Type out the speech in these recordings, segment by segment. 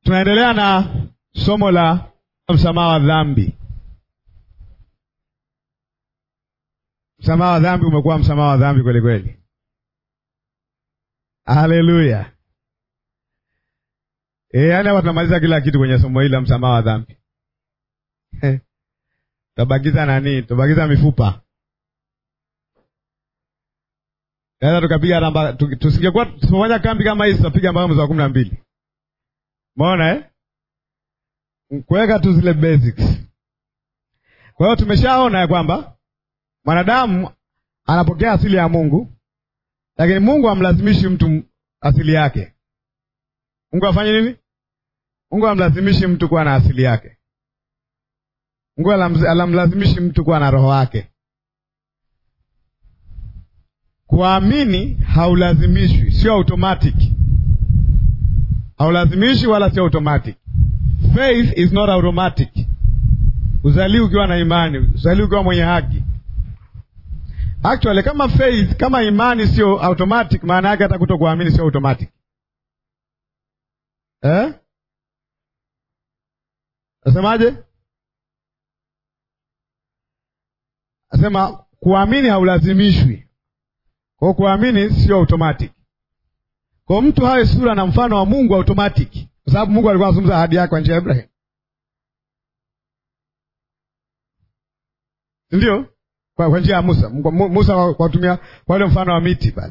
Tunaendelea na somo la msamaha wa dhambi. Msamaha wa dhambi umekuwa msamaha wa dhambi kweli kweli. Haleluya! E, yaani hapa tunamaliza kila kitu kwenye somo hili la msamaha wa dhambi. Tutabakiza nani? Tutabakiza mifupa. Naweza tukapiga namba, tusingekuwa tusipofanya kambi kama hizi, tutapiga mpaka mwezi wa kumi na mbili. Umeona eh? Kuweka tu zile basics. Kwa hiyo tumeshaona ya kwamba mwanadamu anapokea asili ya Mungu, lakini Mungu hamlazimishi mtu asili yake. Mungu afanye nini? Mungu hamlazimishi mtu kuwa na asili yake. Mungu alamlazimishi mtu kuwa na roho yake. Kuamini haulazimishwi, sio automatic. Haulazimishi wala sio automatic. Faith is not automatic. Uzaliwi ukiwa na imani, uzaliwi ukiwa mwenye haki. Actually, kama faith, kama imani sio automatic, maana yake hata kutokuamini sio automatic. Eh? Nasemaje? Nasema kuamini haulazimishwi. Kwa kuamini sio automatic. Kwa mtu hawe sura na mfano wa Mungu automatic, kwa sababu Mungu alikuwa anazungumza ahadi yake kwa njia ya Ibrahim, ndio kwa, kwa njia ya Musa. Musa kwa kutumia kwa ile mfano wa miti pale.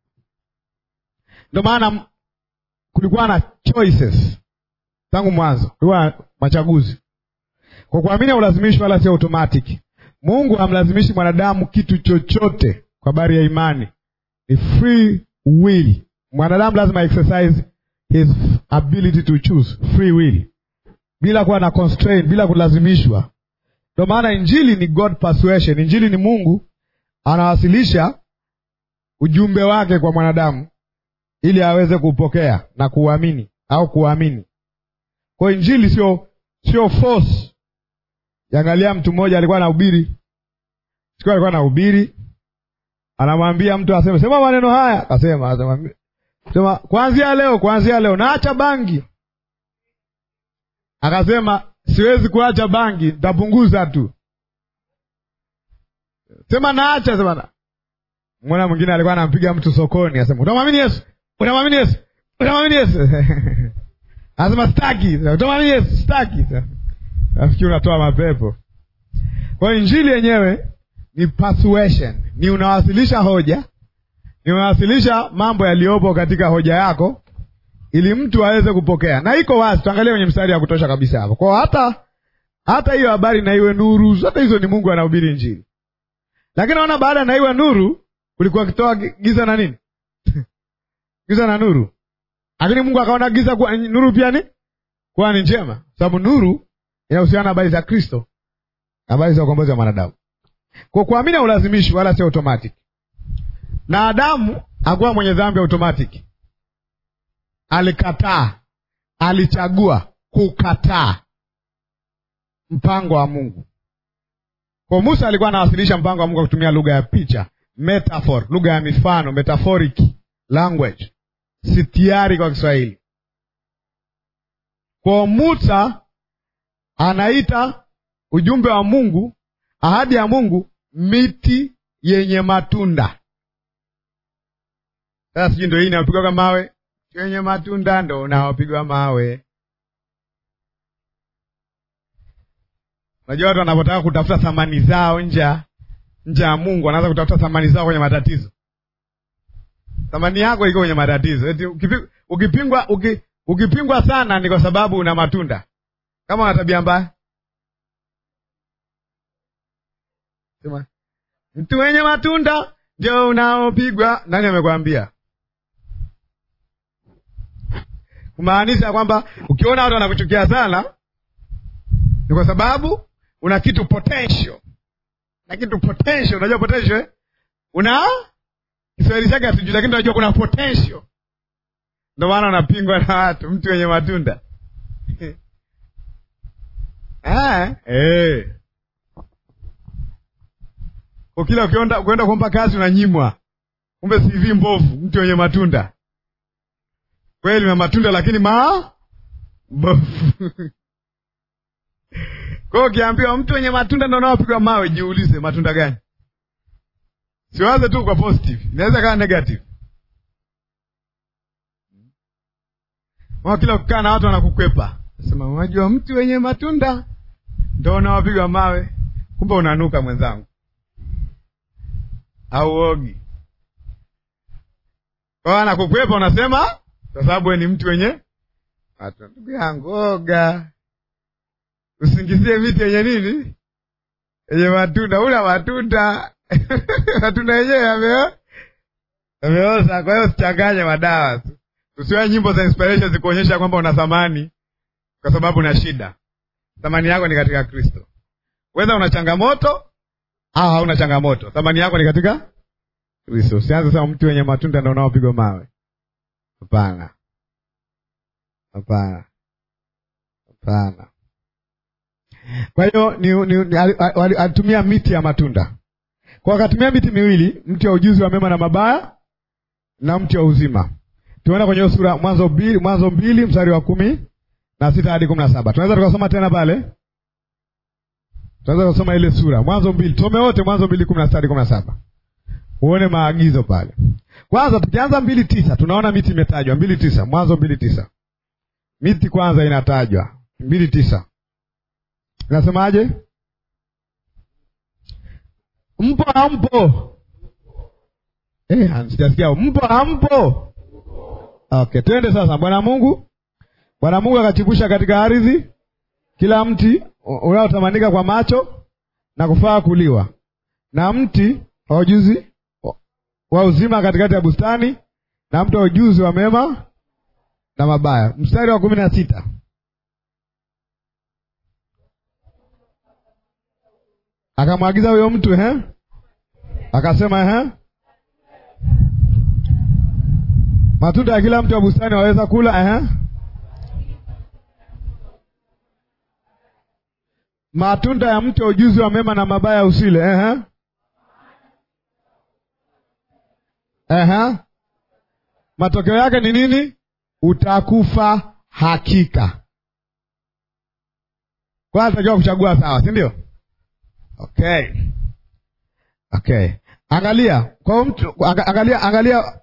Ndio maana kulikuwa na choices tangu mwanzo, kulikuwa machaguzi. Kwa kuamini haulazimishi wala sio automatic. Mungu hamlazimishi mwanadamu kitu chochote kwa habari ya imani, ni free will. Mwanadamu lazima exercise his ability to choose, free will, bila kuwa na constraint, bila kulazimishwa. Ndio maana injili ni God persuasion. Injili ni Mungu anawasilisha ujumbe wake kwa mwanadamu ili aweze kupokea na kuamini au kuamini. Kwa injili sio sio force. Yangalia, mtu mmoja alikuwa anahubiri, siku alikuwa anahubiri, anamwambia mtu aseme sema maneno haya, akasema asemwambia sema kuanzia leo, kuanzia leo naacha bangi. Akasema siwezi kuacha bangi, nitapunguza tu. Sema naacha, sema na. Mwana mwingine alikuwa anampiga mtu sokoni, asema utamwamini Yesu, utamwamini Yesu, utamwamini Yesu. Anasema sitaki, utamwamini Yesu, sitaki. Nafikiri unatoa mapepo. Kwa hiyo injili yenyewe ni persuasion, ni unawasilisha hoja, ni unawasilisha mambo yaliyopo katika hoja yako ili mtu aweze kupokea, na iko wazi. Tuangalie kwenye mstari wa kutosha kabisa hapo. Kwa hata hata hiyo habari na iwe nuru, zote hizo ni Mungu anahubiri injili. Lakini naona baada ya na iwe nuru kulikuwa kitoa giza na nini giza na nuru, lakini Mungu akaona giza kuwa nuru pia ni kuwa ni njema, sababu nuru inahusiana na habari za Kristo, habari za ukombozi wa mwanadamu. Kwa kuamini haulazimishi wala sio automatic, na Adamu hakuwa mwenye dhambi automatic Alikataa, alichagua kukataa mpango wa Mungu. Kwa Musa alikuwa anawasilisha mpango wa Mungu kwa kutumia lugha ya picha, metaphor, lugha ya mifano, metaphoric language, sitiari kwa Kiswahili. Kwa Musa anaita ujumbe wa Mungu, ahadi ya Mungu, miti yenye matunda. Sasa sijui ndio hii inapigwa kwa mawe wenye matunda ndo unaopigwa mawe. Unajua watu wanapotaka kutafuta thamani zao nje nje ya Mungu, wanaanza kutafuta thamani zao kwenye matatizo. Thamani yako iko kwenye matatizo. Eti ukipingwa, uki, ukipingwa sana ni kwa sababu una matunda. Kama una tabia mbaya, sema mtu wenye matunda ndio unaopigwa. Nani amekwambia? kumaanisha kwamba ukiona watu wanakuchukia sana ni kwa sababu una kitu potential, na kitu potential. Unajua potential eh? una Kiswahili chake hatujui, lakini unajua kuna potential, ndio maana unapingwa na watu, mtu wenye matunda ah, eh. Ukila ukienda kuomba kazi unanyimwa, kumbe CV mbovu, mtu wenye matunda kweli na matunda lakini ma bofu. Kwa hiyo ukiambiwa mtu wenye matunda ndo unaopigwa mawe, jiulize matunda gani? Siwaze tu kwa positive, inaweza kawa negative. Mwa kila kukaa na watu wanakukwepa, sema unajua mtu wenye matunda ndo unaopigwa mawe, kumbe unanuka mwenzangu, au ogi kwa hiyo anakukwepa, unasema kwa sababu we ni mtu wenye matunda. Ndugu yangu, oga, usingizie miti yenye nini, yenye matunda. Ula matunda matunda yenyewe yame- yameoza. Kwa hiyo usichanganye madawa tu, usiwe nyimbo za inspiration zikuonyesha kwamba una thamani, kwa sababu una shida. Thamani yako ni katika Kristo. Whether una changamoto au hauna changamoto, thamani yako ni katika Kristo. Usianze sema mtu wenye matunda ndo unaopigwa mawe. Hapana, hapana, hapana. Kwa hiyo ni, ni, ni, ali- ali- alitumia miti ya matunda, kwa akatumia miti miwili, mti wa ujuzi wa mema na mabaya na mti wa uzima. Tunaenda kwenye hiyo sura Mwanzo mbili, Mwanzo mbili mstari wa kumi na sita hadi kumi na saba. Tunaweza tukasoma tena pale, tunaweza kusoma ile sura Mwanzo mbili, tusome wote Mwanzo mbili kumi na sita hadi kumi na saba uone maagizo pale. Kwanza tukianza mbili tisa tunaona miti imetajwa. mbili tisa Mwanzo mbili tisa miti kwanza inatajwa mbili tisa inasemaje? Mpo hampo? Eh, sijasikia mpo hampo? Okay, twende sasa. Bwana Mungu, Bwana Mungu akachipusha katika ardhi kila mti unaotamanika kwa macho na kufaa kuliwa, na mti wa ujuzi wa uzima katikati ya bustani, na mti wa ujuzi wa mema na mabaya. Mstari wa kumi na sita akamwagiza huyo mtu ehe, akasema ehe, matunda ya kila mti wa bustani waweza kula ehe, matunda ya mti wa ujuzi wa mema na mabaya usile ehe, ehe. Matokeo yake ni nini? Utakufa hakika. Kwa atakiwa kuchagua sawa, si ndio? Okay, okay. Angalia kwa mtu, angalia, angalia.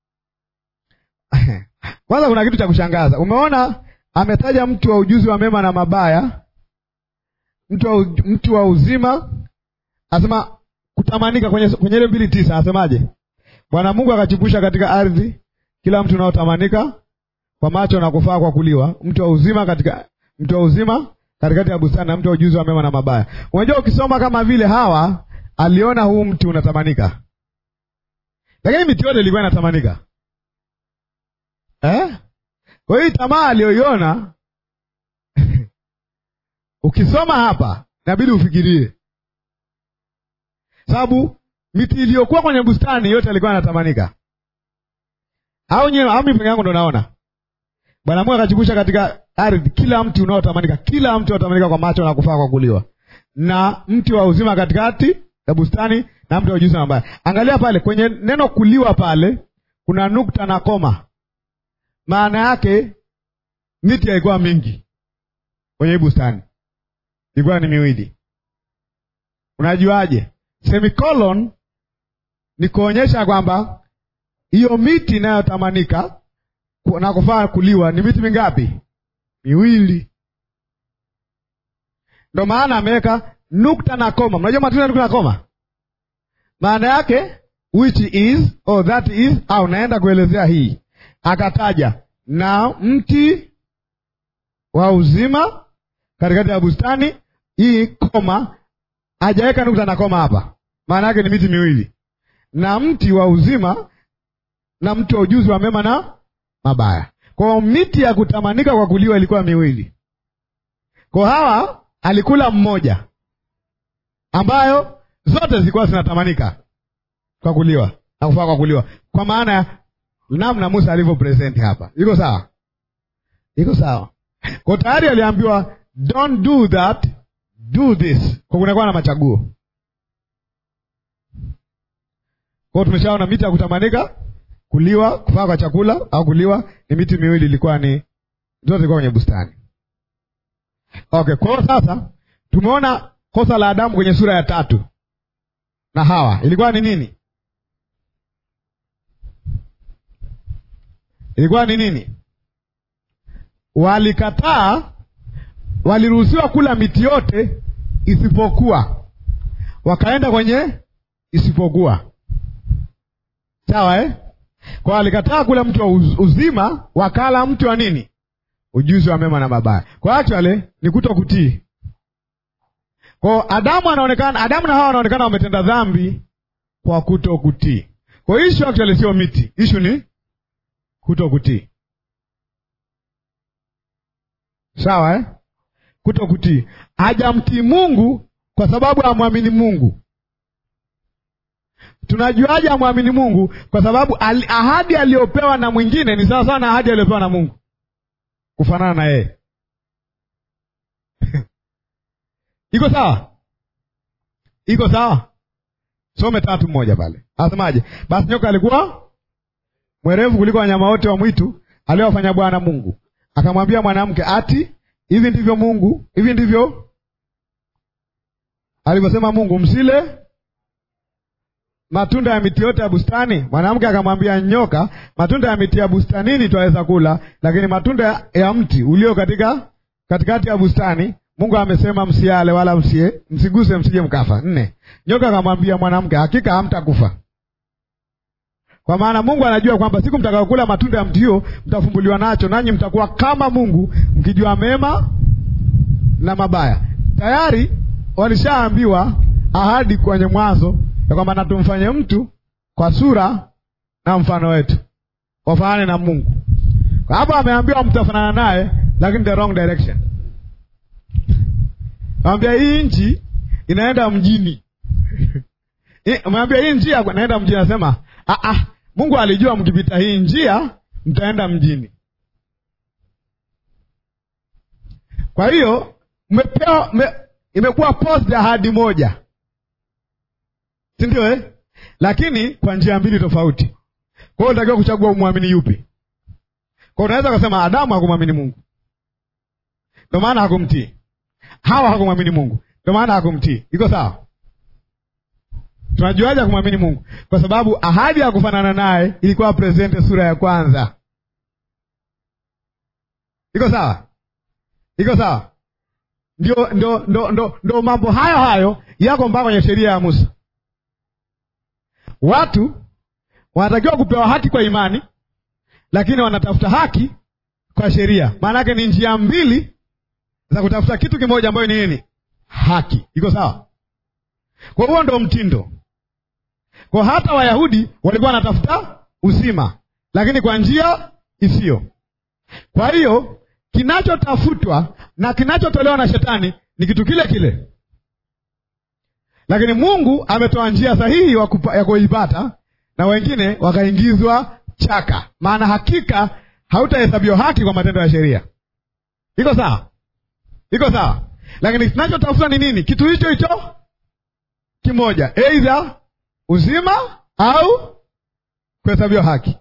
Kwanza kuna kitu cha kushangaza. Umeona, ametaja mtu wa ujuzi wa mema na mabaya, mtu wa, mtu wa uzima, asema kutamanika kwenye kwenye ile mbili tisa, asemaje? Bwana Mungu akachipusha katika ardhi kila mtu unaotamanika kwa macho na kufaa kwa kuliwa, mtu wa uzima katika mtu wa uzima katikati ya bustani na mtu wa ujuzi wa mema na mabaya. Unajua, ukisoma kama vile Hawa aliona huu mti unatamanika, lakini miti yote ilikuwa inatamanika eh? Kwa hiyo tamaa aliyoiona ukisoma hapa inabidi ufikirie, sababu miti iliyokuwa kwenye bustani yote alikuwa anatamanika, au nyewe au mimi peke yangu ndo naona Bwana Mungu akachipusha katika ardhi kila mti unaotamanika, kila mti unaotamanika kwa macho na kufaa kwa kuliwa, na mti wa uzima katikati ya bustani, na mti wa ujuzi wa mabaya. Angalia pale kwenye neno kuliwa, pale kuna nukta na koma. Maana yake miti haikuwa mingi kwenye hii bustani, ilikuwa ni miwili. Unajuaje? Semicolon ni kuonyesha kwamba hiyo miti inayotamanika na kufaa kuliwa ni miti mingapi? Miwili. Ndo maana ameweka nukta na koma. Mnajua matunda nukta na koma maana yake which is or that is, au naenda kuelezea hii. Akataja na mti wa uzima katikati ya bustani, hii koma, hajaweka nukta na koma hapa. Maana yake ni miti miwili, na mti wa uzima na mti wa ujuzi wa mema na mabaya. Kwa miti ya kutamanika kwa kuliwa ilikuwa miwili. Kwa Hawa alikula mmoja, ambayo zote zilikuwa zinatamanika kwa kuliwa na kufaa kwa kuliwa, kwa maana ya namna Musa alivyo present hapa. Iko sawa? Iko sawa? Kwa tayari aliambiwa don't do that, do this. Kwa kunakuwa na machaguo. Kwa tumeshaona miti ya kutamanika kuliwa kufaa kwa chakula au kuliwa ni miti miwili, ilikuwa ni zote zilikuwa kwenye bustani. Okay, kwa hiyo sasa tumeona kosa la Adamu kwenye sura ya tatu na Hawa ilikuwa ni nini? Ilikuwa ni nini? Walikataa, waliruhusiwa kula miti yote isipokuwa, wakaenda kwenye isipokuwa. Sawa eh? Kwa walikataa kula mti wa uz- uzima, wakala mti wa nini? Ujuzi wa mema na mabaya. Kwa actually ni kuto kutii. Kwa Adamu anaonekana, Adamu na Hawa wanaonekana wametenda dhambi kwa kuto kutii. Kwa issue actually sio miti, issue ni kuto kutii. Sawa eh? Kuto kutii, hajamtii Mungu kwa sababu hamwamini Mungu. Tunajuaje amwamini Mungu? Kwa sababu al, ahadi aliyopewa na mwingine ni sawa sawa na ahadi aliyopewa na Mungu, kufanana na yeye. iko sawa? Iko sawa? Some tatu moja pale, asemaje? Basi nyoka alikuwa mwerevu kuliko wanyama wote wa mwitu aliowafanya Bwana Mungu, akamwambia mwanamke, ati hivi ndivyo Mungu, hivi ndivyo alivyosema Mungu, msile matunda ya miti yote ya bustani. Mwanamke akamwambia nyoka, matunda ya miti ya bustanini twaweza kula, lakini matunda ya, ya mti ulio katika katikati ya bustani Mungu amesema msiale, wala msie, msiguse, msije mkafa. Nne, nyoka akamwambia mwanamke, hakika hamtakufa, kwa maana Mungu anajua kwamba siku mtakayokula matunda ya mti hiyo mtafumbuliwa nacho, nanyi mtakuwa kama Mungu, mkijua mema na mabaya. Tayari walishaambiwa ahadi kwenye Mwanzo ya kwamba na tumfanye mtu kwa sura na mfano wetu, wafanane na Mungu. Kwa hapo ameambiwa mtafanana naye, lakini the wrong direction. Ameambia hii nchi inaenda mjini ameambia hii njia inaenda mjini, anasema ah, ah, Mungu alijua mkipita hii njia mtaenda mjini. Kwa hiyo mmepewa me, imekuwa post ahadi moja si ndio eh? Lakini kwa njia mbili tofauti. Kwa hiyo unatakiwa kuchagua umwamini yupi. Kwa unaweza kusema Adamu hakumwamini Mungu, ndio maana hakumtii. Hawa hakumwamini Mungu, ndio maana hakumtii. Iko sawa? Tunajuaje kumwamini Mungu? Kwa sababu ahadi ya kufanana naye ilikuwa presente sura ya kwanza. Iko sawa? Iko sawa? Ndio, ndio, ndio, ndio, ndio mambo hayo hayo yako mpaka kwenye sheria ya Musa. Watu wanatakiwa kupewa haki kwa imani, lakini wanatafuta haki kwa sheria. Maana yake ni njia mbili za kutafuta kitu kimoja, ambayo ni nini? Haki. Iko sawa? Kwa huo ndo mtindo. Kwa hata Wayahudi walikuwa wanatafuta uzima, lakini kwa njia isiyo. Kwa hiyo kinachotafutwa na kinachotolewa na shetani ni kitu kile kile lakini Mungu ametoa njia sahihi ya kuipata na wengine wakaingizwa chaka. Maana hakika hautahesabiwa haki kwa matendo ya sheria. Iko sawa? Iko sawa? Lakini kinachotafuta ni nini? Kitu hicho hicho kimoja, aidha uzima au kuhesabiwa haki.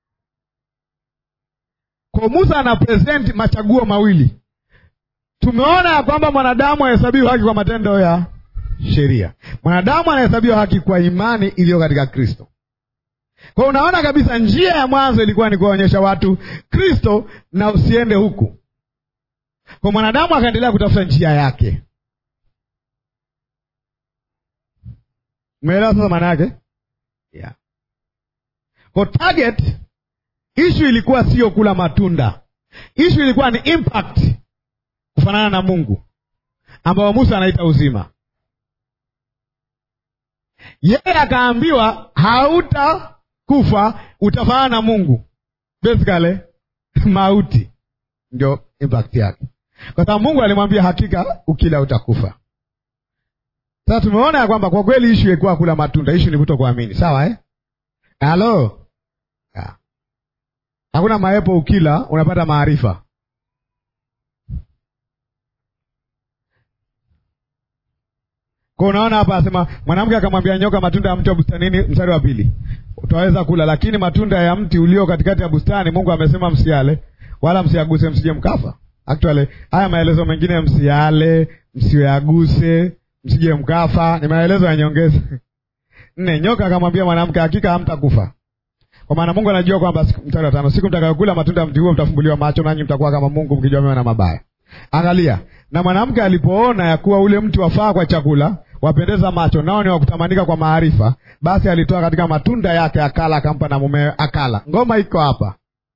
Kwa Musa ana present machaguo mawili. Tumeona ya kwamba mwanadamu ahesabiwa haki kwa matendo ya sheria. Mwanadamu anahesabiwa haki kwa imani iliyo katika Kristo. Kwa hiyo unaona kabisa njia ya mwanzo ilikuwa ni kuwaonyesha watu Kristo na usiende huku. Kwa mwanadamu akaendelea kutafuta njia yake. Umeelewa sasa maana yake? Yeah. Kwa target issue ilikuwa sio kula matunda. Issue ilikuwa ni impact kufanana na Mungu ambao Musa anaita uzima. Yeye akaambiwa hautakufa, utafanana na Mungu. Basically mauti ndio impact yake, kwa sababu Mungu alimwambia hakika ukila utakufa. Sasa tumeona ya kwamba kwa kweli ishu ilikuwa kula matunda, ishu ni kutokuamini. Sawa eh? Halo, hakuna maepo, ukila unapata maarifa. Kwa unaona hapa asema mwanamke akamwambia nyoka, matunda ya mti wa bustanini, mstari wa pili, utaweza kula, lakini matunda ya mti ulio katikati ya bustani Mungu amesema msiale, wala msiaguse, msije mkafa. Actually haya maelezo mengine, msiale, msiaguse, msije mkafa, ni maelezo ya nyongeza. Nne, nyoka akamwambia mwanamke, hakika hamtakufa, kwa maana Mungu anajua kwamba, mstari wa tano, siku mtakayokula matunda ya mti huo mtafumbuliwa macho, nanyi mtakuwa kama Mungu, mkijua mema na mabaya. Angalia, na mwanamke alipoona ya kuwa ule mti wafaa kwa chakula, wapendeza macho, nao ni wakutamanika kwa maarifa, basi alitoa katika matunda yake akala, akampa na mumewe akala. Ngoma iko hapa,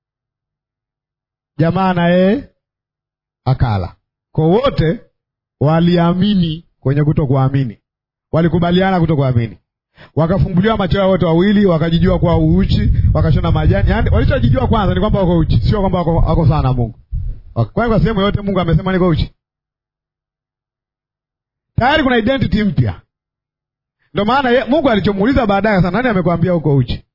jamaa na yeye akala. Kwa wote waliamini kwenye kuto kuamini, walikubaliana kuto kuamini, wakafumbuliwa macho yao wote wawili, wakajijua kuwa uuchi, wakashona majani. Yani walichojijua kwanza ni kwamba wako uchi, sio kwamba wako, wako sawa na Mungu. Kwani kwa sehemu yote Mungu amesema niko uchi? Tayari kuna identity mpya. Ndio maana Mungu alichomuuliza baadaye sana, nani amekwambia uko uchi?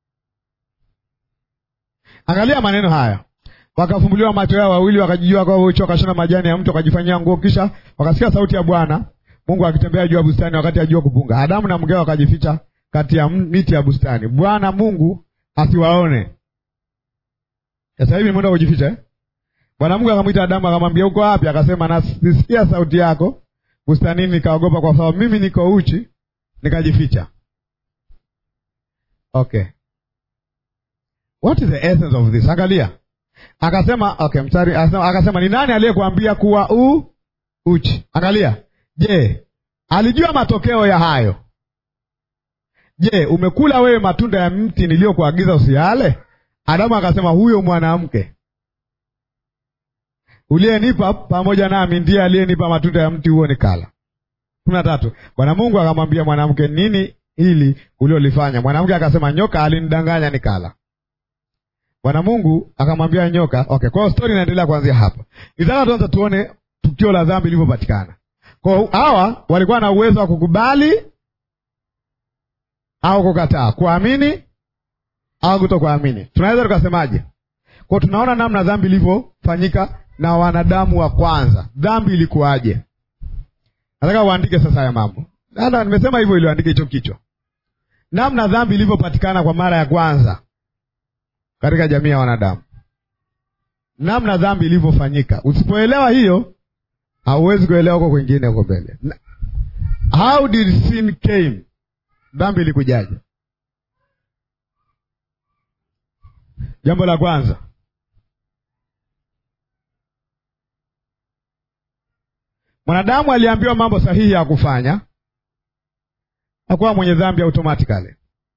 Angalia maneno haya, wakafumbuliwa macho yao wawili, wakajijua kwa uchi, wakashona majani ya mtu, wakajifanyia nguo, kisha wakasikia sauti ya Bwana Mungu akitembea juu ya bustani wakati ajua kupunga. Adamu na mkewe wakajificha kati ya miti ya bustani, Bwana Mungu asiwaone. Sasa hivi mwenda kujificha eh? Bwana Mungu akamwita Adamu akamwambia, uko wapi? Akasema, nasikia sauti yako bustanini, nikaogopa kwa sababu mimi niko uchi, nikajificha. Okay, what is the essence of this? Angalia, akasema okay, mstari akasema, akasema ni nani aliyekuambia kuwa u uchi? Angalia, je, alijua matokeo ya hayo? Je, umekula wewe matunda ya mti niliyokuagiza usiale? Adamu akasema, huyo mwanamke uliyenipa pamoja nami ndiye aliyenipa matunda ya mti huo nikala. kumi na tatu. Bwana Mungu akamwambia mwanamke, nini hili uliolifanya? Mwanamke akasema, nyoka alinidanganya nikala. Bwana Mungu akamwambia nyoka. Okay, kwa hiyo stori inaendelea kuanzia hapa. Nitaka tuanza tuone tukio la dhambi lilivyopatikana. Kwa hawa walikuwa na uwezo wa kukubali au kukataa, kuamini au kutokuamini. Tunaweza tukasemaje? Kwa tunaona namna dhambi ilivyofanyika na wanadamu wa kwanza. Dhambi ilikuwaje? Nataka uandike sasa haya mambo. Hata nimesema hivyo ili uandike hicho kichwa, namna dhambi ilivyopatikana kwa mara ya kwanza katika jamii ya wanadamu, namna dhambi ilivyofanyika. Usipoelewa hiyo, hauwezi kuelewa huko kwingine huko mbele. How did sin came? Dhambi ilikujaje? Jambo la kwanza mwanadamu aliambiwa mambo sahihi ya kufanya, hakuwa mwenye dhambi automatically.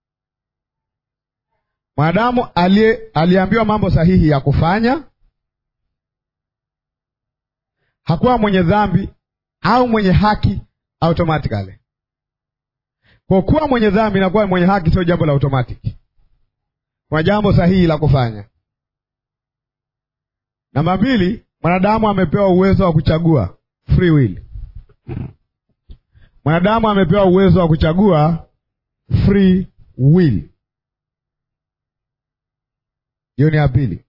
Mwanadamu aliambiwa mambo sahihi ya kufanya, hakuwa mwenye dhambi au mwenye haki automatically. Kwa kuwa mwenye dhambi na kuwa mwenye haki sio jambo la automatic, kuna jambo sahihi la kufanya. Namba mbili, mwanadamu amepewa uwezo wa kuchagua free will. Mwanadamu amepewa uwezo wa kuchagua free will. Hiyo ni ya pili.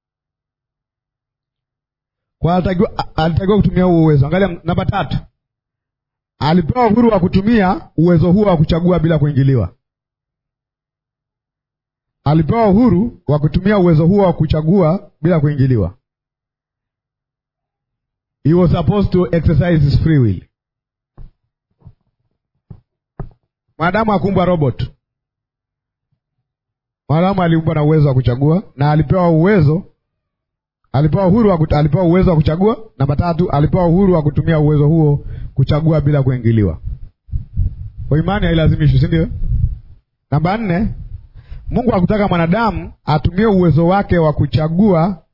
Kwa alitakiwa alitakiwa kutumia huo uwezo. Angalia namba tatu, alipewa uhuru wa kutumia uwezo huo wa kuchagua bila kuingiliwa. Alipewa uhuru wa kutumia uwezo huo wa kuchagua bila kuingiliwa. He was supposed to exercise his free will. Mwanadamu akumbwa robot. Mwanadamu aliumbwa na uwezo wa kuchagua na alipewa uwezo, alipewa uhuru wa kutu, alipewa uwezo wa kuchagua. Namba tatu, alipewa uhuru wa kutumia uwezo huo kuchagua bila kuingiliwa. Kwa imani hailazimishwi, si ndio? Namba nne, Mungu hakutaka mwanadamu atumie uwezo wake wa kuchagua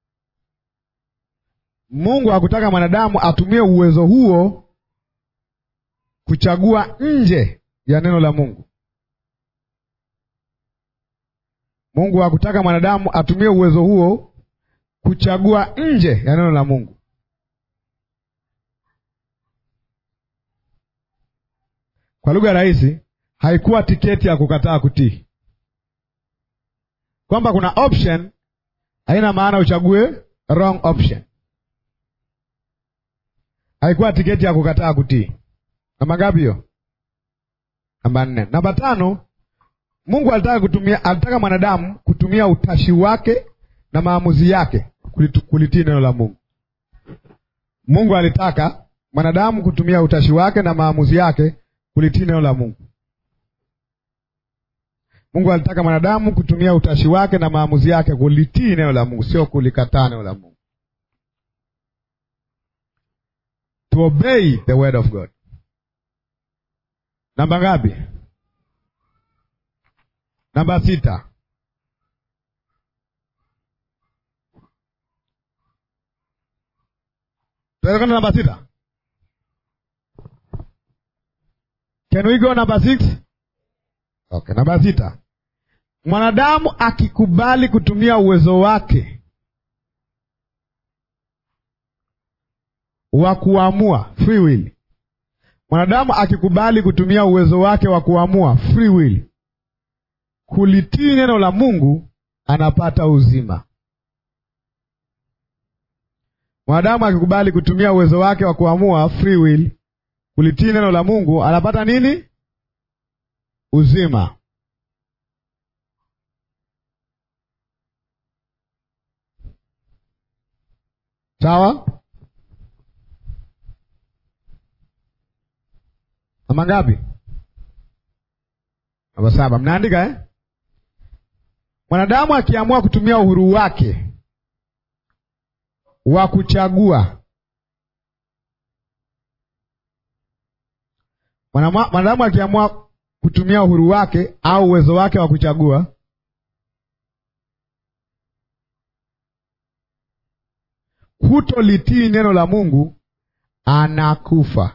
Mungu hakutaka mwanadamu atumie uwezo huo kuchagua nje ya neno la Mungu. Mungu hakutaka mwanadamu atumie uwezo huo kuchagua nje ya neno la Mungu. Kwa lugha rahisi, haikuwa tiketi ya kukataa kutii, kwamba kuna option, haina maana uchague wrong option. Haikuwa tiketi ya kukataa kutii. Namba ngapi hiyo? Namba nne. Namba tano, Mungu alitaka kutumia, alitaka mwanadamu kutumia utashi wake na maamuzi yake kulitii neno la Mungu. Mungu alitaka mwanadamu kutumia utashi wake na maamuzi yake kulitii neno la Mungu. Mungu alitaka mwanadamu kutumia utashi wake na maamuzi yake kulitii neno la Mungu, sio kulikataa neno la Mungu. To obey the word of God. Namba ngapi? Namba sita. Tunaenda namba sita. Can we go number six? Okay, namba sita. Mwanadamu akikubali kutumia uwezo wake wa kuamua free will. Mwanadamu akikubali kutumia uwezo wake wa kuamua free will, kulitii neno la Mungu, anapata uzima. Mwanadamu akikubali kutumia uwezo wake wa kuamua free will, kulitii neno la Mungu, anapata nini? Uzima. Sawa? Namba ngapi? Namba saba. Mnaandika eh? Mwanadamu akiamua kutumia uhuru wake wa kuchagua, mwanadamu akiamua kutumia uhuru wake au uwezo wake wa kuchagua kutolitii neno la Mungu, anakufa.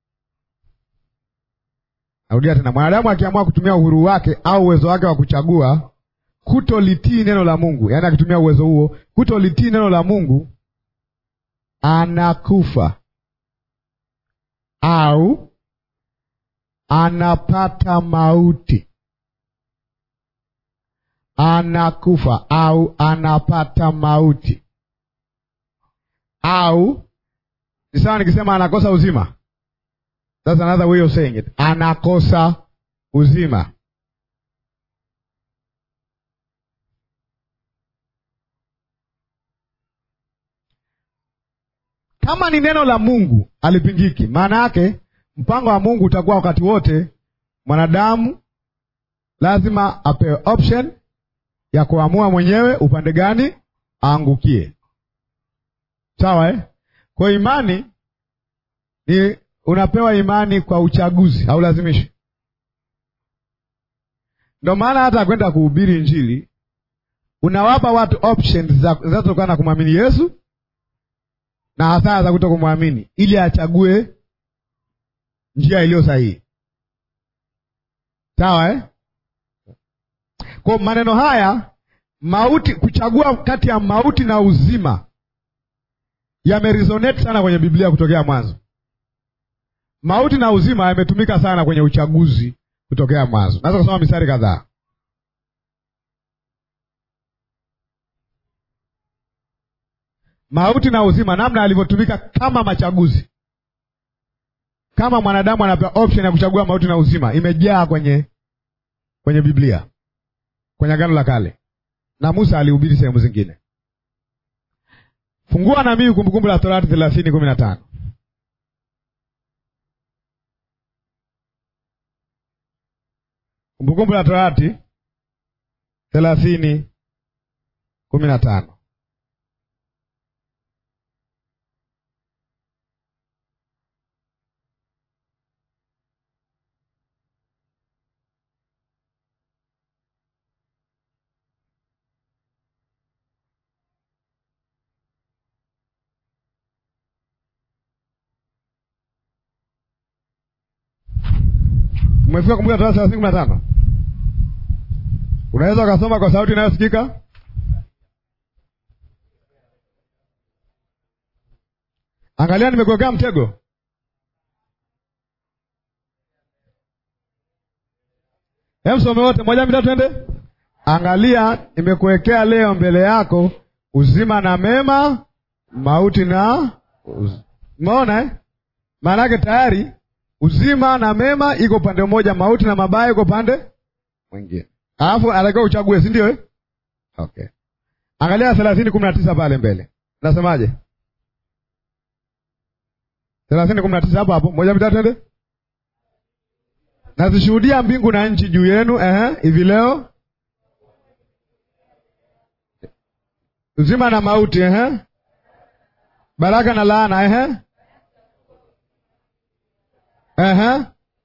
Narudia tena, mwanadamu akiamua kutumia uhuru wake au uwezo wake wa kuchagua kutolitii neno la Mungu, yaani akitumia uwezo huo kutolitii neno la Mungu, anakufa au anapata mauti. Anakufa au anapata mauti, au ni sawa nikisema anakosa uzima. That's another way of saying it. Anakosa uzima. Kama ni neno la Mungu alipingiki, maana yake mpango wa Mungu utakuwa wakati wote mwanadamu lazima apewe option ya kuamua mwenyewe upande gani aangukie. Sawa eh? Kwa imani ni unapewa imani kwa uchaguzi, haulazimishi. Ndio maana hata kwenda kuhubiri Injili unawapa watu options zinazotokana na kumwamini Yesu na hasara za kuto kumwamini, ili achague njia iliyo sahihi. Sawa eh? Kwa maneno haya mauti, kuchagua kati ya mauti na uzima yameresonate sana kwenye Biblia kutokea mwanzo. Mauti na uzima yametumika sana kwenye uchaguzi kutokea mwanzo. Naweza kusoma mistari kadhaa. Mauti na uzima, namna alivyotumika kama machaguzi, kama mwanadamu anapewa option ya kuchagua mauti na uzima, imejaa kwenye kwenye Biblia, kwenye Agano la Kale, na Musa alihubiri sehemu zingine. Fungua na mimi Kumbukumbu la Torati thelathini kumi na tano. Kumbukumbu la Torati thelathini kumi na tano. Umefika Kumbukumbu la Torati thelathini kumi na tano. Unaweza ukasoma kwa sauti inayosikika. Angalia, nimekuwekea mtego. Hemsome wote moja mbili twende. Angalia, nimekuwekea leo mbele yako uzima na mema, mauti na umeona eh? Maana yake tayari uzima na mema iko upande mmoja, mauti na mabaya iko upande mwingine. Alafu anatakiwa uchague, si ndio eh? Okay. Angalia thelathini kumi na tisa pale mbele, nasemaje? thelathini kumi na tisa hapo hapo, moja mitatu, ende. Nazishuhudia mbingu na nchi juu yenu ehe, hivi leo uzima na mauti ehe, baraka na laana ehe, ehe.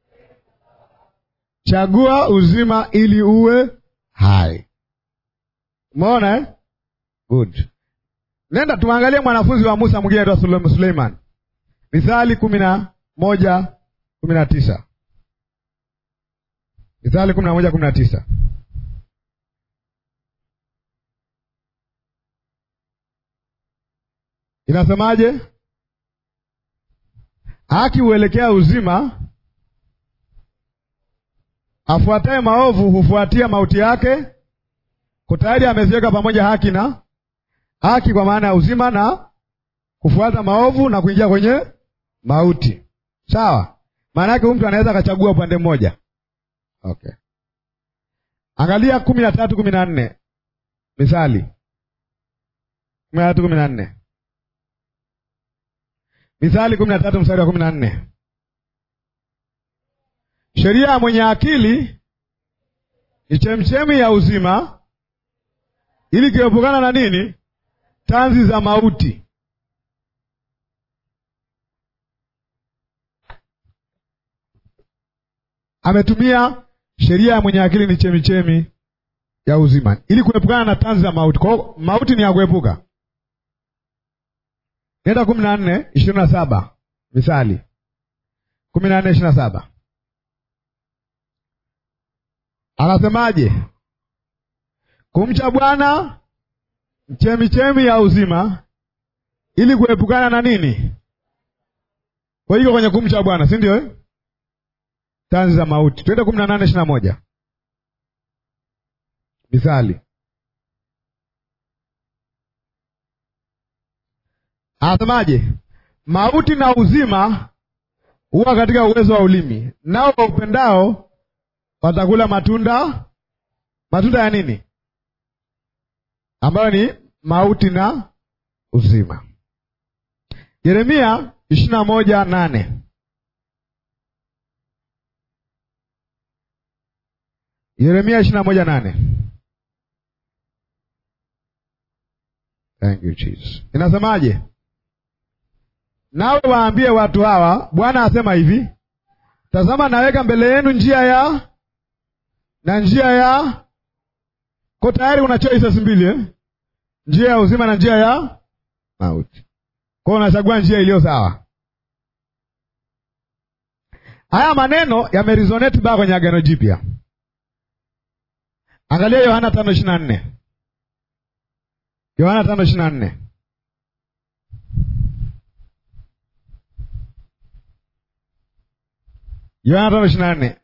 Chagua uzima ili uwe hai. Umeona eh? Good. Nenda tuangalie mwanafunzi wa Musa mwingine aitwa Suleiman. Mithali kumi na moja kumi na tisa. Mithali kumi na moja kumi na tisa. Inasemaje? Haki huelekea uzima, afuataye maovu hufuatia mauti yake. Kutayari ameziweka pamoja haki na haki, kwa maana ya uzima na kufuata maovu na kuingia kwenye mauti. Sawa, maana yake huyu mtu anaweza akachagua upande mmoja. Okay, angalia kumi na tatu kumi na nne Mithali kumi na tatu kumi na nne Mithali kumi na tatu mstari wa kumi na nne sheria ya mwenye akili ni chemchemi ya uzima, ili kiepukana na nini? Tanzi za mauti. Ametumia sheria ya mwenye akili ni chemichemi ya uzima, ili kuepukana na tanzi za mauti. Kwa hiyo mauti ni ya kuepuka. Nenda kumi na nne ishirini na saba Mithali kumi na nne ishirini na saba anasemaje? Kumcha Bwana chemichemi ya uzima, ili kuepukana na nini? Kwa hiyo kwenye kumcha Bwana, si ndio eh? Tanzi za mauti. Twende kumi na nane ishirini na moja Mithali anasemaje? Mauti na uzima huwa katika uwezo wa ulimi, nao waupendao watakula matunda. Matunda ya nini? Ambayo ni mauti na uzima. Yeremia ishirini na moja nane Yeremia ishirini na moja nane Thank you Jesus. Inasemaje? Nawe waambie watu hawa, Bwana asema hivi, tazama naweka mbele yenu njia ya na njia ya ko, tayari una choices mbili eh? njia ya uzima na njia ya mauti. Kwa hiyo unachagua njia iliyo sawa. Haya maneno yameresonate baa kwenye Agano Jipya. Angalia Yohana tano ishirini na nne Yohana tano ishirini na nne Yohana tano ishirini na nne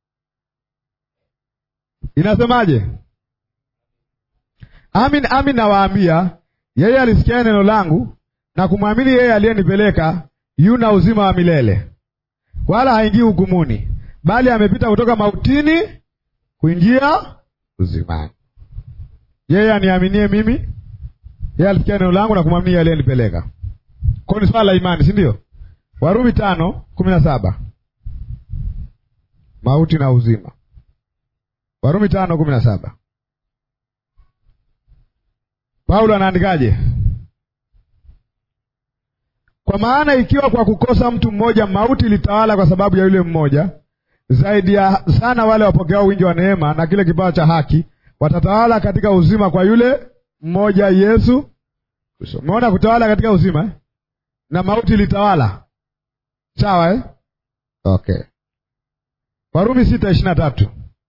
inasemaje? Amin, amin nawaambia, yeye alisikia neno langu na kumwamini yeye aliyenipeleka yuna uzima wa milele, wala haingii hukumuni, bali amepita kutoka mautini kuingia uzimani. Yeye aniaminie mimi, yeye alisikia neno langu na kumwamini yeye aliyenipeleka. Kwa ni swala la imani, si ndio? Warumi tano kumi na saba mauti na uzima. Warumi tano kumi na saba Paulo anaandikaje? Kwa maana ikiwa kwa kukosa mtu mmoja mauti ilitawala kwa sababu ya yule mmoja, zaidi ya sana wale wapokeao wingi wa neema na kile kipawa cha haki watatawala katika uzima kwa yule mmoja Yesu Kristo. Umeona kutawala katika uzima eh? na mauti ilitawala, sawa eh? Okay. Warumi sita ishirini na tatu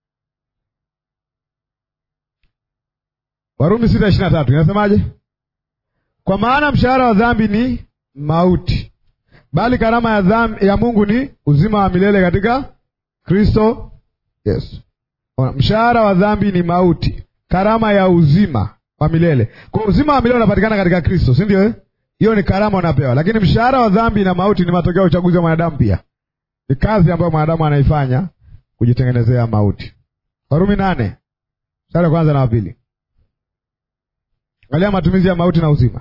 Warumi sita ishirini na tatu inasemaje? Kwa maana mshahara wa dhambi ni mauti, bali karama ya dhambi, ya Mungu ni uzima wa milele katika Kristo Yesu. Mshahara wa dhambi ni mauti, karama ya uzima wa milele. Kwa uzima wa milele unapatikana katika Kristo, si ndio? Hiyo ni karama unapewa, lakini mshahara wa dhambi na mauti ni matokeo ya uchaguzi wa mwanadamu. Pia ni kazi ambayo mwanadamu anaifanya kujitengenezea mauti. Warumi nane mstari wa kwanza na wa pili Angalia matumizi ya mauti na uzima.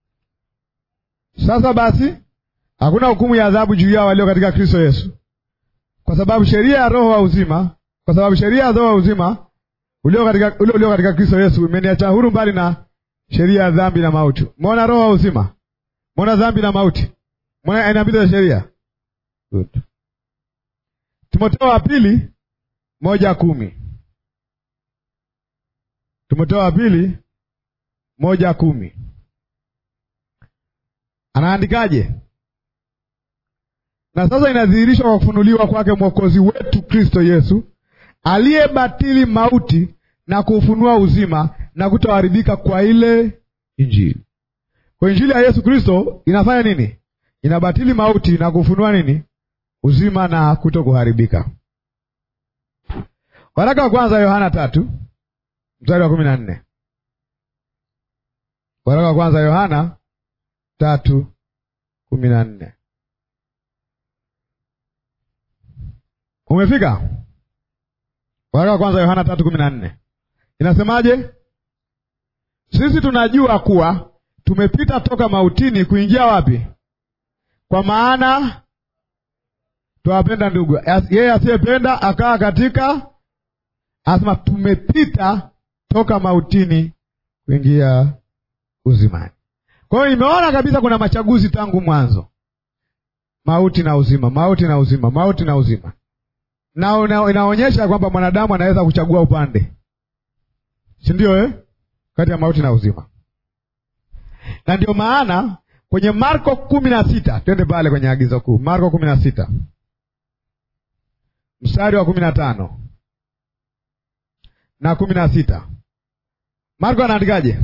Sasa basi, hakuna hukumu ya adhabu juu yao walio katika Kristo Yesu, kwa sababu sheria ya roho wa uzima, kwa sababu sheria ya roho wa uzima ulio katika ule ulio katika Kristo Yesu imeniacha huru mbali na sheria ya dhambi na mauti. Umeona roho wa uzima, umeona dhambi na mauti, umeona aina mbili za sheria. Good. Timotheo wa pili moja kumi. Timotheo wa pili moja kumi anaandikaje? Na sasa inadhihirishwa kwa kufunuliwa kwake Mwokozi wetu Kristo Yesu, aliyebatili mauti na kuufunua uzima na kutoharibika kwa ile Injili. Kwa Injili ya Yesu Kristo inafanya nini? Inabatili mauti na kufunua nini? Uzima na kuto kuharibika. Waraka wa kwanza Yohana tatu mstari wa kumi na nne. Waraka wa kwanza Yohana tatu kumi na nne. Umefika? Waraka wa kwanza Yohana tatu kumi na nne inasemaje? Sisi tunajua kuwa tumepita toka mautini kuingia wapi? Kwa maana twawapenda ndugu. Yeye asiyependa akaa katika, asema tumepita toka mautini kuingia uzimani. Kwa hiyo nimeona kabisa kuna machaguzi tangu mwanzo, mauti na uzima, mauti na uzima, mauti na uzima, na una, inaonyesha kwamba mwanadamu anaweza kuchagua upande, si ndio eh? kati ya mauti na uzima, na ndio maana kwenye Marko kumi na sita twende pale kwenye agizo kuu, Marko kumi na sita mstari wa kumi na tano na kumi na sita Marko anaandikaje?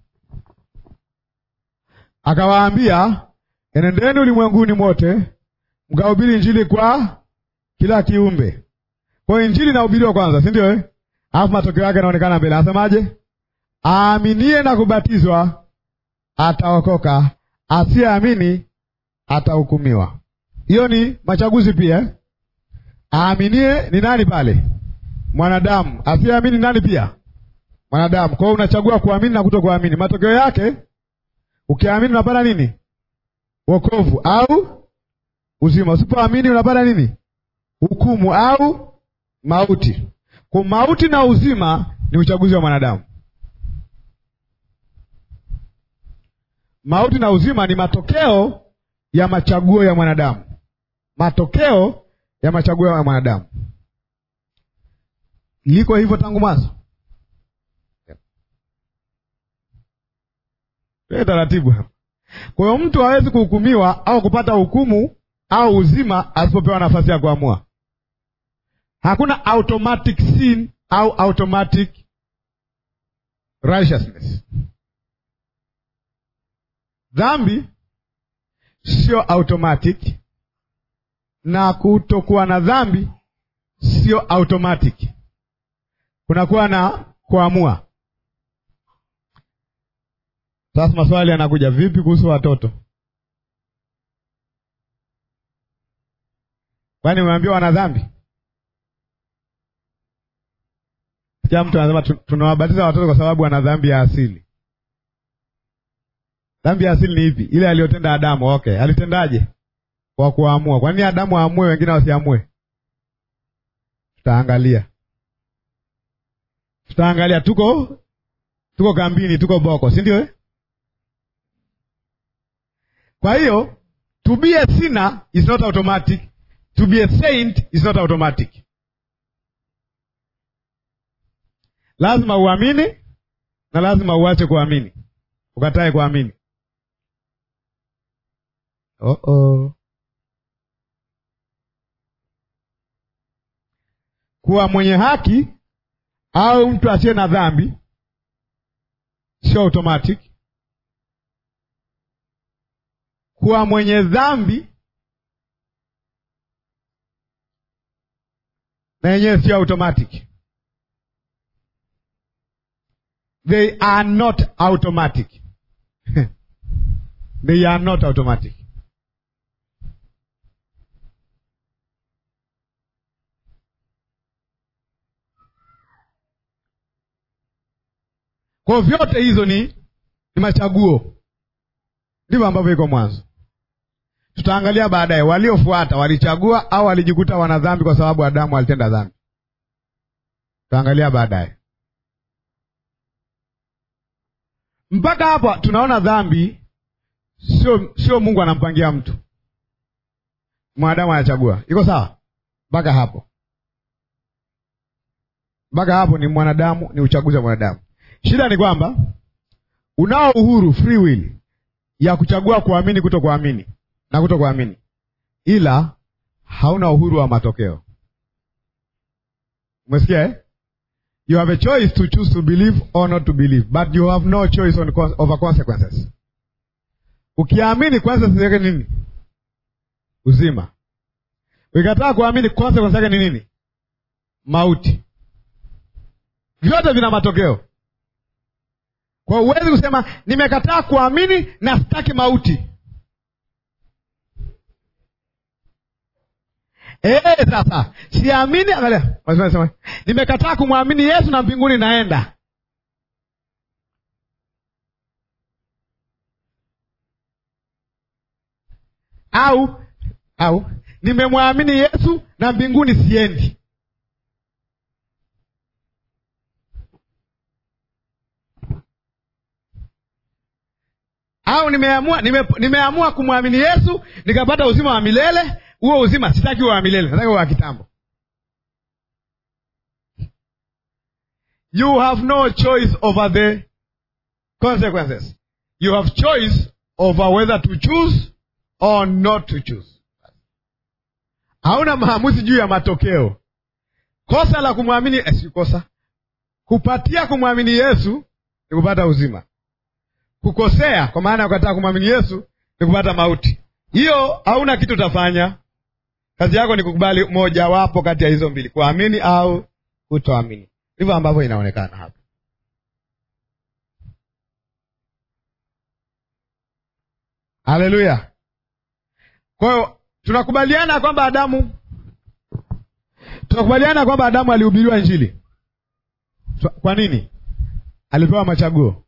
Akawaambia, enendeni ulimwenguni mote mkahubiri Injili kwa kila kiumbe. Kwa hiyo Injili inahubiriwa kwanza, si ndio eh? Alafu matokeo yake yanaonekana mbele. Anasemaje? Aaminie na kubatizwa ataokoka, asiyeamini atahukumiwa. Hiyo ni machaguzi pia. Aaminie ni nani pale? Mwanadamu. Asiyeamini nani pia? Mwanadamu. Kwa hiyo unachagua kuamini na kuto kuamini. Matokeo yake ukiamini unapata nini? Wokovu au uzima. Usipoamini unapata nini? Hukumu au mauti. Kwa mauti na uzima ni uchaguzi wa mwanadamu. Mauti na uzima ni matokeo ya machaguo ya mwanadamu, matokeo ya machaguo ya mwanadamu. Liko hivyo tangu mwanzo. Tuwe taratibu hapa. Kwa hiyo mtu hawezi kuhukumiwa au kupata hukumu au uzima asipopewa nafasi ya kuamua. Hakuna automatic sin au automatic righteousness. Dhambi sio automatic na kutokuwa na dhambi sio automatic. Kunakuwa na kuamua. Sasa maswali yanakuja, vipi kuhusu watoto? Kwani umeambiwa wana dhambi? Sikia mtu anasema tunawabatiza watoto kwa sababu wana dhambi ya asili. Dhambi ya asili ni ipi? Ile aliyotenda Adamu. Okay, alitendaje? Kwa kuamua. Kwa nini Adamu aamue, wengine wasiamue? Tutaangalia, tutaangalia. Tuko tuko kambini, tuko boko, si ndio eh? Kwa hiyo to be a sinner is not automatic, to be a saint is not automatic. Lazima uamini na lazima uache kuamini, ukatae kuamini. Oh -oh. Kuwa mwenye haki au mtu asiye na dhambi sio automatic. Kuwa mwenye dhambi na yenyewe sio automatic. They are not automatic. They are not automatic. Kwa vyote hizo ni ni machaguo. Ndivyo ambavyo iko mwanzo. Tutaangalia baadaye waliofuata walichagua au walijikuta wana dhambi kwa sababu Adamu alitenda dhambi. Tutaangalia baadaye. Mpaka hapa tunaona dhambi sio sio Mungu anampangia mtu, mwanadamu anachagua. Iko sawa mpaka hapo? Mpaka hapo ni mwanadamu, ni uchaguzi wa mwanadamu. Shida ni kwamba unao uhuru, free will ya kuchagua kuamini, kuto kuamini na kuto kuamini, ila hauna uhuru wa matokeo. Umesikia eh? You have a choice to choose to believe or not to believe, but you have no choice on con over consequences. Ukiamini consequences yake nini? Uzima. Ukikataa kuamini consequences yake ni nini? Mauti. Vyote vina matokeo. Kwa huwezi kusema nimekataa kuamini na sitaki mauti. Eh, sasa siamini, angalia, sema nimekataa kumwamini Yesu na mbinguni naenda. Au au nimemwamini Yesu na mbinguni siendi. Au nimeamua nime, nimeamua kumwamini Yesu nikapata uzima wa milele huo uzima sitaki wa milele, nataka wa kitambo. You have no choice over the consequences. You have choice over whether to choose or not to choose. Hauna maamuzi juu ya matokeo. Kosa la kumwamini eh, si kosa, kupatia kumwamini Yesu ni kupata uzima. Kukosea kwa maana ya kukataa kumwamini Yesu ni kupata mauti. Hiyo hauna kitu utafanya. Kazi yako ni kukubali mojawapo kati ya hizo mbili, kuamini au kutoamini. Ndivyo ambavyo inaonekana hapa. Haleluya! Kwa hiyo tunakubaliana kwamba Adamu, tunakubaliana kwamba Adamu alihubiriwa Injili. Kwa nini? Alipewa machaguo.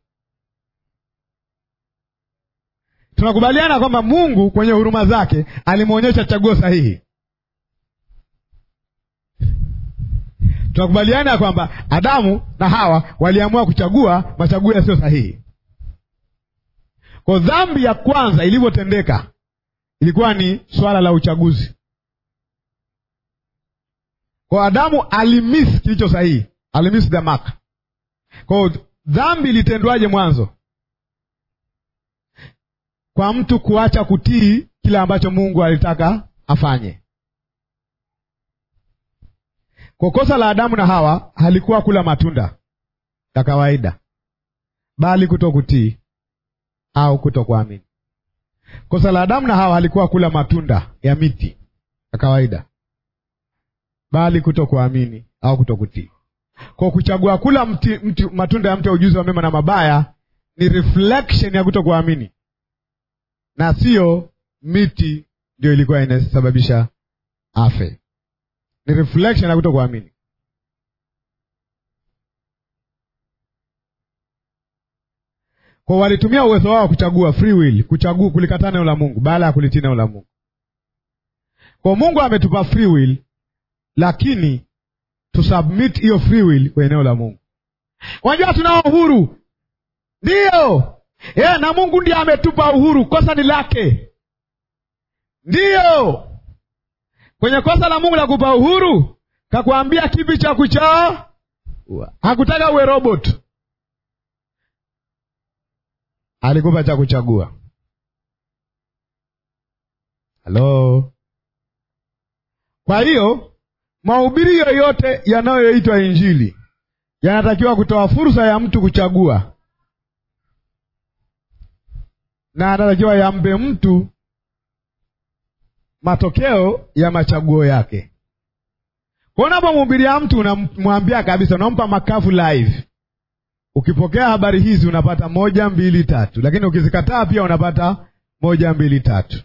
Tunakubaliana kwamba Mungu kwenye huruma zake alimwonyesha chaguo sahihi. Tunakubaliana kwamba Adamu na Hawa waliamua kuchagua machaguo yasiyo sahihi. Kwa dhambi ya kwanza ilivyotendeka ilikuwa ni swala la uchaguzi. Kwa Adamu alimiss kilicho sahihi, alimiss the mark. Kwa dhambi ilitendwaje mwanzo? Kwa mtu kuacha kutii kile ambacho Mungu alitaka afanye. Kwa kosa la Adamu na Hawa halikuwa kula matunda ya kawaida, bali kuto kutii au kuto kuamini. Kosa la Adamu na Hawa halikuwa kula matunda ya miti ya kawaida, bali kuto kuamini au kuto kutii. Kwa kuchagua kula mti, mti, matunda ya mti wa ujuzi wa mema na mabaya ni reflection ya kuto kuamini, na siyo miti ndio ilikuwa inasababisha afe ni reflection ya kuto kuamini. Kwa walitumia uwezo wao kuchagua, free will, kuchagua kulikataa neno la Mungu baada ya kulitii neno la Mungu. Kwa Mungu ametupa free will, lakini tusubmit hiyo free will kwenye neno la Mungu. Unajua tunao uhuru, ndiyo yeah, na Mungu ndiye ametupa uhuru, kosa ni lake, ndiyo kwenye kosa la Mungu la kupa uhuru, kakwambia kipi cha kuchaa? Hakutaka uwe robot, alikupa cha kuchagua. Halo. Kwa hiyo mahubiri yoyote yanayoitwa Injili yanatakiwa kutoa fursa ya mtu kuchagua, na anatakiwa yampe mtu matokeo ya machaguo yake. Kwa unapomhubiria mtu unamwambia kabisa, unampa makavu live. Ukipokea habari hizi unapata moja mbili tatu, lakini ukizikataa pia unapata moja mbili tatu.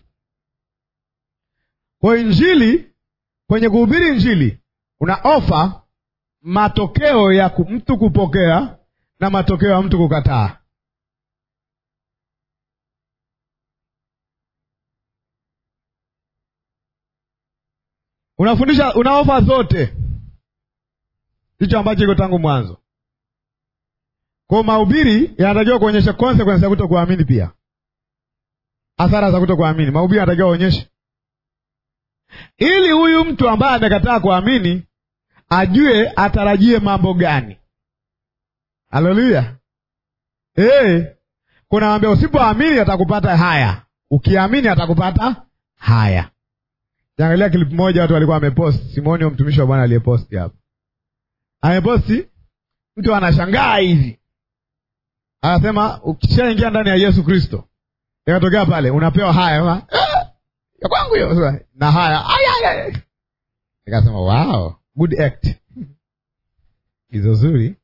Kwa injili, kwenye kuhubiri injili una ofa matokeo ya mtu kupokea na matokeo ya mtu kukataa. unafundisha una ofa zote, hicho ambacho iko tangu mwanzo. Kwa mahubiri yanatakiwa kuonyesha consequence ya kuto kuamini, pia athara za kuto kuamini. Mahubiri yanatakiwa kuonyesha, ili huyu mtu ambaye amekataa kuamini ajue atarajie mambo gani. Haleluya! Hey, kuna wambia usipoamini atakupata haya, ukiamini atakupata haya. Angalia klipu moja, watu walikuwa wameposti. Simoni wa mtumishi wa Bwana aliyeposti hapo, ameposti mtu anashangaa hivi, anasema ukishaingia ndani ya Yesu Kristo, ikatokea pale unapewa haya ma, ah, ya kwangu hiyo na haya aya, nikasema wow, good act hizo zuri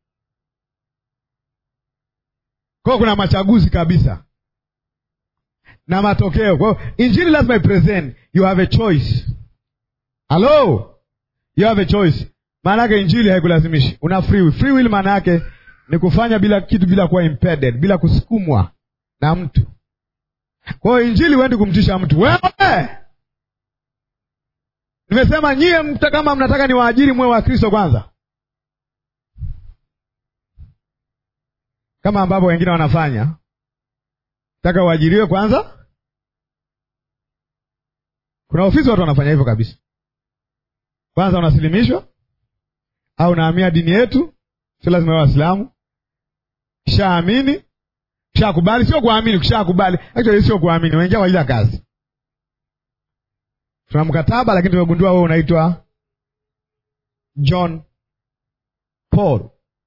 kwao. Kuna machaguzi kabisa na matokeo. Kwa hiyo injili lazima ipresent, you have a choice. Hello, you have a choice. Maana yake injili haikulazimishi, una free will. Free will maana yake ni kufanya bila kitu, bila kuwa impeded, bila kusukumwa na mtu. Kwa hiyo injili huendi kumtisha mtu. Wewe nimesema nyie, mta kama mnataka ni waajiri mwe wa Kristo kwanza, kama ambavyo wengine wanafanya taka uajiriwe kwanza. Kuna ofisi watu wanafanya hivyo kabisa. Kwanza unasilimishwa au unahamia dini yetu, sio lazima wewe Waislamu. Kishaamini, kishakubali, sio kuamini, kishakubali. Actually sio kuamini, unaingia kwa ajili ya kazi. Tuna mkataba, lakini tumegundua wewe unaitwa John Paul.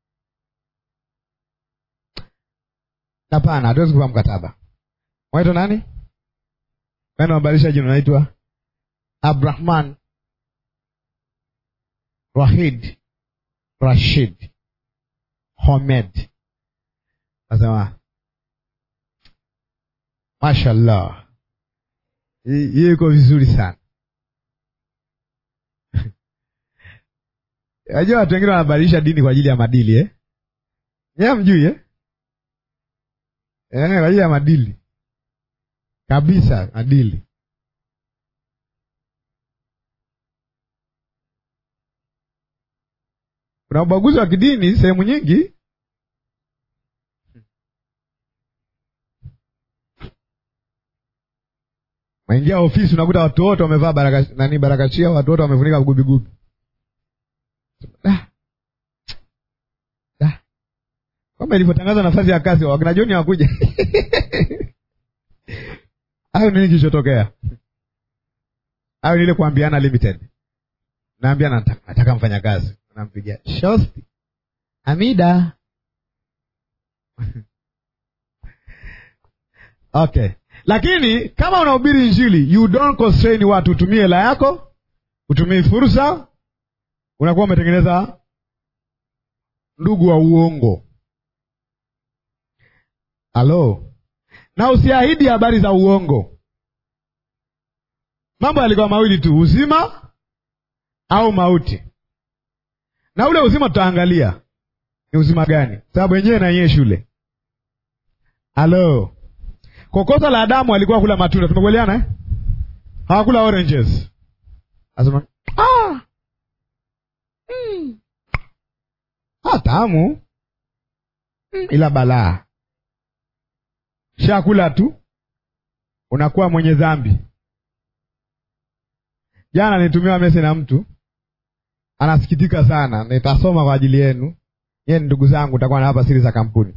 Hapana, hatuwezi kupa mkataba. Unaitwa nani? Wewe unabadilisha jina, unaitwa Abrahman Rahid Rashid Homed. Nasema mashallah, hiyo iko vizuri sana. Najua watu wengine wanabadilisha dini kwa ajili ya madili eh? Nyewe mjui eh? Eh, kwa ajili ya madili kabisa, madili. Kuna ubaguzi wa kidini sehemu nyingi. Maingia ofisi unakuta watu wote wamevaa baraka nani, barakachia, watu wote wamefunika gubigubi. Kwamba ilivyotangaza nafasi ya kazi wakina Joni hawakuja. Hayo nini kilichotokea? Hayo ni ile kuambiana limited. Naambia nataka, nataka mfanya kazi. Nampigia shosti. Amida. Okay. Lakini kama unahubiri Injili, you don't constrain watu utumie hela yako, utumie fursa, unakuwa umetengeneza ndugu wa uongo. Halo, na usiahidi habari za uongo. Mambo yalikuwa mawili tu, uzima au mauti, na ule uzima tutaangalia ni uzima gani, sababu wenyewe na yeye shule. Halo, kokosa la Adamu alikuwa kula matunda, tumekubaliana eh? Hawakula oranges. Asema ah, mm. ah, tamu mm, ila balaa Shakula tu unakuwa mwenye dhambi. Jana nilitumiwa message na mtu anasikitika sana, nitasoma kwa ajili yenu. Yeye ni ndugu zangu, utakuwa na hapa siri za kampuni.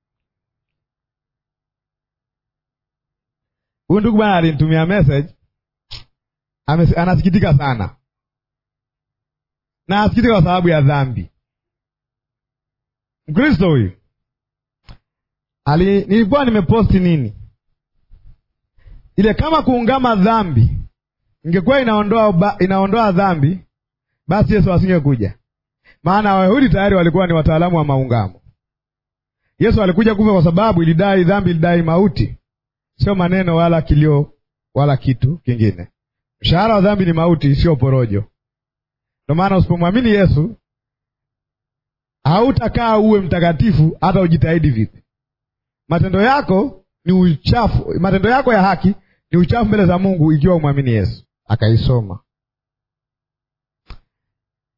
Huyu ndugu bwana alinitumia message, anasikitika sana na anasikitika kwa sababu ya dhambi. Mkristo huyu Ali, nilikuwa nimeposti nini ile, kama kuungama dhambi ingekuwa inaondoa inaondoa dhambi, basi Yesu asingekuja, maana Wayahudi tayari walikuwa ni wataalamu wa maungamo. Yesu alikuja kufa kwa sababu ilidai dhambi, ilidai mauti, sio maneno wala kilio wala kitu kingine. Mshahara wa dhambi ni mauti, sio porojo. Ndio maana usipomwamini Yesu hautakaa uwe mtakatifu, hata ujitahidi vipi matendo yako ni uchafu. Matendo yako ya haki ni uchafu mbele za Mungu ikiwa umwamini Yesu. Akaisoma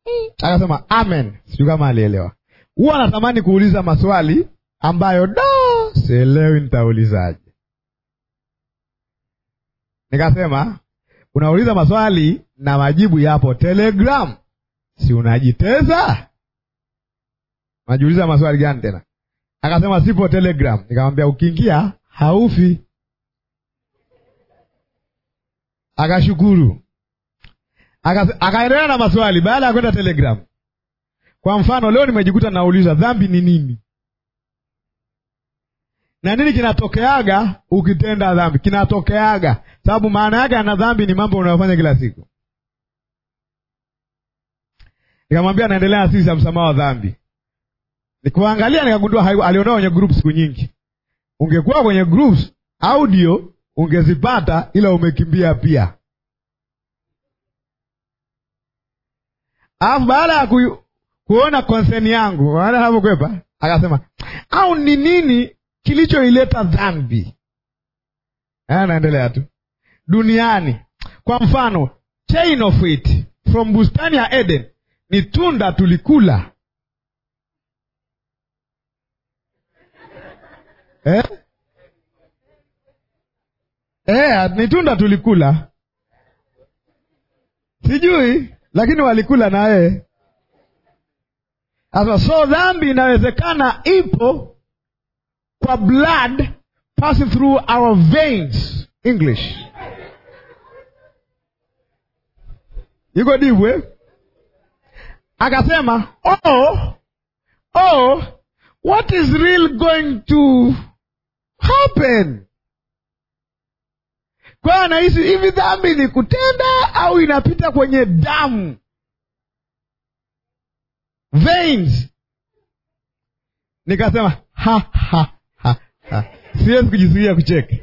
akasema amen. Sijui kama alielewa. Huwa anatamani kuuliza maswali ambayo da sielewi nitaulizaje. Nikasema unauliza maswali na majibu yapo Telegram, si unajiteza? Unajiuliza maswali gani tena? Akasema sipo Telegram. Nikamwambia ukiingia haufi. Akashukuru, akaendelea na maswali baada ya kwenda Telegram. Kwa mfano, leo nimejikuta nauliza dhambi ni nini na nini kinatokeaga ukitenda dhambi. Kinatokeaga sababu maana yake ana dhambi ni mambo unayofanya kila siku. Nikamwambia naendelea na sisi ya msamaha wa dhambi. Nikuangalia nikagundua aliondoa kwenye group siku nyingi. Ungekuwa kwenye groups audio ungezipata, ila umekimbia pia. Alafu baada ya ku, kuona konseni yangu, baada hapo kwepa, akasema au ni nini kilichoileta dhambi? Naendelea tu duniani. Kwa mfano, chain of it from bustani ya Eden ni tunda tulikula eh? Eh, ni tunda tulikula, sijui lakini walikula na yeye. Sasa so dhambi inawezekana ipo kwa blood passing through our veins. English iko divwe. Akasema oh, oh, what is real going to happen? Kwa anahisi hivi dhambi ni kutenda au inapita kwenye damu veins. Nikasema ha, ha, ha, ha. Siwezi kujizuia kucheka.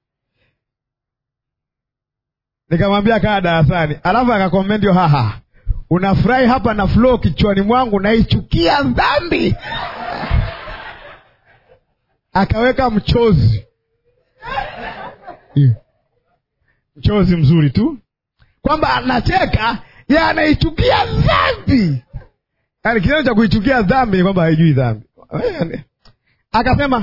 Nikamwambia kaa darasani, alafu akakomenti haha, unafurahi hapa na flow kichwani mwangu, naichukia dhambi. Akaweka mchozi mchozi mzuri tu kwamba anacheka ye anaichukia dhambi. Yani kitendo cha kuichukia dhambi ni kwamba haijui dhambi. Akasema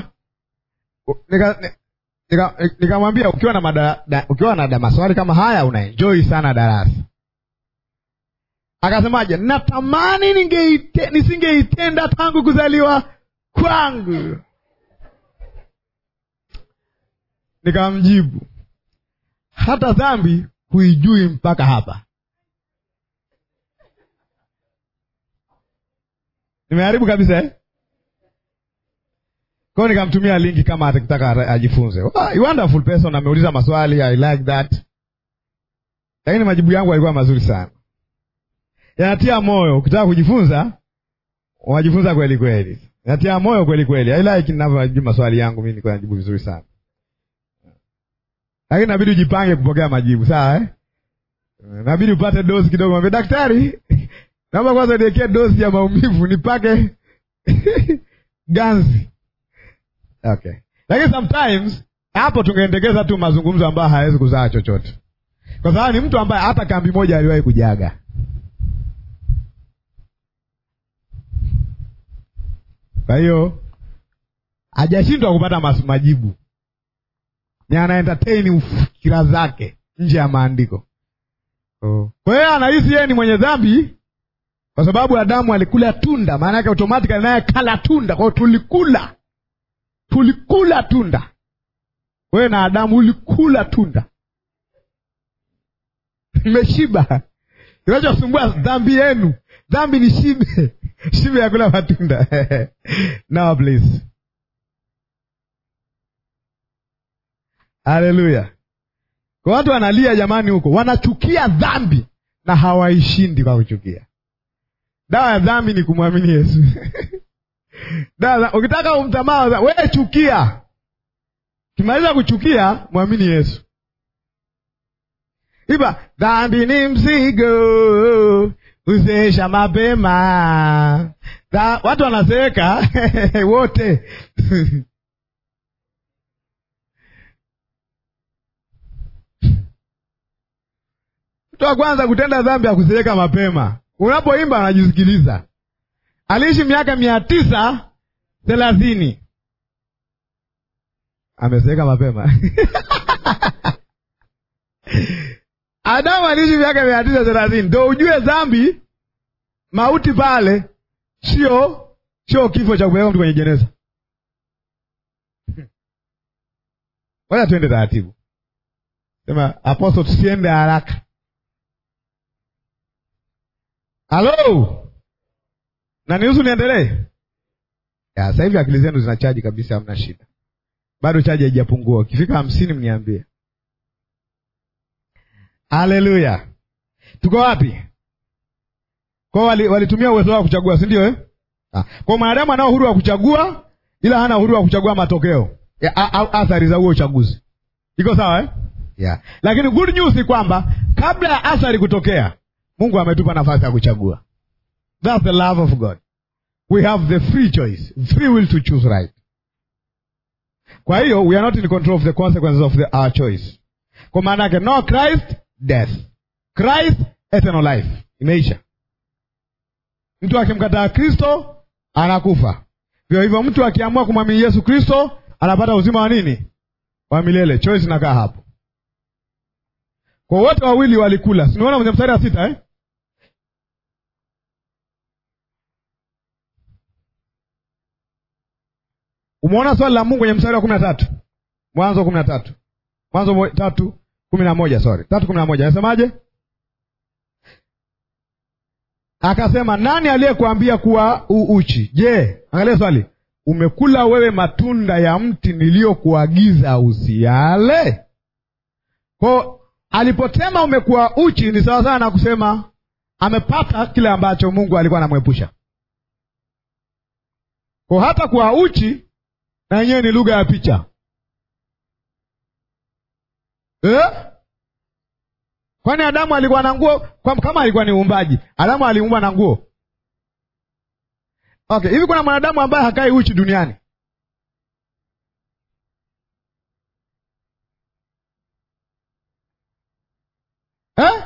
nikamwambia nika, nika ukiwa na mada, da, ukiwa na da maswali kama haya unaenjoy sana darasa. Akasemaje? natamani ningeite, nisingeitenda tangu kuzaliwa kwangu. Nikamjibu hata dhambi huijui mpaka hapa. Nimeharibu kabisa eh? Kwao nikamtumia linki kama atakitaka ajifunze. Wow, wonderful person ameuliza maswali, I like that. Lakini majibu yangu yalikuwa mazuri sana, yanatia moyo. Ukitaka kujifunza unajifunza kweli kweli, yanatia moyo kweli kweli. I like ninavyojibu maswali yangu, mimi niko najibu vizuri sana lakini nabidi ujipange kupokea majibu sawa, eh? Nabidi upate dozi kidogo, mwambie daktari, naomba kwanza niwekee dozi ya maumivu nipake ganzi. Okay, lakini sometimes hapo tungeendekeza tu mazungumzo ambayo hawezi kuzaa chochote, kwa sababu ni mtu ambaye hata kambi moja aliwahi kujaga. Kwa hiyo hajashindwa kupata majibu ni ana entertain fikira zake nje ya maandiko. Oh. Kwa hiyo anahisi yeye ni mwenye dhambi kwa sababu Adamu alikula tunda, maana yake automatically naye kala tunda. Kwa hiyo tulikula, tulikula tunda. Wewe na Adamu ulikula tunda, mmeshiba. Kinachosumbua dhambi yenu, dhambi ni shibe, shibe ya kula matunda now please Haleluya! Kwa watu wanalia jamani, huko wanachukia dhambi na hawaishindi kwa kuchukia. Dawa ya dhambi ni kumwamini Yesu. Dawa, ukitaka umtamaa wewe chukia, kimaliza kuchukia mwamini Yesu. Iba dhambi ni mzigo uzeesha mapema. Watu wanazeeka wote Mtu wa kwanza kutenda dhambi akuzeeka mapema, unapoimba unajisikiliza. Aliishi miaka mia tisa thelathini amezeeka mapema Adamu aliishi miaka mia tisa thelathini ndo ujue dhambi, mauti pale sio sio kifo cha kupeleka mtu kwenye jeneza. Wacha tuende taratibu. Sema apostle, tusiende haraka. Halo, na nihusu niendelee? Sasa hivi akili zenu zina chaji kabisa, hamna shida, bado chaji haijapungua. Ukifika hamsini mniambie. Haleluya, tuko wapi? Kwao walitumia uwezo wao kuchagua, si ndio eh? Kwa mwanadamu anao uhuru wa kuchagua, ila hana uhuru wa kuchagua matokeo au athari za huo uchaguzi. Iko sawa eh? Yeah. Lakini good news ni kwamba kabla ya athari kutokea, Mungu ametupa nafasi ya kuchagua. That's the love of God. We have the free choice, free will to choose right. Kwa hiyo we are not in control of the consequences of the, our choice. Kwa maana yake no Christ death, Christ eternal life. Imeisha. Mtu akimkataa Kristo anakufa. Vyo hivyo mtu akiamua kumwamini Yesu Kristo anapata uzima wa nini? Wa milele. Choice inakaa hapo. Kwa wote wawili walikula. Sinaona kwenye mstari wa sita eh? Umeona swali la Mungu kwenye mstari wa kumi na tatu Mwanzo kumi na tatu Mwanzo tatu kumi na moja sorry, tatu kumi na moja anasemaje? Akasema, nani aliyekuambia kuwa u uchi? Je, angalia swali, umekula wewe matunda ya mti niliyokuagiza usiale? Kwa alipotema umekuwa uchi, ni sawasawa na kusema amepata kile ambacho Mungu alikuwa anamwepusha. Kwa hata kuwa uchi na yenyewe ni lugha ya picha eh? Kwani Adamu alikuwa na nguo? Kama alikuwa ni uumbaji, Adamu aliumba na nguo? Okay, hivi kuna mwanadamu ambaye hakai uchi duniani? Eh?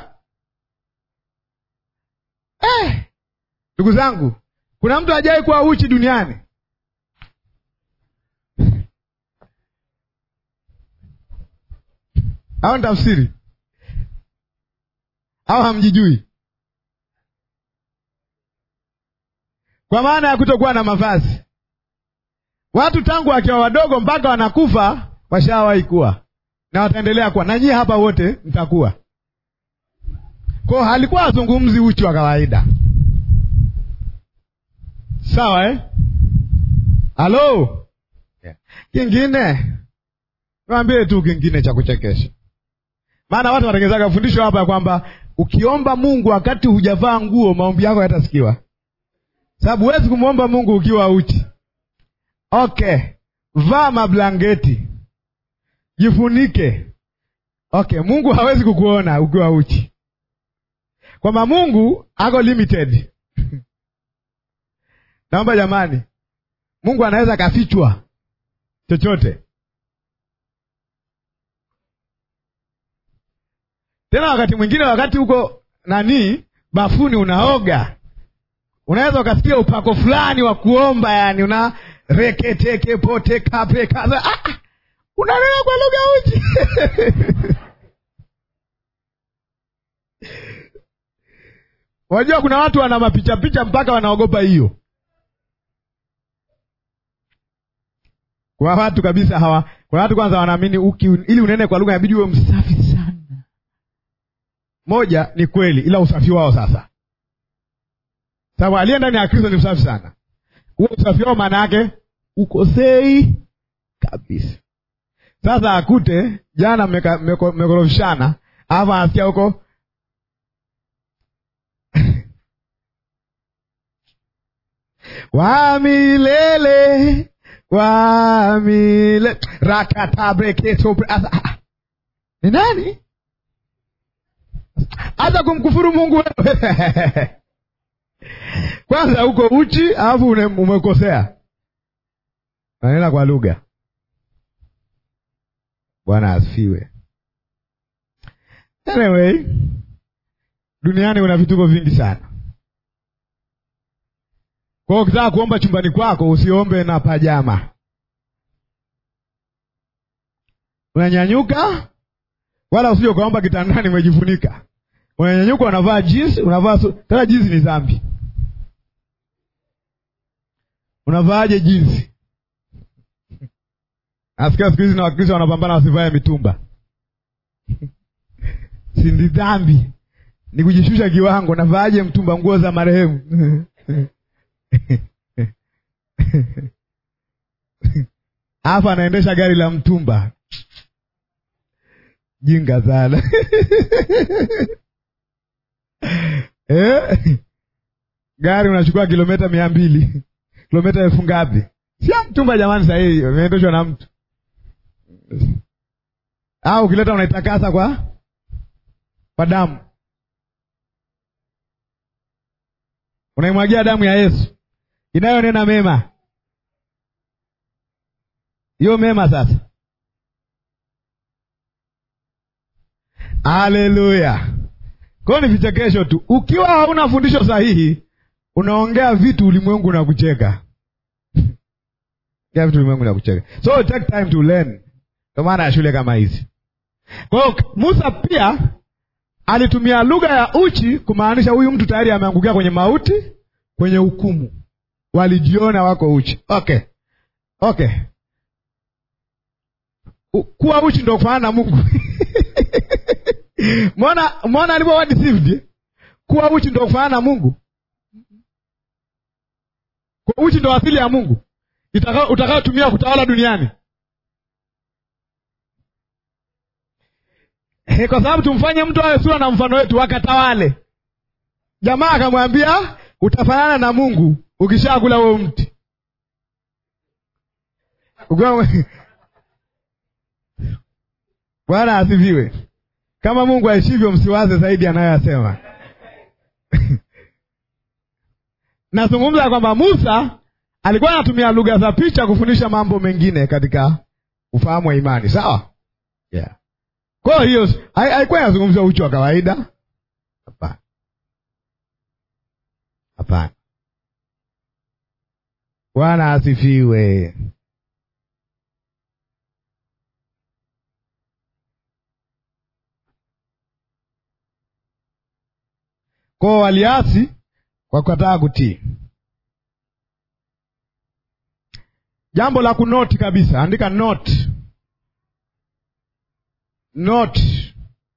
Eh. Ndugu zangu, kuna mtu hajawahi kuwa uchi duniani? au ni tafsiri au hamjijui? Kwa maana ya kutokuwa na mavazi. Watu tangu wakiwa wadogo mpaka wanakufa washawahi kuwa na wataendelea kuwa, na nyie hapa wote mtakuwa. Kwao halikuwa azungumzi uchi wa kawaida, sawa eh? Halo, yeah. Kingine niwaambie tu kingine cha kuchekesha maana watu wanatengenezaga fundisho hapa ya kwamba ukiomba Mungu wakati hujavaa nguo, maombi yako yatasikiwa, sababu huwezi kumwomba Mungu ukiwa uchi. Okay, vaa mablangeti, jifunike. Okay, Mungu hawezi kukuona ukiwa uchi, kwamba Mungu ako limited. Naomba jamani, Mungu anaweza kafichwa chochote tena wakati mwingine, wakati huko nani bafuni unaoga, unaweza ukasikia upako fulani wa kuomba, yani una reketeke pote kape kaza, ah, unanena kwa lugha uchi Wajua kuna watu wana mapicha picha mpaka wanaogopa hiyo. Kuna watu kabisa hawa, kuna watu kwanza wanaamini uki ili unene kwa lugha inabidi uwe msafi sana. Moja ni kweli, ila usafi wao sasa, sababu aliye ndani ya Kristo ni msafi sana. Huo usafi wao maana yake ukosei kabisa. Sasa akute jana mmekorofishana, alafu anasikia huko wa milele wa milele rakatabreketo ni nani hata kumkufuru Mungu wewe kwanza uko uchi, alafu umekosea, nanena kwa lugha. Bwana asifiwe. Anyway, duniani kuna vituko vingi sana. Kwa hiyo ukitaka kuomba chumbani kwako usiombe na pajama, unanyanyuka, wala usije ukaomba kitandani umejifunika. Unanyanyuka, unavaa jinsi, unavaa su... tena jinsi ni dhambi. Unavaaje jinsi? Nasikia siku hizi na Wakristo wanapambana wasivae mitumba si ndi dhambi, ni kujishusha kiwango. Navaaje mtumba? Nguo za marehemu hapa anaendesha gari la mtumba. Jinga sana eh? Gari unachukua kilomita mia mbili kilomita elfu ngapi? Sia mtumba jamani, sahii imeendeshwa na mtu au ukileta unaitakasa kwa kwa damu, unaimwagia damu ya Yesu inayonena mema. Hiyo mema sasa. Haleluya! Kwa hiyo ni vichekesho tu. Ukiwa hauna fundisho sahihi, unaongea vitu ulimwengu na kucheka vitu ulimwengu na kucheka. So take time to learn. Ndio maana ya shule kama hizi. Kwa hiyo Musa pia alitumia lugha ya uchi kumaanisha huyu mtu tayari ameangukia kwenye mauti, kwenye hukumu. Walijiona wako uchi. Okay, okay. U, kuwa uchi ndio kufanana na Mungu Mwona mwona alipokuwa deceived. Kuwa uchi ndio kufanana na Mungu. Kwa uchi ndio asili ya Mungu utakayotumia kutawala duniani. He, kwa sababu tumfanye mtu awe sura na mfano wetu wakatawale. Jamaa akamwambia utafanana na Mungu ukishakula huo mti. Bwana asifiwe. Kama Mungu aishivyo, msiwaze zaidi anayoyasema. Nazungumza kwamba Musa alikuwa anatumia lugha za picha kufundisha mambo mengine katika ufahamu wa imani, sawa? Yeah. Kwa hiyo haikuwa inazungumzia uchi wa kawaida, hapana, hapana. Bwana asifiwe. Kwao waliasi kwa kukataa kutii. Jambo la kunoti kabisa, andika note. Note.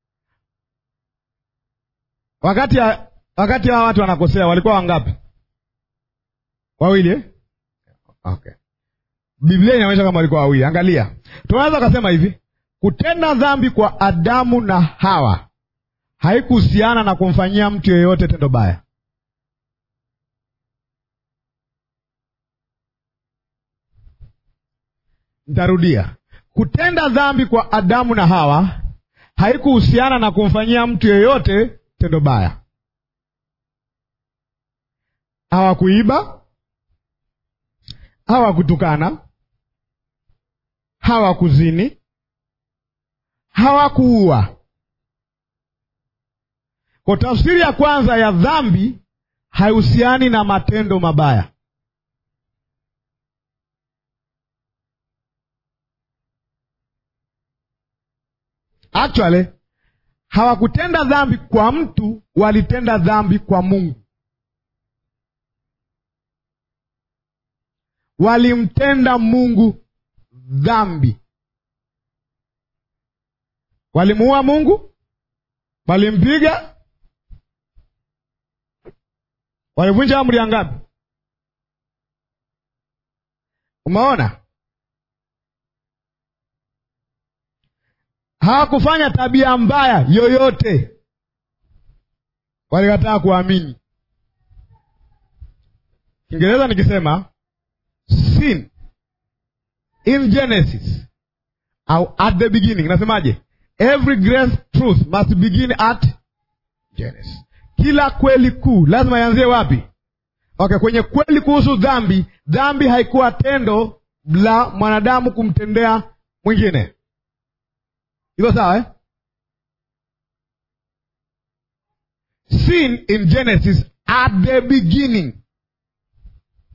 Wakati ya, wakati hawa watu wanakosea walikuwa wangapi? Wawili eh? Okay. Biblia inaonyesha kama walikuwa wawili. Angalia, tunaweza kusema hivi, kutenda dhambi kwa Adamu na Hawa haikuhusiana na kumfanyia mtu yeyote tendo baya. Nitarudia, kutenda dhambi kwa Adamu na Hawa haikuhusiana na kumfanyia mtu yeyote tendo baya. Hawakuiba, hawakutukana, hawakuzini, hawakuua. Kwa tafsiri ya kwanza ya dhambi haihusiani na matendo mabaya. Actually, hawakutenda dhambi kwa mtu, walitenda dhambi kwa Mungu. Walimtenda Mungu dhambi. Walimuua Mungu, walimpiga, walivunja amri ya ngapi? Umeona? hawakufanya tabia mbaya yoyote, walikataa kuamini. Kiingereza nikisema sin in Genesis au at the beginning, nasemaje? Every great truth must begin at Genesis. Kila kweli kuu lazima ianzie wapi? Okay, kwenye kweli kuhusu dhambi. Dhambi haikuwa tendo la mwanadamu kumtendea mwingine Iko sawa eh? Sin in Genesis at the beginning.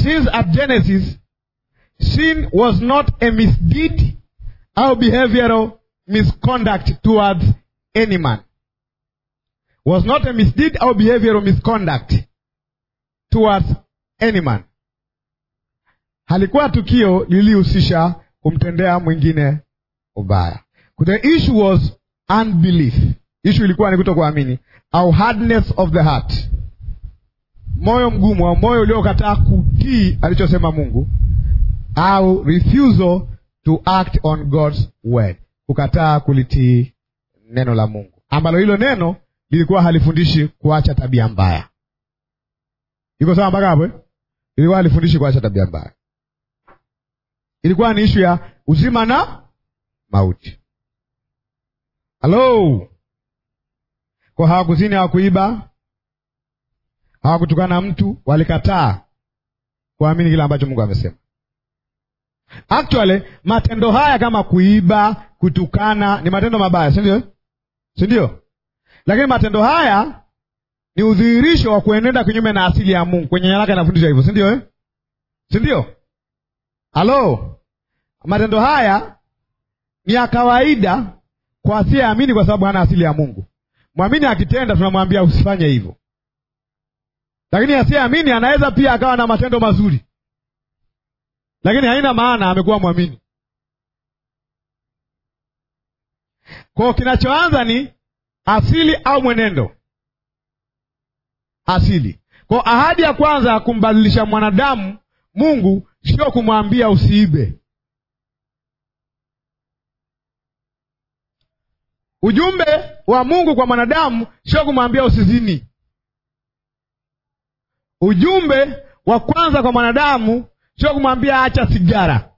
since at Genesis sin was not a misdeed or behavioral misconduct towards any man was not a misdeed or behavioral misconduct towards any man halikuwa tukio lilihusisha kumtendea mwingine ubaya the issue was unbelief issue ilikuwa ni kutokuamini au hardness of the heart moyo mgumu au moyo uliokataa kutii alichosema mungu au refusal to act on god's word kukataa kulitii neno la mungu ambalo hilo neno lilikuwa halifundishi kuacha tabia mbaya iko sawa mpaka hapo eh? ilikuwa halifundishi kuacha tabia mbaya ilikuwa ni ishu ya uzima na mauti halo kwa hawakuzini hawakuiba hawakutukana mtu walikataa kuamini kile ambacho mungu amesema actually matendo haya kama kuiba kutukana ni matendo mabaya si ndio si ndio lakini matendo haya ni udhihirisho wa kuenenda kinyume na asili ya mungu kwenye nyaraka inafundisha hivyo si ndio eh? si ndio halo matendo haya ni ya kawaida kwa asiyeamini kwa sababu hana asili ya mungu mwamini akitenda tunamwambia usifanye hivyo lakini asiyeamini anaweza pia akawa na matendo mazuri lakini haina maana amekuwa mwamini kwao kinachoanza ni asili au mwenendo asili kwao ahadi ya kwanza ya kumbadilisha mwanadamu mungu sio kumwambia usiibe ujumbe wa mungu kwa mwanadamu sio kumwambia usizini ujumbe wa kwanza kwa mwanadamu sio kumwambia acha sigara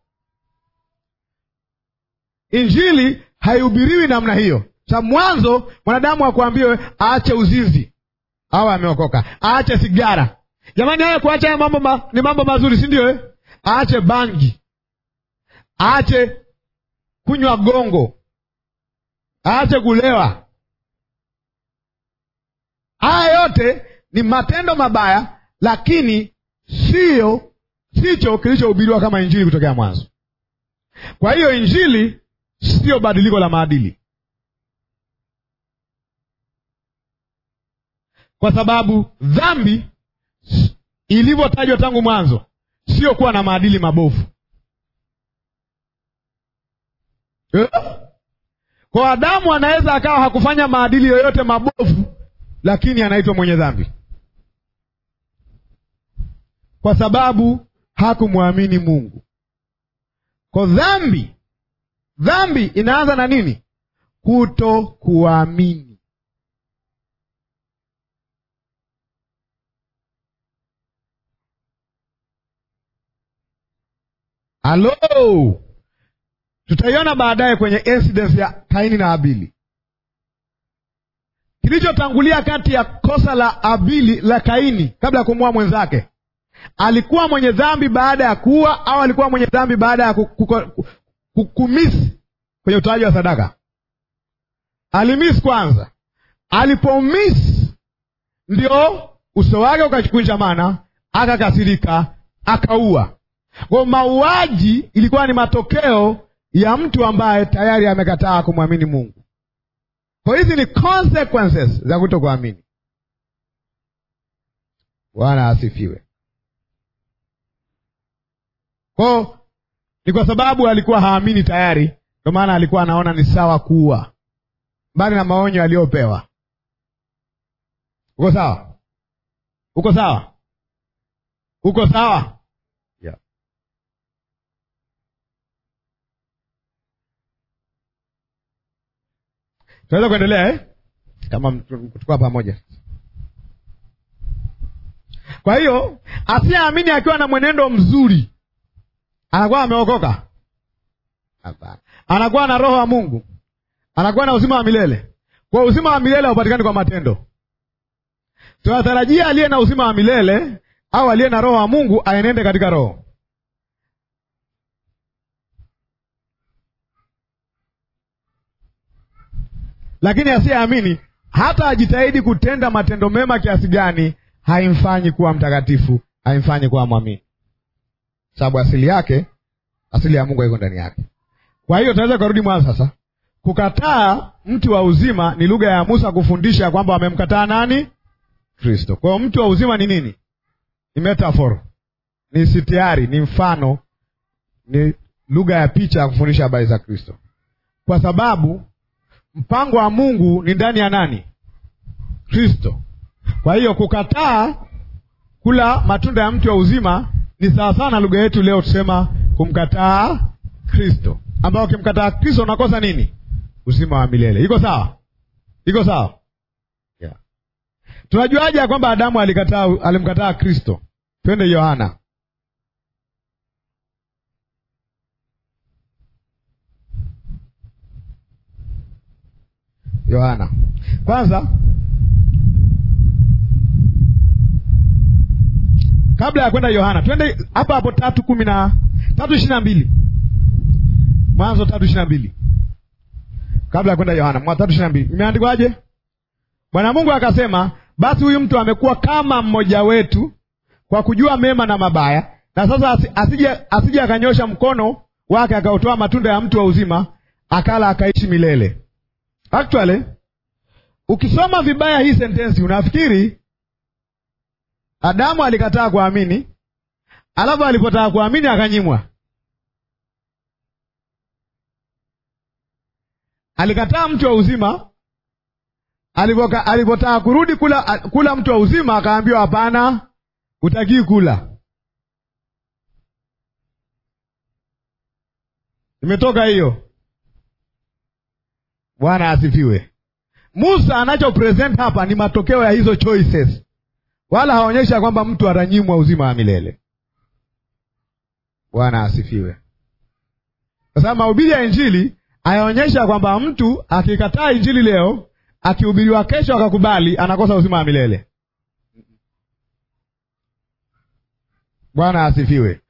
injili haihubiriwi namna hiyo sa mwanzo mwanadamu akuambiwe aache uzinzi au ameokoka aache sigara jamani haya kuacha haya mambo ma, ni mambo mazuri si ndio eh? aache bangi aache kunywa gongo aache kulewa haya yote ni matendo mabaya lakini siyo sicho kilichohubiriwa kama injili kutokea mwanzo kwa hiyo injili siyo badiliko la maadili kwa sababu dhambi ilivyotajwa tangu mwanzo sio kuwa na maadili mabovu eh? kwa adamu anaweza akawa hakufanya maadili yoyote mabovu lakini anaitwa mwenye dhambi kwa sababu hakumwamini mungu kwa dhambi dhambi inaanza na nini kuto kuamini halo tutaiona baadaye kwenye incidence ya kaini na abili kilichotangulia kati ya kosa la abili la kaini kabla ya kumua mwenzake alikuwa mwenye dhambi baada ya kuua au alikuwa mwenye dhambi baada ya kumisi kwenye utoaji wa sadaka alimisi kwanza alipomisi ndio uso wake ukakunjamana akakasirika akaua kwa mauaji ilikuwa ni matokeo ya mtu ambaye tayari amekataa kumwamini mungu kwa hizi ni consequences za kuto kuamini bwana asifiwe kwao ni kwa sababu alikuwa haamini tayari ndio maana alikuwa anaona ni sawa kuua mbali na maonyo aliyopewa uko sawa uko sawa uko sawa yeah. tunaweza kuendelea eh? kama tukuwa pamoja kwa hiyo asiyeamini akiwa na mwenendo mzuri anakuwa ameokoka hapana anakuwa na roho wa mungu anakuwa na uzima wa milele kwa uzima wa milele haupatikani kwa matendo tunatarajia aliye na uzima wa milele au aliye na roho wa mungu aenende katika roho lakini asiyeamini hata ajitahidi kutenda matendo mema kiasi gani haimfanyi kuwa mtakatifu haimfanyi kuwa mwamini sababu asili yake, asili ya Mungu haiko ndani yake. Kwa hiyo tunaweza kurudi mwanzo sasa. Kukataa mti wa uzima ni lugha ya Musa kufundisha kwamba wamemkataa nani? Kristo. Kwa hiyo mti wa uzima ni nini? Ni metaphor, ni sitiari, ni mfano, ni lugha ya picha ya kufundisha habari za Kristo, kwa sababu mpango wa Mungu ni ndani ya nani? Kristo. Kwa hiyo kukataa kula matunda ya mti wa uzima ni sawasawa na lugha yetu leo tusema kumkataa Kristo, ambao ukimkataa Kristo unakosa nini? Uzima wa milele. Iko sawa? Iko sawa? Yeah. Tunajuaje ya kwamba Adamu alikataa alimkataa Kristo? Twende Yohana Yohana kwanza, kabla ya kwenda Yohana, twende hapo hapo tatu kumi na tatu ishirini na mbili Mwanzo tatu ishirini na mbili kabla ya kwenda Yohana mwa tatu ishirini na mbili imeandikwaje? Bwana Mungu akasema, basi huyu mtu amekuwa kama mmoja wetu kwa kujua mema na mabaya, na sasa asije asije akanyosha mkono wake akautoa matunda ya mti wa uzima akala akaishi milele. Actually, ukisoma vibaya hii sentensi unafikiri Adamu alikataa kuamini, alafu alipotaka kuamini akanyimwa. Alikataa mti wa uzima, alipotaka kurudi kula, kula mti wa uzima akaambiwa hapana, hutakii kula. Imetoka hiyo. Bwana asifiwe. Musa anacho present hapa ni matokeo ya hizo choices, wala haonyesha kwamba mtu atanyimwa uzima wa milele. Bwana asifiwe. Kwa sababu mahubiri ya Injili ayaonyesha kwamba mtu akikataa Injili leo, akihubiriwa kesho akakubali, anakosa uzima wa milele. Bwana asifiwe.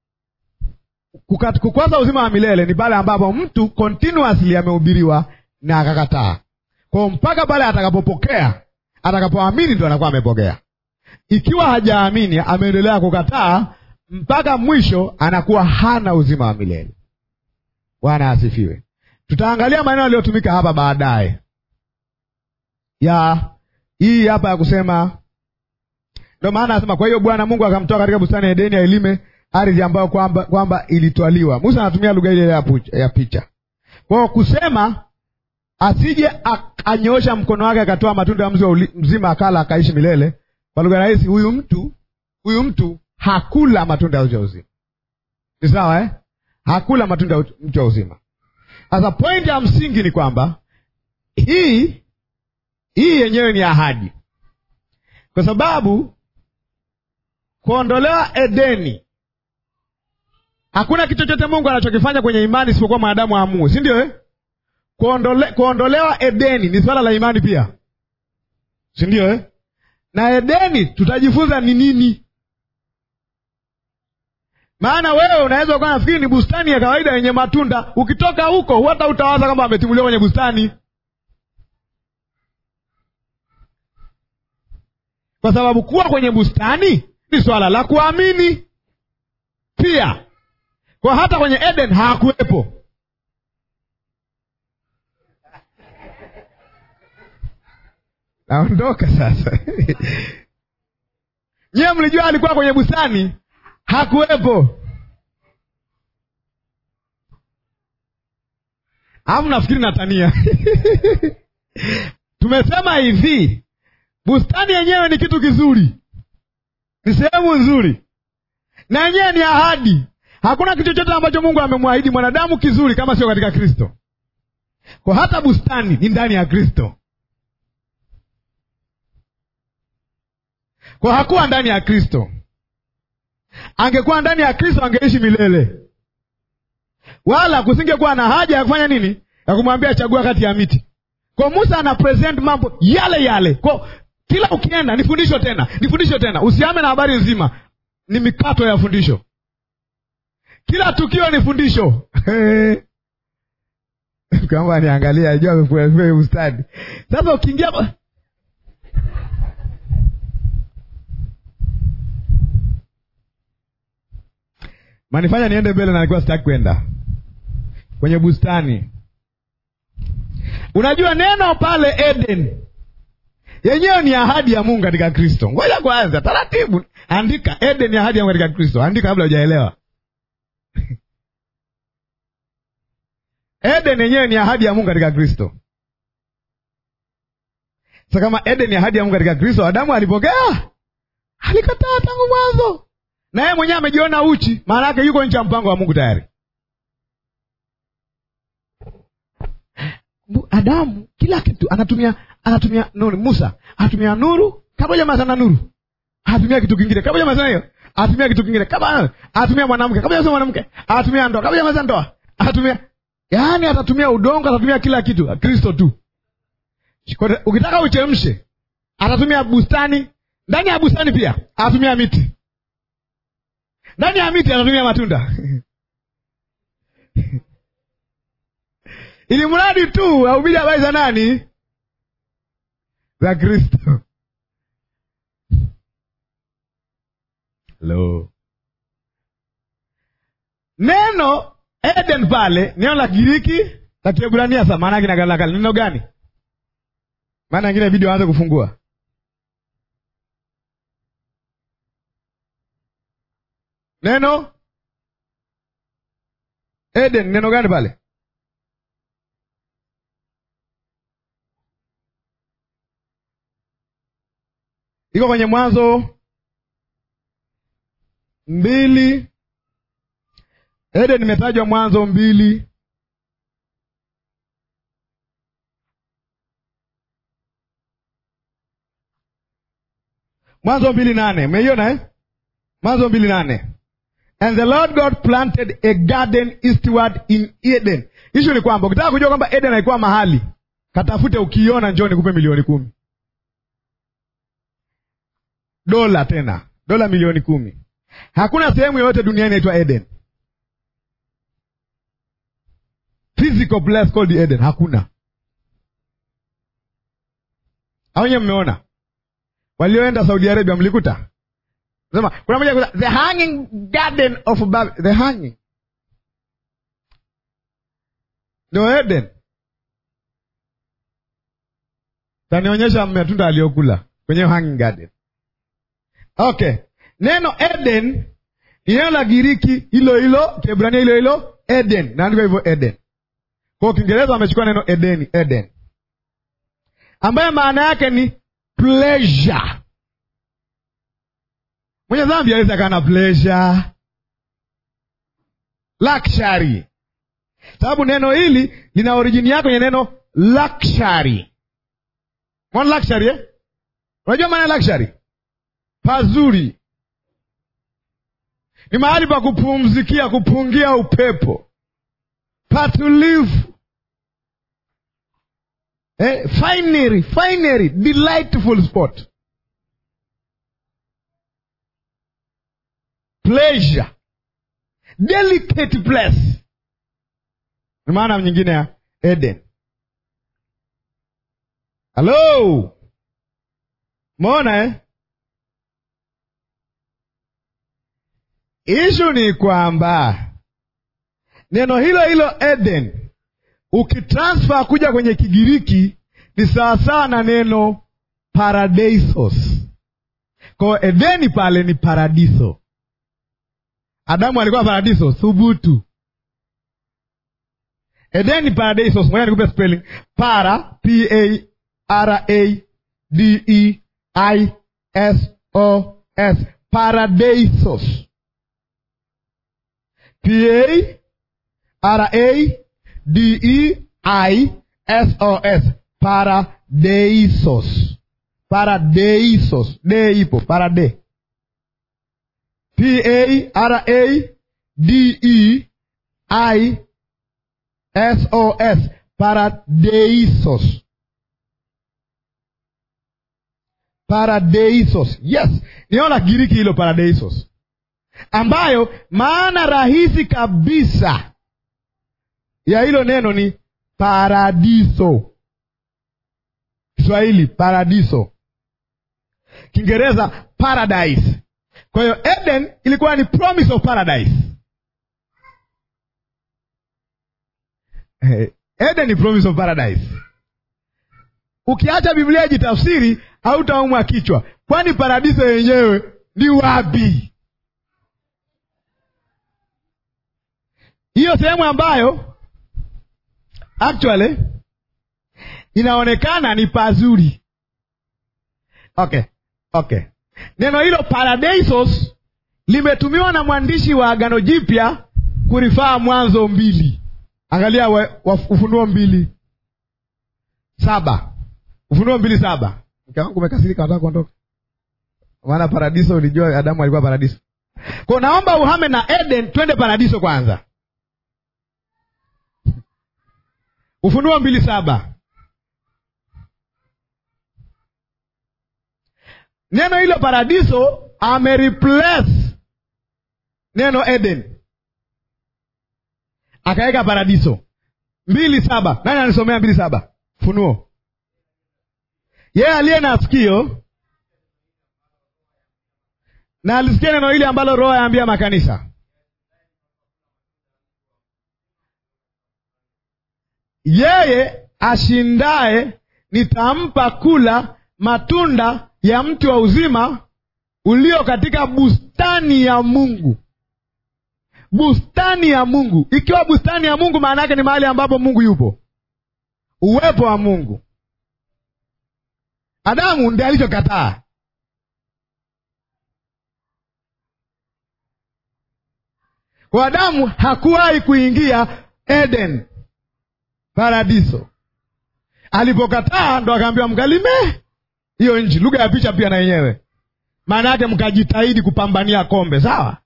Kukosa uzima wa milele ni pale ambapo mtu continuously amehubiriwa na akakataa. Kwa hiyo mpaka pale atakapopokea, atakapoamini ndo anakuwa amepokea. Ikiwa hajaamini, ameendelea kukataa mpaka mwisho, anakuwa hana uzima wa milele. Bwana asifiwe. Tutaangalia maneno yaliyotumika hapa baadaye ya hii hapa ya kusema, ndo maana anasema, kwa hiyo Bwana Mungu akamtoa katika bustani ya Edeni ailime ardhi ambayo kwamba kwamba ilitwaliwa. Musa anatumia lugha ile ya picha. Kwa hiyo kusema asije anyoosha mkono wake akatoa matunda ya mzi mzima akala akaishi milele. Kwa lugha rahisi, huyu mtu huyu mtu hakula matunda ya mti wa uzima. Ni sawa eh? Hakula matunda ya mti wa uzima. Sasa pointi ya msingi ni kwamba hii hii yenyewe ni ahadi, kwa sababu kuondolewa Edeni, hakuna kitu chochote Mungu anachokifanya kwenye imani isipokuwa mwanadamu aamue, si ndio eh? Kuondole, kuondolewa Edeni ni swala la imani pia, si ndio eh? Na Edeni tutajifunza ni nini. Maana wewe unaweza ukawa nafikiri ni bustani ya kawaida yenye matunda, ukitoka huko hata utawaza kwamba ametimuliwa kwenye bustani, kwa sababu kuwa kwenye bustani ni swala la kuamini pia. Kwa hata kwenye Eden hakuwepo Naondoka sasa. Nyiwe mlijua alikuwa kwenye bustani? Hakuwepo. Amu nafikiri natania. Tumesema hivi, bustani yenyewe ni kitu kizuri, ni sehemu nzuri, na yenyewe ni ahadi. Hakuna kitu chochote ambacho Mungu amemwahidi mwanadamu kizuri kama sio katika Kristo. Kwa hata bustani ni ndani ya Kristo. Kwa hakuwa ndani ya Kristo. Angekuwa ndani ya Kristo angeishi milele, wala kusingekuwa na haja ya kufanya nini, ya kumwambia chagua kati ya miti. Kwa Musa ana present mambo yale yale. Kwa kila ukienda, ni fundisho tena, ni fundisho tena, usiame na habari nzima, ni mikato ya fundisho. Kila tukio ni fundisho kama niangalia, ajua amefuaia ustadi. Sasa ukiingia manifanya niende mbele na nilikuwa sitaki kwenda kwenye bustani. Unajua neno pale Eden yenyewe ni ahadi ya Mungu katika Kristo. Ngoja kwanza, taratibu, andika Eden ni ahadi ya Mungu katika Kristo. Andika kabla hujaelewa. Eden yenyewe ni ahadi ya Mungu katika Kristo. Sasa kama Eden ni ahadi ya Mungu katika Kristo, Adamu alipokea? Alikataa tangu mwanzo, na yeye mwenyewe amejiona uchi, maana yake yuko nje ya mpango wa Mungu tayari. Adamu kila kitu anatumia anatumia nuru. Musa anatumia nuru kabla jamaa sana nuru, anatumia kitu kingine kabla jamaa sana hiyo, anatumia kitu kingine kabla, anatumia mwanamke kabla jamaa mwanamke, anatumia ndoa kabla jamaa sana ndoa, anatumia yaani, atatumia udongo, atatumia kila kitu. Kristo tu, ukitaka uchemshe, atatumia bustani, ndani ya bustani pia atatumia miti, ndani ya miti atatumia matunda ili mradi tu ahubiri habari za nani? Za Kristo. Hello. Neno Eden pale neno la Kigiriki la Kiebrania, sasa maana yake na kale neno gani? Maana ingine video aanze kufungua neno Eden, neno gani pale? iko kwenye Mwanzo mbili. Eden imetajwa Mwanzo mbili Mwanzo mbili nane umeiona eh? Mwanzo mbili nane and the Lord God planted a garden eastward in Eden. Ishu ni kwamba ukitaka kujua kwamba Eden haikuwa mahali, katafute, ukiiona njoo nikupe milioni kumi dola tena dola milioni kumi. Hakuna sehemu yoyote duniani inaitwa Eden, physical place called Eden, hakuna. Au nyewe mmeona walioenda Saudi Arabia, mlikuta sema kuna moja kuta, the hanging garden of Babel, the hanging ndio Eden. Tanionyesha matunda aliyokula kwenye hanging garden. Okay, neno Eden ni neno la Giriki hilo hilo, Kiebrania hilo hilo Eden, naandika hivyo Eden. Kwa Kiingereza wamechukua neno Edeni, Eden, ambayo maana yake ni pleasure. Mwenye dhambi aweza akawa na pleasure, luxury, sababu neno hili lina orijini yake kwenye neno luxury. Mwana luxury eh? Unajua maana ya luxury? Pazuri ni mahali pa kupumzikia, kupungia upepo, patulivu, eh, finery, finery, delightful spot, pleasure, delicate place. Ni maana nyingine ya Eden. Halo, mona eh? Ishu ni kwamba neno hilo hilo Eden ukitransfer kuja kwenye Kigiriki ni sawasawa na neno paradeisos. Kwa Edeni pale ni paradiso. Adamu alikuwa paradiso, thubutu. Edeni paradeisos. Ngoja nikupe spelling. Para, P A R A D E I S O S, paradeisos P A R A D E I S O S, paradeisos. Paradeisos, de ipo parade. P A R A D E I S O S, paradeisos. Paradeisos, yes, niona Giriki hilo paradeisos ambayo maana rahisi kabisa ya hilo neno ni paradiso. Kiswahili paradiso, Kiingereza paradise. Kwa hiyo Eden ilikuwa ni promise of paradise, Eden ni promise of paradise. Ukiacha Biblia ijitafsiri hautaumwa kichwa, kwani paradiso yenyewe ni wapi? Hiyo sehemu ambayo actually inaonekana ni pazuri. Okay, okay. Neno hilo paradisos limetumiwa na mwandishi wa Agano Jipya kurifaa Mwanzo mbili. Angalia we, wa, Ufunuo mbili saba Ufunuo mbili saba. Mke wangu umekasirika, nataka kuondoka, maana paradiso, ulijua Adamu alikuwa paradiso. Kwa naomba uhame na Eden, twende paradiso kwanza. Ufunuo mbili saba. Neno hilo paradiso amereplace neno Eden, akaweka paradiso mbili saba. Nani anisomea mbili saba? Funuo. Yeye aliye na sikio na alisikia neno hili ambalo Roho yaambia makanisa. Yeye ashindaye nitampa kula matunda ya mti wa uzima ulio katika bustani ya Mungu. Bustani ya Mungu, ikiwa bustani ya Mungu, maana yake ni mahali ambapo Mungu yupo, uwepo wa Mungu. Adamu ndiye alichokataa. Kwa Adamu hakuwahi kuingia Eden, paradiso. Alipokataa ndo akaambiwa mkalime hiyo nchi. Lugha ya picha pia na yenyewe maana yake mkajitahidi kupambania kombe, sawa?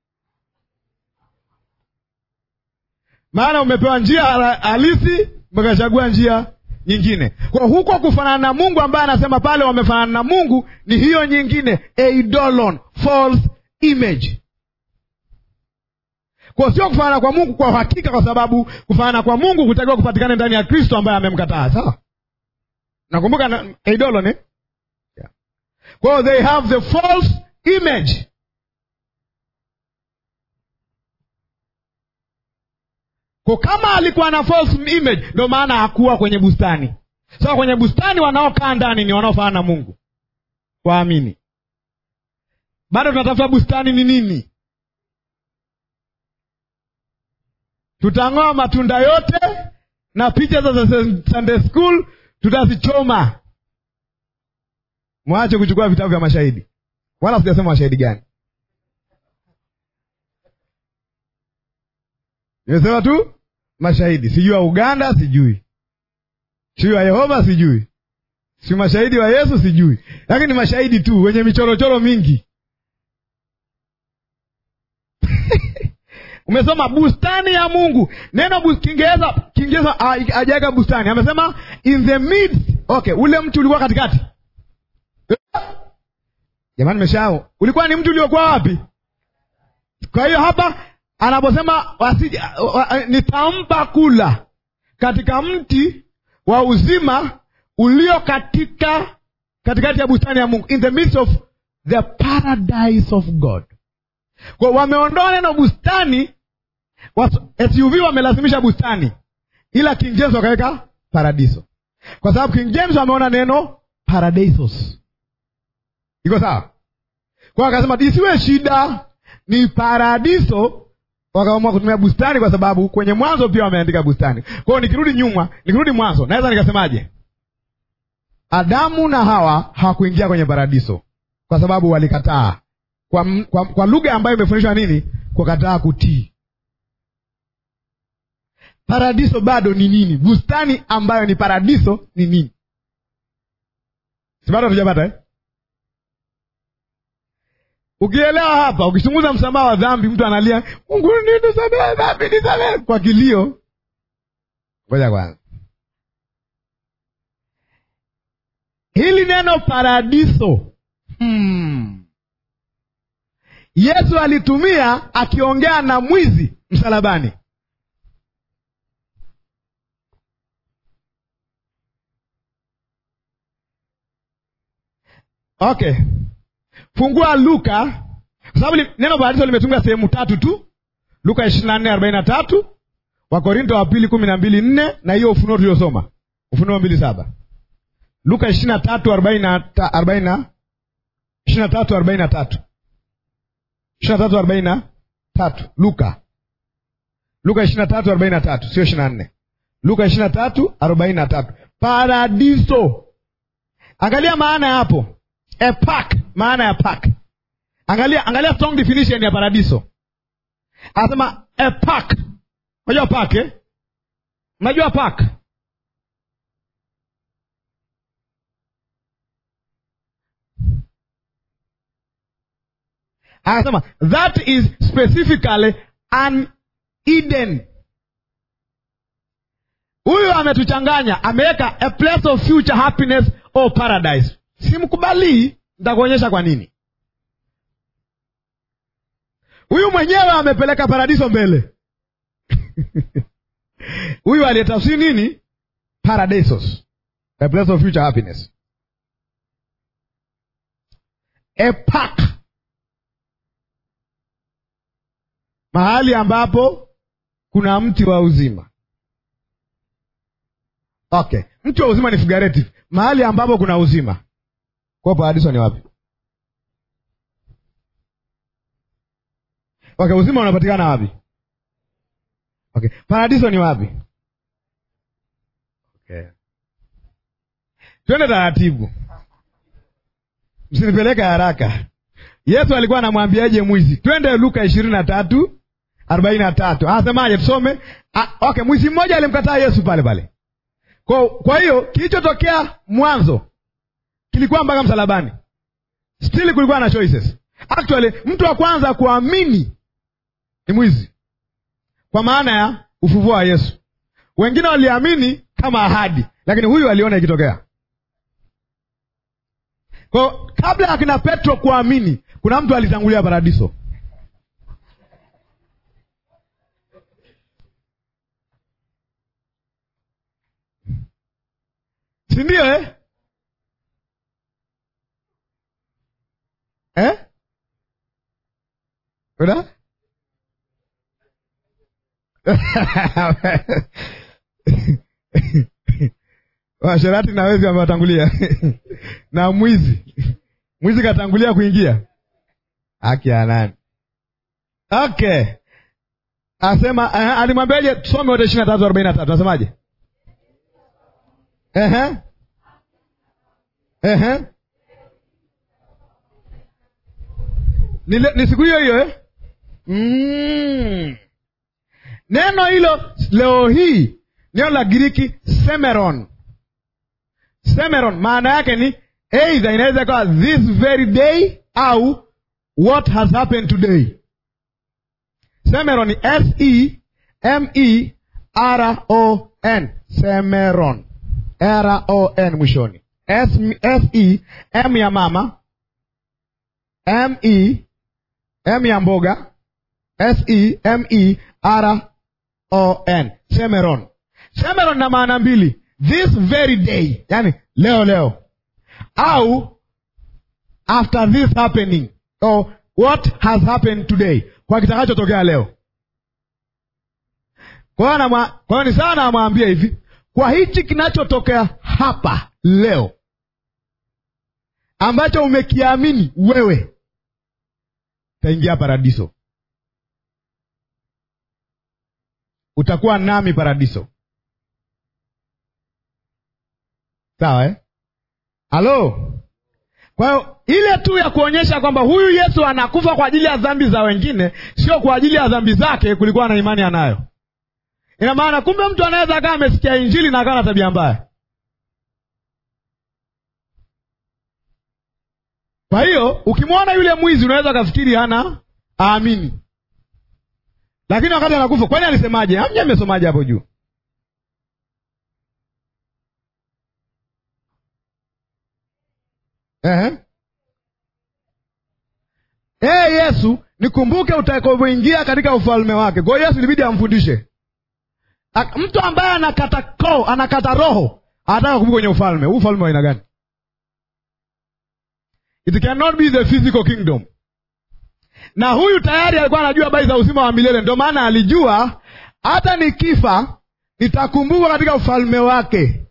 Maana umepewa njia halisi, mkachagua njia nyingine. Kwa huko kufanana na Mungu ambaye anasema pale wamefanana na Mungu ni hiyo nyingine, eidolon, false image. Kwa sio kufanana kwa Mungu kwa uhakika, kwa sababu kufanana kwa Mungu kutakiwa kupatikana ndani ya Kristo ambaye amemkataa, sawa? Nakumbuka na, eidolon eh? yeah. Kwa they have the false image Kwa kama alikuwa na false image, ndio maana hakuwa kwenye bustani. Sasa so, kwenye bustani wanaokaa ndani ni wanaofanana na Mungu, waamini. Bado tunatafuta bustani ni nini? Tutang'oa matunda yote na picha za Sunday school tutazichoma. Mwache kuchukua vitabu vya mashahidi, wala sijasema mashahidi gani, nimesema tu mashahidi. Sijui wa Uganda, sijui sijui wa Yehova, sijui si mashahidi wa Yesu, sijui, lakini mashahidi tu wenye michorochoro mingi Umesoma bustani ya Mungu, neno bu, Kiingereza Kiingereza hajaweka bustani, amesema in the midst. Okay, ule mti ulikuwa katikati. Jamani, nimeshao ulikuwa ni mti uliokuwa wapi? Kwa hiyo hapa anaposema nitampa kula katika mti wa uzima ulio katika katikati ya bustani ya Mungu, in the midst of the paradise of God. Kwa wameondoa neno bustani, SUV wamelazimisha bustani, ila King James wakaweka paradiso, kwa sababu King James wameona neno paradisos. Iko sawa? Kwa akasema isiwe shida, ni paradiso wakaamua kutumia bustani kwa sababu kwenye Mwanzo pia wameandika bustani. Kwa hiyo nikirudi nyuma, nikirudi Mwanzo, naweza nikasemaje? Adamu na Hawa hawakuingia kwenye paradiso kwa sababu walikataa, kwa, kwa, kwa lugha ambayo imefundishwa nini? Kukataa kutii. Paradiso bado ni nini? Bustani ambayo ni paradiso ni nini? si bado hatujapata eh? Ukielewa hapa, ukichunguza msamaha wa dhambi, mtu analia Mungu nisamehe dhambi, nisamehe kwa kilio. Ngoja kwanza, hili neno paradiso hmm. Yesu alitumia akiongea na mwizi msalabani. Okay, fungua Luka kwa sababu neno paradiso limetumika sehemu tatu tu, Luka ishirini na nne arobaini na tatu Wakorinto wa pili kumi na mbili nne na hiyo Ufunuo tuliosoma Ufunuo mbili saba Luka ishirini na tatu arobaini na arobaini na ishirini na tatu arobaini na tatu ishirini na tatu arobaini na tatu Luka Luka ishirini na tatu arobaini na tatu sio ishirini na nne Luka ishirini na tatu arobaini na tatu Paradiso. Angalia maana ya hapo a park, maana ya park. Angalia, angalia strong definition ya paradiso. Anasema a park. Unajua park eh? Unajua park? Anasema that is specifically an Eden. Huyu ametuchanganya, ameweka a place of future happiness or paradise. Simkubalii, nitakuonyesha kwa nini. Huyu mwenyewe amepeleka paradiso mbele huyu aliyetafsiri nini? Paradisos, a place of future happiness, a park, mahali ambapo kuna mti wa uzima. Okay, mti wa uzima ni figurative, mahali ambapo kuna uzima. Kwa paradiso ni wapi? Okay, uzima unapatikana wapi? Okay, paradiso ni wapi? Okay, twende taratibu, msinipeleke haraka. Yesu alikuwa anamwambiaje mwizi? Twende Luka ishirini na tatu arobaini na tatu anasemaje? Tusome. Ah, okay, mwizi mmoja alimkataa Yesu pale pale. Kwa kwa hiyo kilichotokea mwanzo kilikuwa mpaka msalabani, still kulikuwa na choices. Actually, mtu wa kwanza kuamini ni mwizi, kwa maana ya ufufuo wa Yesu. Wengine waliamini kama ahadi, lakini huyu aliona ikitokea. Kwa kabla ya kina Petro kuamini, kuna mtu alitangulia paradiso. si ndio eh? Eh? Uda? washerati na wezi wamewatangulia na mwizi mwizi katangulia kuingia haki ya nani? Okay, asema uh, alimwambiaje? Tusome wote ishirini na tatu arobaini na tatu nasemaje? Ehe. Ehe. Ni, ni siku hiyo hiyo eh? Mm. Neno hilo leo hii neno la Giriki semeron. Semeron maana yake ni either inaweza ikawa this very day au what has happened today. Semeron ni S E M E R O N. Semeron. R O N mwishoni. S S E M ya mama, M E M ya mboga, S E M E R O N. Semeron. Semeron na maana mbili, this very day, yani leo leo, au after this happening, or what has happened today, kwa kitakachotokea leo. Kwa hiyo ni sawa, namwambia hivi kwa hichi kinachotokea hapa leo ambacho umekiamini wewe, utaingia paradiso, utakuwa nami paradiso. Sawa eh? Halo. Kwa hiyo ile tu ya kuonyesha kwamba huyu Yesu anakufa kwa ajili ya dhambi za wengine, sio kwa ajili ya dhambi zake, kulikuwa na imani anayo Ina maana kumbe mtu anaweza akawa amesikia Injili na akawa na tabia mbaya. Kwa hiyo ukimwona yule mwizi unaweza ukafikiri hana aamini, lakini wakati anakufa, kwani alisemaje? Amje amesomaje hapo juu? Ehe. Ee Yesu, nikumbuke utakapoingia katika ufalme wake. Kwa hiyo Yesu ilibidi amfundishe mtu ambaye anakata ko anakata roho anataka kuvuka kwenye ufalme huu. Ufalme wa aina gani? It cannot be the physical kingdom. Na huyu tayari alikuwa anajua habari za uzima wa milele, ndio maana alijua hata nikifa nitakumbukwa katika ufalme wake.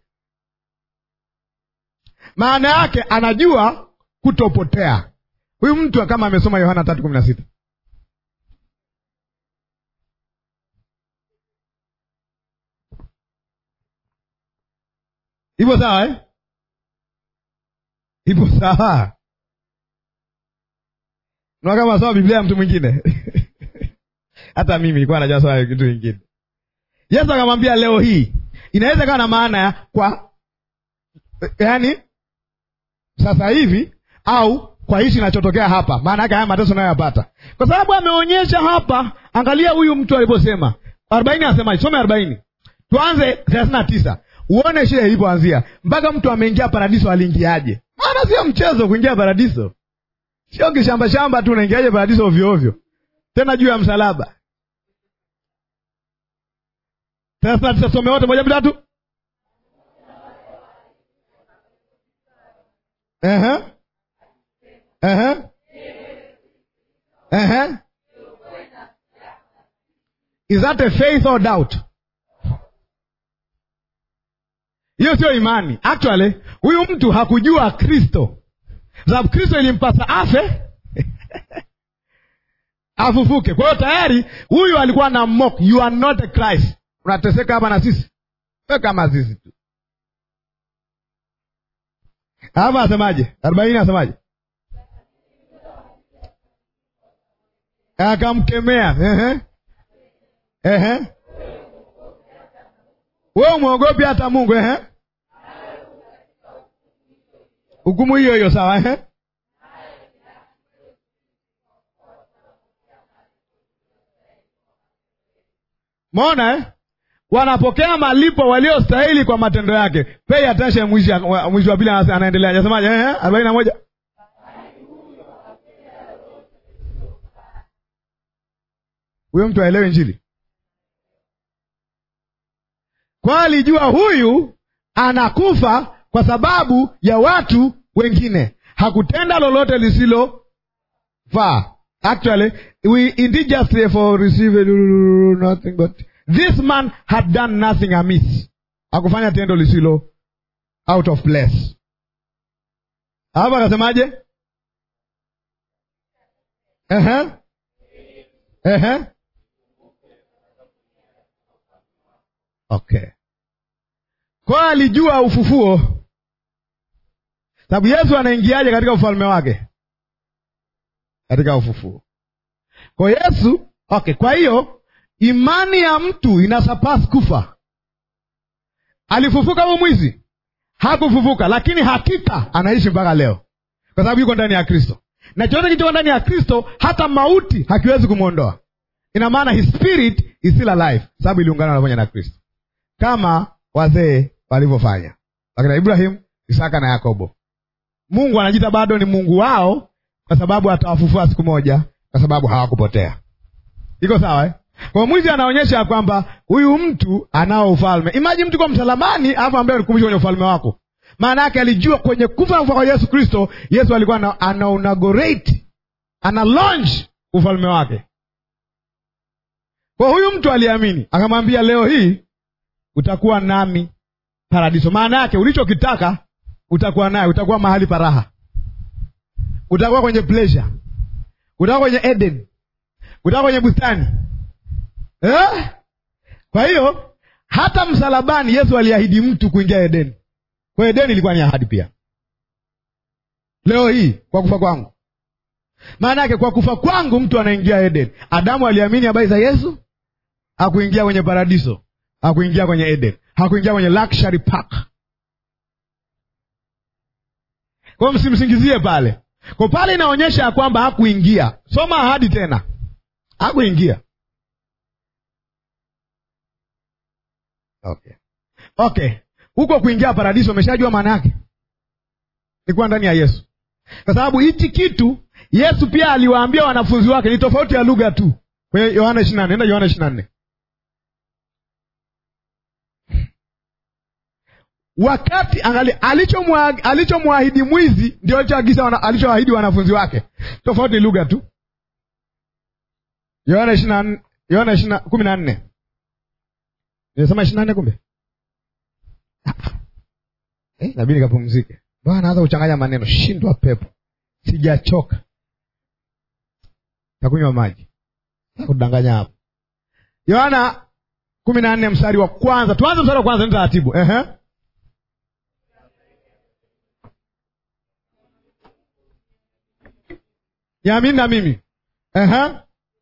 Maana yake anajua kutopotea. Huyu mtu kama amesoma Yohana tatu kumi na sita ipo sawa eh? ipo sawa na kama soma Biblia ya mtu mwingine hata mimi nilikuwa najua sawa kitu kingine. Yesu akamwambia leo hii inaweza kawa na maana ya kwa yaani sasa hivi au kwa hichi kinachotokea hapa, maana yake haya mateso nayoyapata, kwa sababu ameonyesha hapa. Angalia huyu mtu aliposema arobaini, anasemaje? Some arobaini, tuanze thelathini na tisa uone shida ilipoanzia mpaka mtu ameingia paradiso. Aliingiaje? Maana sio mchezo kuingia paradiso, sio kishamba shamba tu. Unaingiaje paradiso ovyo ovyo, tena juu ya msalaba? thelathini na tisa, some wote, moja mbili tatu. Ehe. Ehe. Ehe. Is that a faith or doubt? Hiyo sio imani. Actually, huyu mtu hakujua Kristo, sababu Kristo ilimpasa afe afufuke. Kwa hiyo tayari huyu alikuwa na mock, you are not a Christ. Unateseka hapa na sisi, we kama sisi tu. Hapa asemaje? arobaini asemaje? Akamkemea. Ehe. Ehe. We umwogopi hata Mungu ehe. Hukumu hiyo hiyo sawa ehe. Mona eh? Wanapokea malipo waliostahili kwa matendo yake. Pay attention, mwisho wa pili anaendelea. Anasemaje? Ehe, arobaini na moja. Huyo mtu aelewe Injili kwa alijua huyu anakufa kwa sababu ya watu wengine, hakutenda lolote lisilofaa. Actually we indeed just for receive nothing but this man had done nothing amiss, hakufanya tendo lisilo out of place. Hapa akasemaje? Ehe, ehe Okay, kwa alijua ufufuo, sababu Yesu anaingiaje katika ufalme wake? Katika ufufuo. Kwa Yesu okay. Kwa hiyo imani ya mtu inasapasi kufa. Alifufuka huyo mwizi? Hakufufuka, lakini hakika anaishi mpaka leo, kwa sababu yuko ndani ya Kristo, na chochote kilichoko ndani ya Kristo, hata mauti hakiwezi kumwondoa. Ina maana his spirit is still alive, sababu iliungana pamoja na Kristo kama wazee walivyofanya wakina Ibrahimu, Isaka na Yakobo. Mungu anajiita bado ni Mungu wao kwa sababu atawafufua siku moja, kwa sababu hawakupotea. Iko sawa eh? Kwa mwizi anaonyesha ya kwamba huyu mtu anao ufalme. Imagine mtu kwa msalabani, alafu ambaye alikumbusha kwenye ufalme wako. Maana yake alijua kwenye kufa kwa Yesu Kristo, Yesu alikuwa ana inaugurate, ana launch ufalme wake. Kwa huyu mtu aliamini, akamwambia leo hii utakuwa nami paradiso. Maana yake ulichokitaka utakuwa naye, utakuwa mahali paraha, utakuwa kwenye pleasure, utakuwa kwenye Eden, utakuwa kwenye bustani eh? Kwa hiyo hata msalabani Yesu aliahidi mtu kuingia Edeni. Kwa hiyo Edeni ilikuwa ni ahadi pia. Leo hii kwa kufa kwangu, maana yake kwa kufa kwangu mtu anaingia Eden. Adamu aliamini habari za Yesu, hakuingia kwenye paradiso hakuingia kwenye Eden, hakuingia kwenye luxury park. Kwa hiyo msimsingizie pale, kwa pale inaonyesha ya kwamba hakuingia. Soma ahadi tena, hakuingia. Okay, okay, huko kuingia paradiso, umeshajua maana yake ni kuwa ndani ya Yesu, kwa sababu hichi kitu Yesu pia aliwaambia wanafunzi wake, ni tofauti ya lugha tu. Kwenye Yohana ishirini na nne enda Yohana ishirini na nne wakati angali alichomwahidi mwizi ndio alichoagiza alichoahidi wanafunzi wake, tofauti lugha tu. Yohana ishirini Yohana ishirini kumi na nne nimesema ishirini na nne kumbe eh, nabidi nikapumzike. Bwana naanza kuchanganya maneno, shindwa pepo, sijachoka, takunywa maji, kudanganya hapo. Yohana kumi na nne mstari wa kwanza, tuanze mstari wa kwanza, ni taratibu. Ehe, yamini na mimi. Ehe,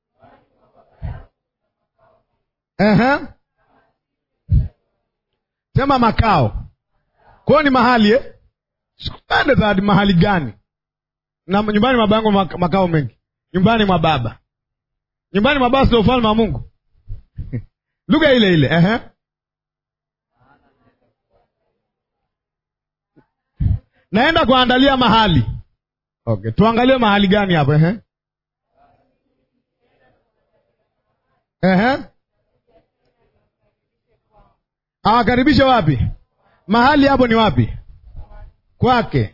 ehe, sema makao kwao ni mahali eh? Sikupende zaidi mahali gani? Na nyumbani mwa baba yangu mak- makao mengi, nyumbani mwa baba, nyumbani mwa baba sio ufalme wa Mungu. lugha ile ile ehe. Naenda kuandalia mahali. Okay, tuangalie mahali gani hapo ehe. Ehe. Awakaribishe wapi? Mahali hapo ni wapi? Kwake.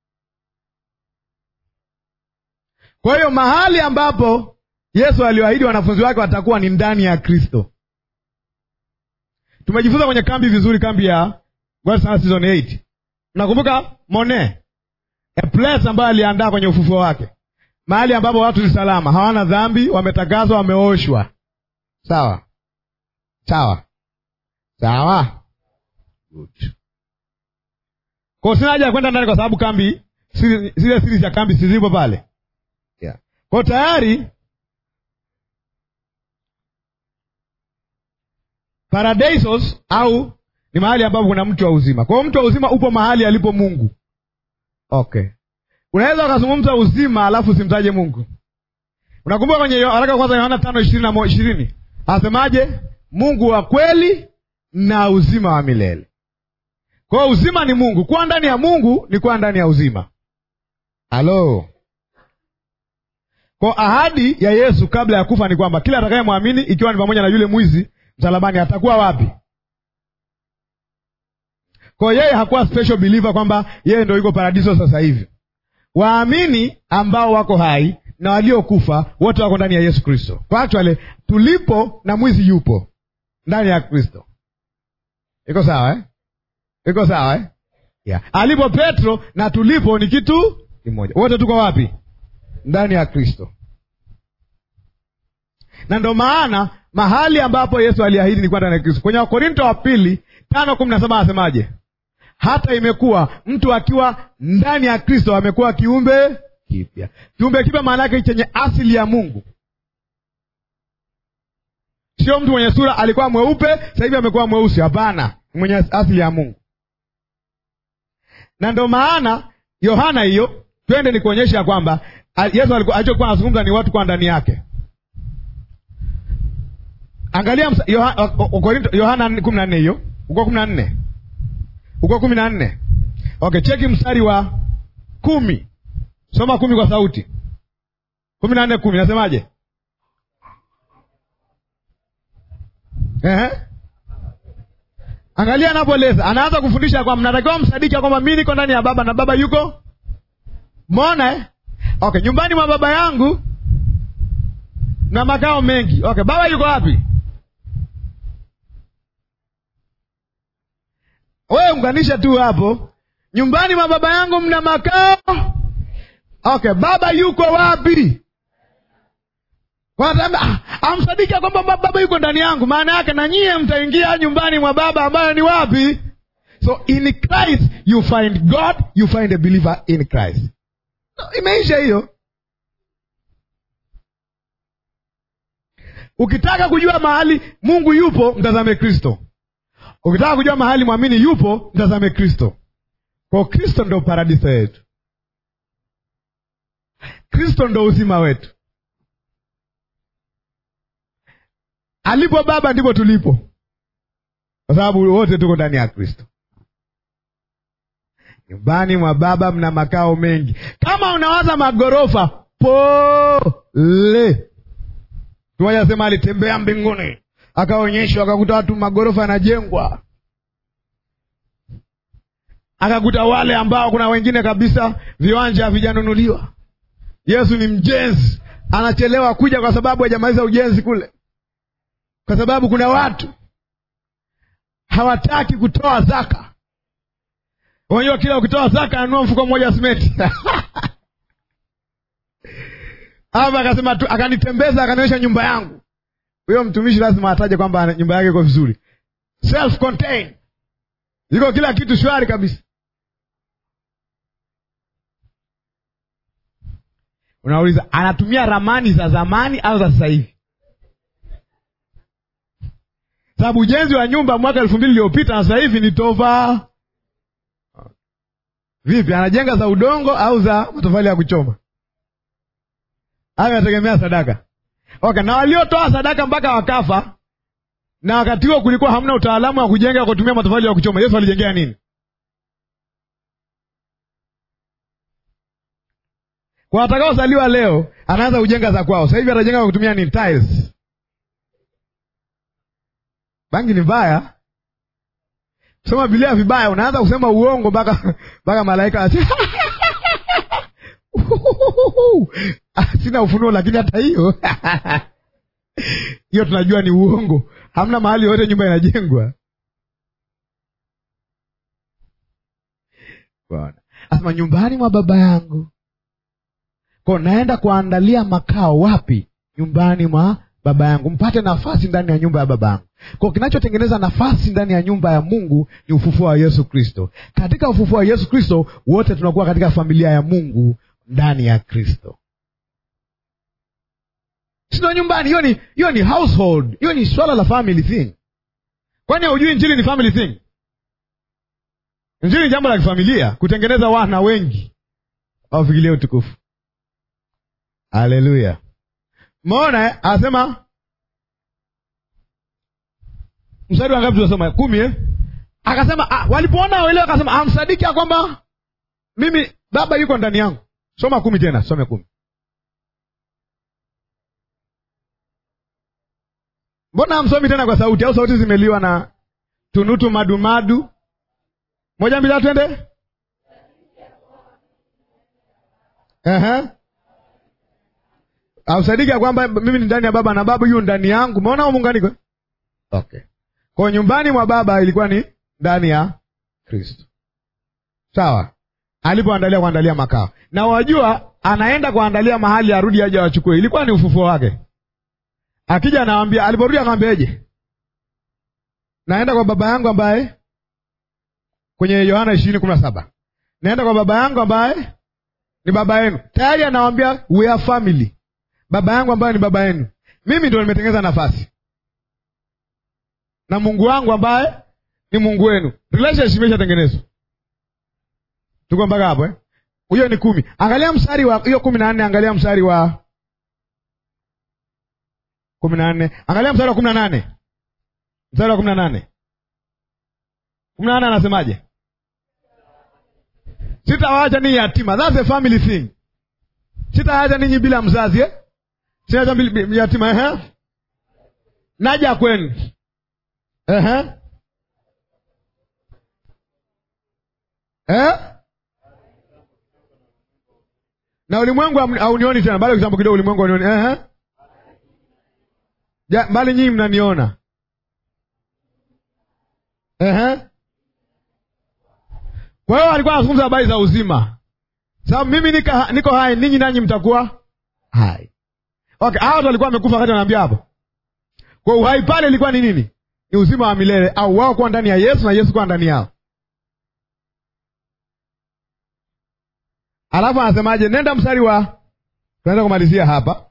Kwa hiyo mahali ambapo Yesu aliwaahidi wanafunzi wake watakuwa ni ndani ya Kristo. Tumejifunza kwenye kambi vizuri, kambi ya God's House season 8. Nakumbuka Mone, a place ambayo aliandaa kwenye ufufuo wake, mahali ambapo watu ni salama, hawana dhambi, wametakaswa, wameoshwa. Sawa sawa sawa, good. Kwa sina haja ya kwenda ndani, kwa sababu kambi siri- zile siri za kambi sizipo pale, yeah. Kwa tayari paradisos au ni mahali ambapo kuna mtu wa uzima. Kwa hiyo mtu wa uzima upo mahali alipo Mungu. Okay, unaweza ukazungumza uzima alafu usimtaje Mungu. Unakumbuka kwenye Yo- waraka wa kwanza Yohana tano ishirini na mo- ishirini anasemaje? Mungu wa kweli na uzima wa milele. Kwa hiyo uzima ni Mungu. Kuwa ndani ya Mungu ni kuwa ndani ya uzima. Halo. Kwa ahadi ya Yesu kabla ya kufa ni kwamba kila atakayemwamini, ikiwa ni pamoja na yule mwizi msalabani, atakuwa wapi? Kwa hiyo yeye hakuwa special believer kwamba yeye ndio yuko paradiso sasa hivi. Waamini ambao wako hai na waliokufa wote wako ndani ya Yesu Kristo. Kwa actually tulipo na mwizi yupo ndani ya Kristo. Iko sawa eh? Iko sawa eh? Yeah. Alipo Petro na tulipo ni kitu kimoja. Wote tuko wapi? Ndani ya Kristo. Na ndo maana mahali ambapo Yesu aliahidi ni kuwa ndani ya Kristo. Kwenye Wakorinto wa pili tano kumi na saba anasemaje? Hata imekuwa mtu akiwa ndani ya Kristo amekuwa kiumbe kipya. Kiumbe kipya maana yake chenye asili ya Mungu, sio mtu mwenye sura alikuwa mweupe sasa hivi amekuwa mweusi. Hapana, mwenye asili ya Mungu. Na ndo maana Yohana hiyo, twende ni kuonyesha kwamba Yesu alikuwa alichokuwa anazungumza ni watu kwa ndani yake. Angalia msa- Yoha- Wakorinto- Yohana kumi na nne hiyo uko kumi na nne uko kumi na nne Okay, cheki mstari wa kumi. Soma kumi kwa sauti. kumi na nne kumi nasemaje? Ehe. Angalia anapoeleza, anaanza kufundisha kwamba mnatakiwa msadiki ya kwamba mi niko ndani ya Baba na Baba yuko mona eh? Okay, nyumbani mwa Baba yangu na makao mengi. Okay, Baba yuko wapi? Wewe unganisha tu hapo, nyumbani mwa Baba yangu mna makao. Okay, Baba yuko wapi? Wanasema "Ah, amsadiki ya kwamba ba- Baba yuko ndani yangu, maana yake na nyie mtaingia nyumbani mwa Baba ambayo ni wapi? So in Christ you find God, you find a believer in Christ. No, imeisha hiyo. Ukitaka kujua mahali Mungu yupo, mtazame Kristo. Ukitaka kujua mahali mwamini yupo, mtazame Kristo. Kwa Kristo ndo paradiso yetu, Kristo ndo uzima wetu. Alipo Baba ndipo tulipo, kwa sababu wote tuko ndani ya Kristo. Nyumbani mwa Baba mna makao mengi. Kama unawaza magorofa, pole. Mmoja asema alitembea mbinguni akaonyeshwa, akakuta watu magorofa yanajengwa, akakuta wale ambao kuna wengine kabisa viwanja havijanunuliwa. Yesu ni mjenzi, anachelewa kuja kwa sababu hajamaliza ujenzi kule, kwa sababu kuna watu hawataki kutoa zaka. Unajua, kila ukitoa zaka anunua mfuko mmoja wa simenti hapa akasema tu, akanitembeza akanionyesha nyumba yangu. Huyo mtumishi lazima ataje kwamba nyumba yake iko vizuri, self contained, iko kila kitu shwari kabisa. Unauliza, anatumia ramani za zamani au za sasa hivi? Sababu ujenzi wa nyumba mwaka elfu mbili iliyopita na sasa hivi ni tova. Vipi, anajenga za udongo au za matofali ya kuchoma? Hayo yategemea sadaka. Okay, na waliotoa sadaka mpaka wakafa, na wakati huo kulikuwa hamna utaalamu wa kujenga kwa kutumia matofali ya kuchoma. Yesu alijengea nini? Kwa watakaozaliwa leo, anaanza kujenga za kwao. Sasa hivi atajenga kwa kutumia nini? Tiles. Bangi ni mbaya. Soma Biblia vibaya, unaanza kusema uongo mpaka mpaka malaika ati sina ufunuo, lakini hata hiyo hiyo tunajua ni uongo. Hamna mahali yote nyumba inajengwa. Bwana asema nyumbani mwa baba yangu, ko naenda kuandalia makao wapi? Nyumbani mwa baba yangu, mpate nafasi ndani ya nyumba ya baba yangu. Kwa kinachotengeneza nafasi ndani ya nyumba ya Mungu ni ufufuo wa Yesu Kristo. Katika ufufuo wa Yesu Kristo wote tunakuwa katika familia ya Mungu ndani ya Kristo, sio nyumbani. Hiyo ni hiyo ni household, hiyo ni swala la family thing. Kwani haujui injili ni family thing? Injili ni jambo la kifamilia, kutengeneza wana wengi wafikilie utukufu. Haleluya! Mona anasema mstari wa ngapi tunasoma? Kumi eh? Akasema ah, walipoona wale akasema amsadiki ya kwamba mimi baba yuko ndani yangu. Soma kumi tena, some kumi. Mbona hamsomi tena kwa sauti, au sauti zimeliwa na tunutu madumadu? Moja mbili twende. Ehe, amsadiki ya kwamba mimi ni ndani ya baba na baba yu ndani yangu. Umeona muunganiko? Okay. Kwa nyumbani mwa baba ilikuwa ni ndani ya Kristo, sawa. Alipoandalia kuandalia makao, na wajua, anaenda kuandalia mahali arudi aje wachukue. Ilikuwa ni ufufuo wake. Akija anawambia, aliporudi akamwambiaje? Naenda kwa baba yangu ambaye, kwenye Yohana ishirini kumi na saba naenda kwa baba yangu ambaye ni baba yenu. Tayari anawambia we are family, baba yangu ambaye ni baba yenu. Mimi ndio nimetengeneza nafasi na Mungu wangu ambaye ni Mungu wenu. Relationship imeshatengenezwa. Tuko mpaka hapo eh? Huyo ni kumi. Angalia mstari wa hiyo kumi na nne. Angalia mstari wa kumi na nne. Angalia mstari wa kumi na nane. Mstari wa kumi na nane. Kumi na nane anasemaje? Sitawaacha ninyi yatima. That's a family thing. Sitawaacha ninyi bila mzazi eh? Sitawaacha bila yatima eh? Naja kwenu Uh-huh. Eh? Na ulimwengu haunioni tena, bado kitambo kidogo ulimwengu haunioni. Uh-huh. Ja, bali nyinyi mnaniona. Uh-huh. Kwa hiyo alikuwa anazungumza habari za uzima, sababu mimi nika, niko hai, ninyi nanyi mtakuwa hai. Okay, hao watu walikuwa wamekufa wakati wanaambia hapo. Kwa uhai pale ilikuwa ni nini? Ni uzima wa milele, au wao kuwa ndani ya Yesu na Yesu kuwa ndani yao. Alafu anasemaje? Nenda mstari wa, tunaenda kumalizia hapa.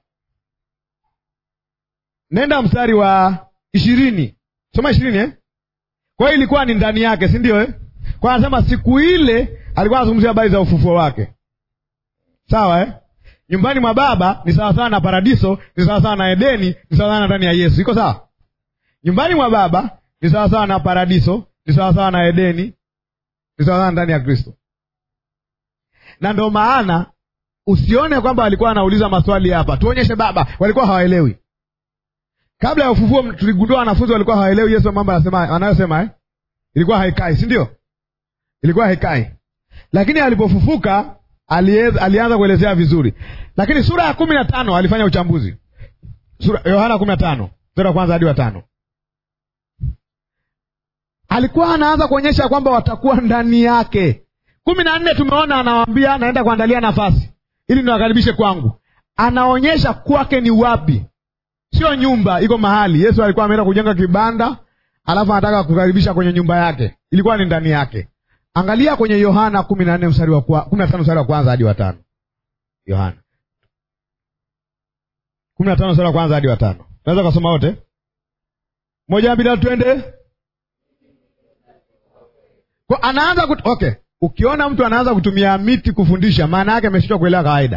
Nenda mstari wa ishirini, soma ishirini eh? Kwa hiyo ilikuwa ni ndani yake, si ndio eh? Kwa anasema siku ile alikuwa anazungumzia habari za ufufuo wake, sawa eh? Nyumbani mwa Baba ni sawasawa na paradiso, ni sawasawa na Edeni, ni sawasawa na ndani ya Yesu. Iko sawa? Nyumbani mwa Baba ni sawasawa na paradiso, ni sawasawa na Edeni, ni sawasawa ndani ya Kristo. Na ndo maana usione kwamba walikuwa wanauliza maswali hapa, tuonyeshe Baba. Walikuwa hawaelewi. Kabla ya ufufuo, tuligundua wanafunzi walikuwa hawaelewi Yesu mambo anasema anayosema eh? Ilikuwa haikai, si ndio? Ilikuwa haikai, lakini alipofufuka alieza, alianza kuelezea vizuri. Lakini sura ya kumi na tano alifanya uchambuzi. Sura Yohana kumi na tano sura ya kwanza hadi wa tano alikuwa anaanza kuonyesha kwamba watakuwa ndani yake kumi na nne tumeona anawaambia naenda kuandalia nafasi ili niwakaribishe kwangu anaonyesha kwake ni wapi sio nyumba iko mahali yesu alikuwa ameenda kujenga kibanda alafu anataka kukaribisha kwenye nyumba yake ilikuwa ni ndani yake angalia kwenye yohana kumi na nne mstari wa kwa- kumi na tano mstari wa kwanza hadi watano yohana kumi na tano mstari wa kwanza hadi watano tunaweza kasoma wote moja mbili tatu twende kwa anaanza kut... okay ukiona mtu anaanza kutumia miti kufundisha maana yake ameshindwa kuelewa kawaida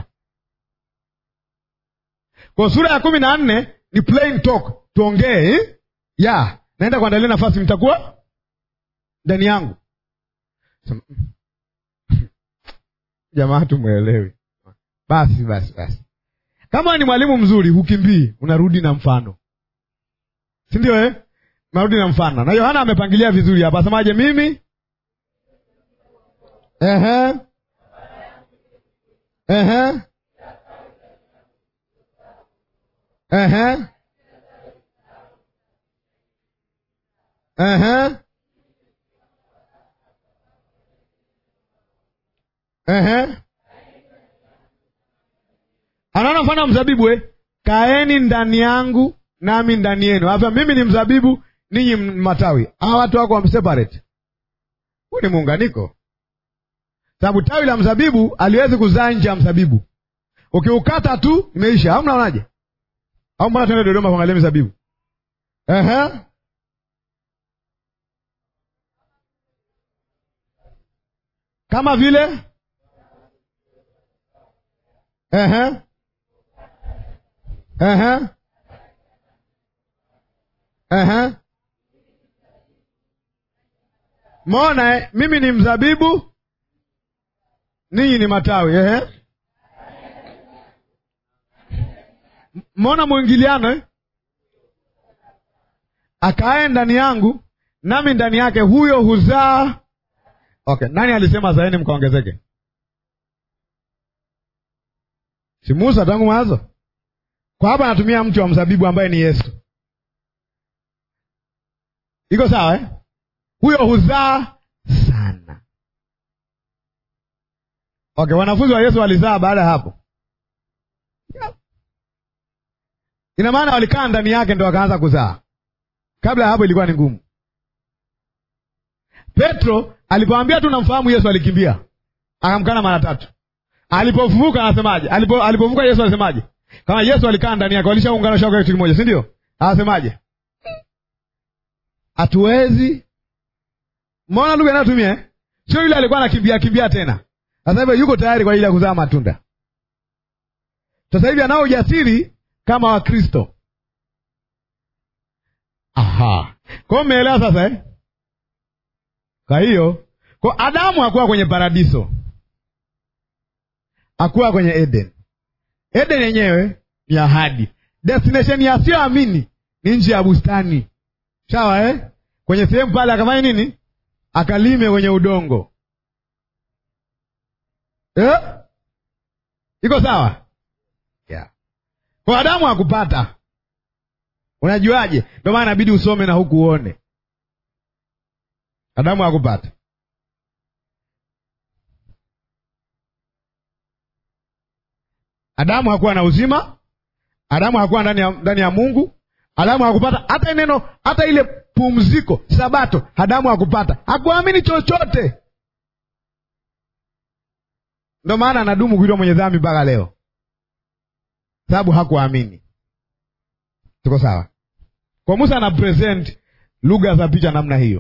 kwa sura ya kumi na nne ni plain talk tuongee eh? ya naenda kuandalia nafasi mtakuwa ndani yangu Sema, jamaa tumwelewi basi basi basi kama ni mwalimu mzuri hukimbii unarudi na mfano si ndio eh? unarudi na mfano na yohana amepangilia vizuri hapa asemaje mimi Ehe. Ehe. Ehe. Ehe. Ehe. Anaona mfano wa mzabibu eh? Kaeni ndani yangu nami ndani yenu. Hapa mimi ni mzabibu, ninyi m- matawi. Hawa watu wako wameseparate. Huu ni muunganiko sababu tawi la mzabibu aliwezi kuzaa nje ya mzabibu ukiukata tu imeisha au mnaonaje au mbona tuende dodoma kuangalia mizabibu Ehe. kama vile Ehe. Ehe. Ehe. mona eh? mimi ni mzabibu ninyi ni matawi ehe. Mona mwingiliano eh? Akae ndani yangu nami ndani yake, huyo huzaa. Okay, nani alisema zaeni mkaongezeke? Si Musa tangu mwanzo? Kwa hapa anatumia mti wa mzabibu ambaye ni Yesu. Iko sawa eh? Huyo huzaa sana. Okay, wanafunzi wa Yesu walizaa baada ya hapo. Ina maana walikaa ndani yake ndo wakaanza kuzaa. Kabla ya hapo ilikuwa ni ngumu. Petro alipoambia tu namfahamu Yesu alikimbia, akamkana mara tatu. Alipofufuka anasemaje? Alipo, alipofufuka Yesu alisemaje? Kama Yesu alikaa ndani yake, walishaungana shauka kitu kimoja, si ndio? Anasemaje? Hatuwezi. Mbona lugha inayotumia eh? Sio yule alikuwa anakimbia kimbia tena. Sasa hivi yuko tayari kwa ajili ya kuzaa matunda. Sasa hivi anao ujasiri kama Wakristo. Aha, kwa hiyo mmeelewa sasa eh? Kwa hiyo kwa Adamu hakuwa kwenye paradiso, hakuwa kwenye Eden. Eden yenyewe ni ahadi, destination ya sioamini ni nje ya bustani, sawa eh? Kwenye sehemu pale akafanya nini? Akalime kwenye udongo eh? Iko sawa yeah. Kwa Adamu hakupata Unajuaje? Ndio maana inabidi usome na huku uone. Adamu hakupata. Adamu hakuwa na uzima. Adamu hakuwa ndani ya, ndani ya Mungu. Adamu hakupata hata neno, hata ile pumziko, Sabato. Adamu hakupata, hakuamini chochote. Ndio maana anadumu kuitwa mwenye dhambi mpaka leo, sababu hakuamini. Tuko sawa? Kwa Musa ana present lugha za picha namna hiyo.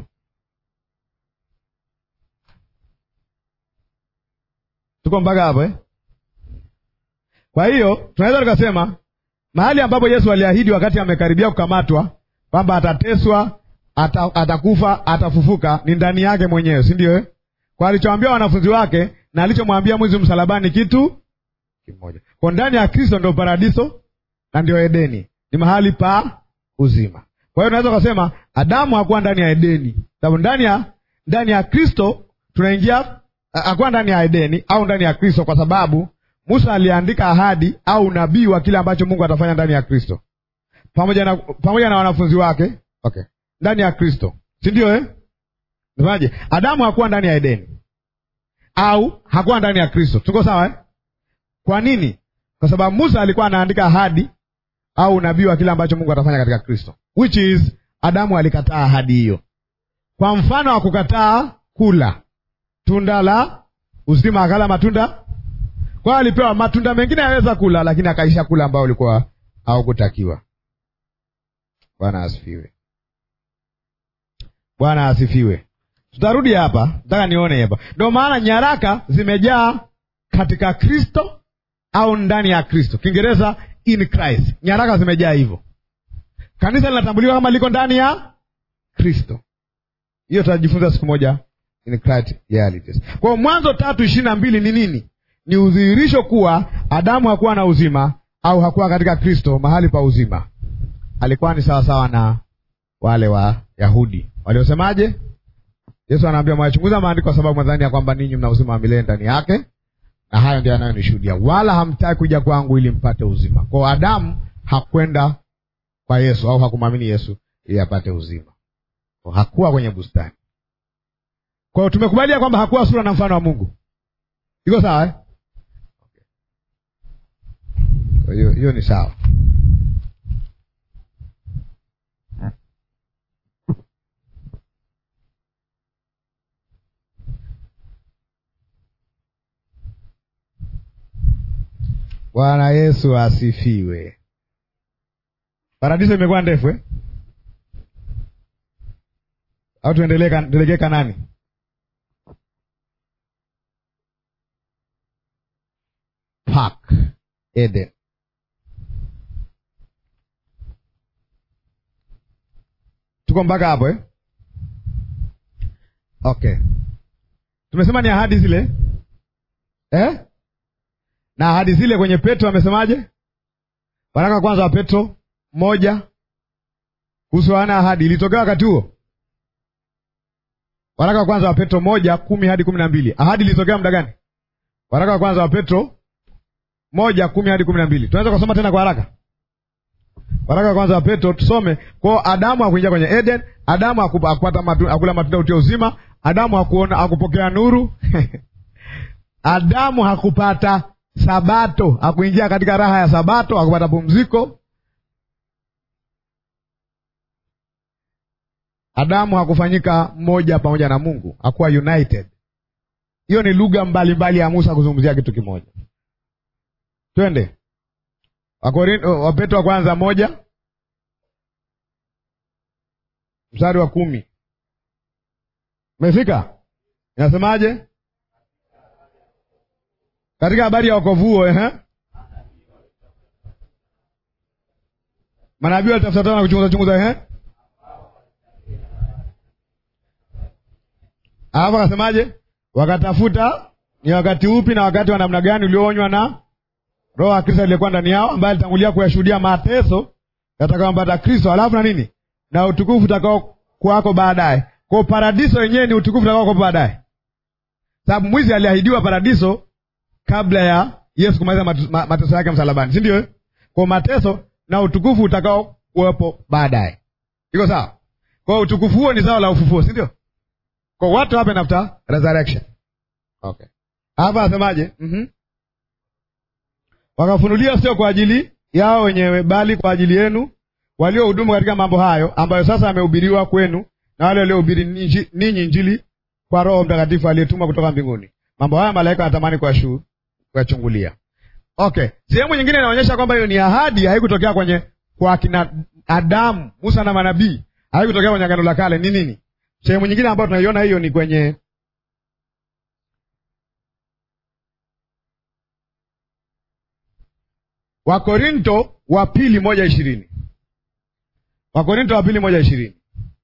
Tuko mpaka hapo eh? Kwa hiyo tunaweza tukasema mahali ambapo Yesu aliahidi wakati amekaribia kukamatwa kwamba atateswa, ata, atakufa, atafufuka ni ndani yake mwenyewe, si ndio eh? Kwa alichoambia wanafunzi wake na alichomwambia mwizi msalabani kitu kimoja. Kwa ndani ya Kristo ndio paradiso na ndio Edeni, ni mahali pa uzima. Kwa hiyo unaweza ukasema Adamu hakuwa ndani ya Edeni, sababu ndani ya ndani ya Kristo tunaingia, hakuwa ndani ya Edeni au ndani ya Kristo, kwa sababu Musa aliandika ahadi au unabii wa kile ambacho Mungu atafanya ndani ya Kristo pamoja na pamoja na wanafunzi wake, okay, ndani ya Kristo, si ndio eh? Nasemaje? Adamu hakuwa ndani ya Edeni au hakuwa ndani ya Kristo. Tuko sawa eh? Kwa nini? Kwa sababu Musa alikuwa anaandika ahadi au unabii wa kile ambacho Mungu atafanya katika Kristo, which is Adamu alikataa ahadi hiyo, kwa mfano wa kukataa kula tunda la uzima, akala matunda. Kwa hiyo alipewa matunda mengine yaweza kula, lakini akaisha kula ambao ulikuwa haukutakiwa. Bwana asifiwe. Bwana asifiwe. Tutarudi hapa, nataka nione hapa. Ndio maana nyaraka zimejaa katika Kristo au ndani ya Kristo. Kiingereza in Christ, nyaraka zimejaa hivyo. Kanisa linatambuliwa kama liko ndani ya Kristo. Hiyo tutajifunza siku moja in Christ realities. Kwa hiyo Mwanzo tatu ishirini na mbili ni nini? Ni udhihirisho kuwa Adamu hakuwa na uzima au hakuwa katika Kristo mahali pa uzima. Alikuwa ni sawasawa na wale wa Yahudi waliosemaje? Yesu anaambia mwachunguza maandiko kwa sababu mwadhani ya kwamba ninyi mna uzima wa milele ndani yake, na hayo ndio yanayonishuhudia, wala hamtaki kuja kwangu ili mpate uzima. Kwa Adamu hakwenda kwa Yesu au hakumwamini Yesu ili apate uzima, kwa hakuwa kwenye bustani. Kwa hiyo tumekubalia kwamba hakuwa sura na mfano wa Mungu. Iko sawa eh? Hiyo hiyo ni sawa. Bwana Yesu asifiwe. Paradiso imekuwa ndefu eh? Au tuendelee tuelekee Kanani? Park Eden. Tuko mpaka hapo eh? Okay, tumesema ni ahadi zile eh? na ahadi zile kwenye Petro amesemaje? Waraka wa kwanza wa Petro moja kuhusu ana ahadi ilitokea wakati huo. Waraka wa kwanza wa Petro moja kumi hadi kumi na mbili ahadi ilitokea muda gani? Waraka wa kwanza wa Petro moja kumi hadi kumi na mbili tunaweza kusoma tena kwa haraka. Waraka wa kwanza wa Petro tusome kwao. Adamu hakuingia kwenye Eden, Adamu hakupata matu, akula matunda utia uzima, Adamu hakuona hakupokea nuru Adamu hakupata Sabato, hakuingia katika raha ya Sabato, hakupata pumziko. Adamu hakufanyika mmoja pamoja na Mungu, hakuwa united. Hiyo ni lugha mbalimbali ya Musa kuzungumzia kitu kimoja. Twende Wapetro wa kwanza moja mstari wa kumi. Umefika? Inasemaje? katika habari ya wokovu huo eh? Manabii walitafuta tana kuchunguza chunguza eh? Alafu akasemaje? Wakatafuta ni wakati upi na wakati wa namna gani ulioonywa na Roho wa Kristo aliyekuwa ndani yao, ambaye alitangulia kuyashuhudia mateso yatakayompata Kristo, alafu na nini na utukufu utakao kuwako baadaye. Kwa paradiso yenyewe ni utukufu utakao kuwako baadaye, sababu mwizi aliahidiwa paradiso kabla ya Yesu kumaliza mateso yake msalabani, si ndio? Kwa mateso na utukufu utakao kuwepo baadaye, iko sawa? Kwa utukufu huo ni zao la ufufuo, si ndio? Kwa what happen after resurrection. Okay, hapa anasemaje? mm-hmm. Wakafunulia sio kwa ajili yao wenyewe, bali kwa ajili yenu waliohudumu katika mambo hayo, ambayo sasa amehubiriwa kwenu na wale waliohubiri ninyi Injili kwa Roho Mtakatifu aliyetumwa kutoka mbinguni. Mambo haya malaika wanatamani kuyashu kuyachungulia. Okay, sehemu nyingine inaonyesha kwamba hiyo ni ahadi, haikutokea kwenye kwa kina Adamu, Musa na manabii, haikutokea kwenye Agano la Kale. Ni nini? Sehemu nyingine ambayo tunaiona hiyo ni kwenye Wakorinto wa pili moja ishirini Wakorinto wa pili moja ishirini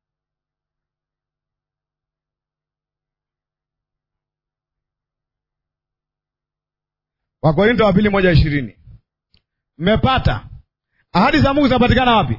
Wakorinto wa pili moja ishirini Mmepata ahadi za Mungu zinapatikana wapi?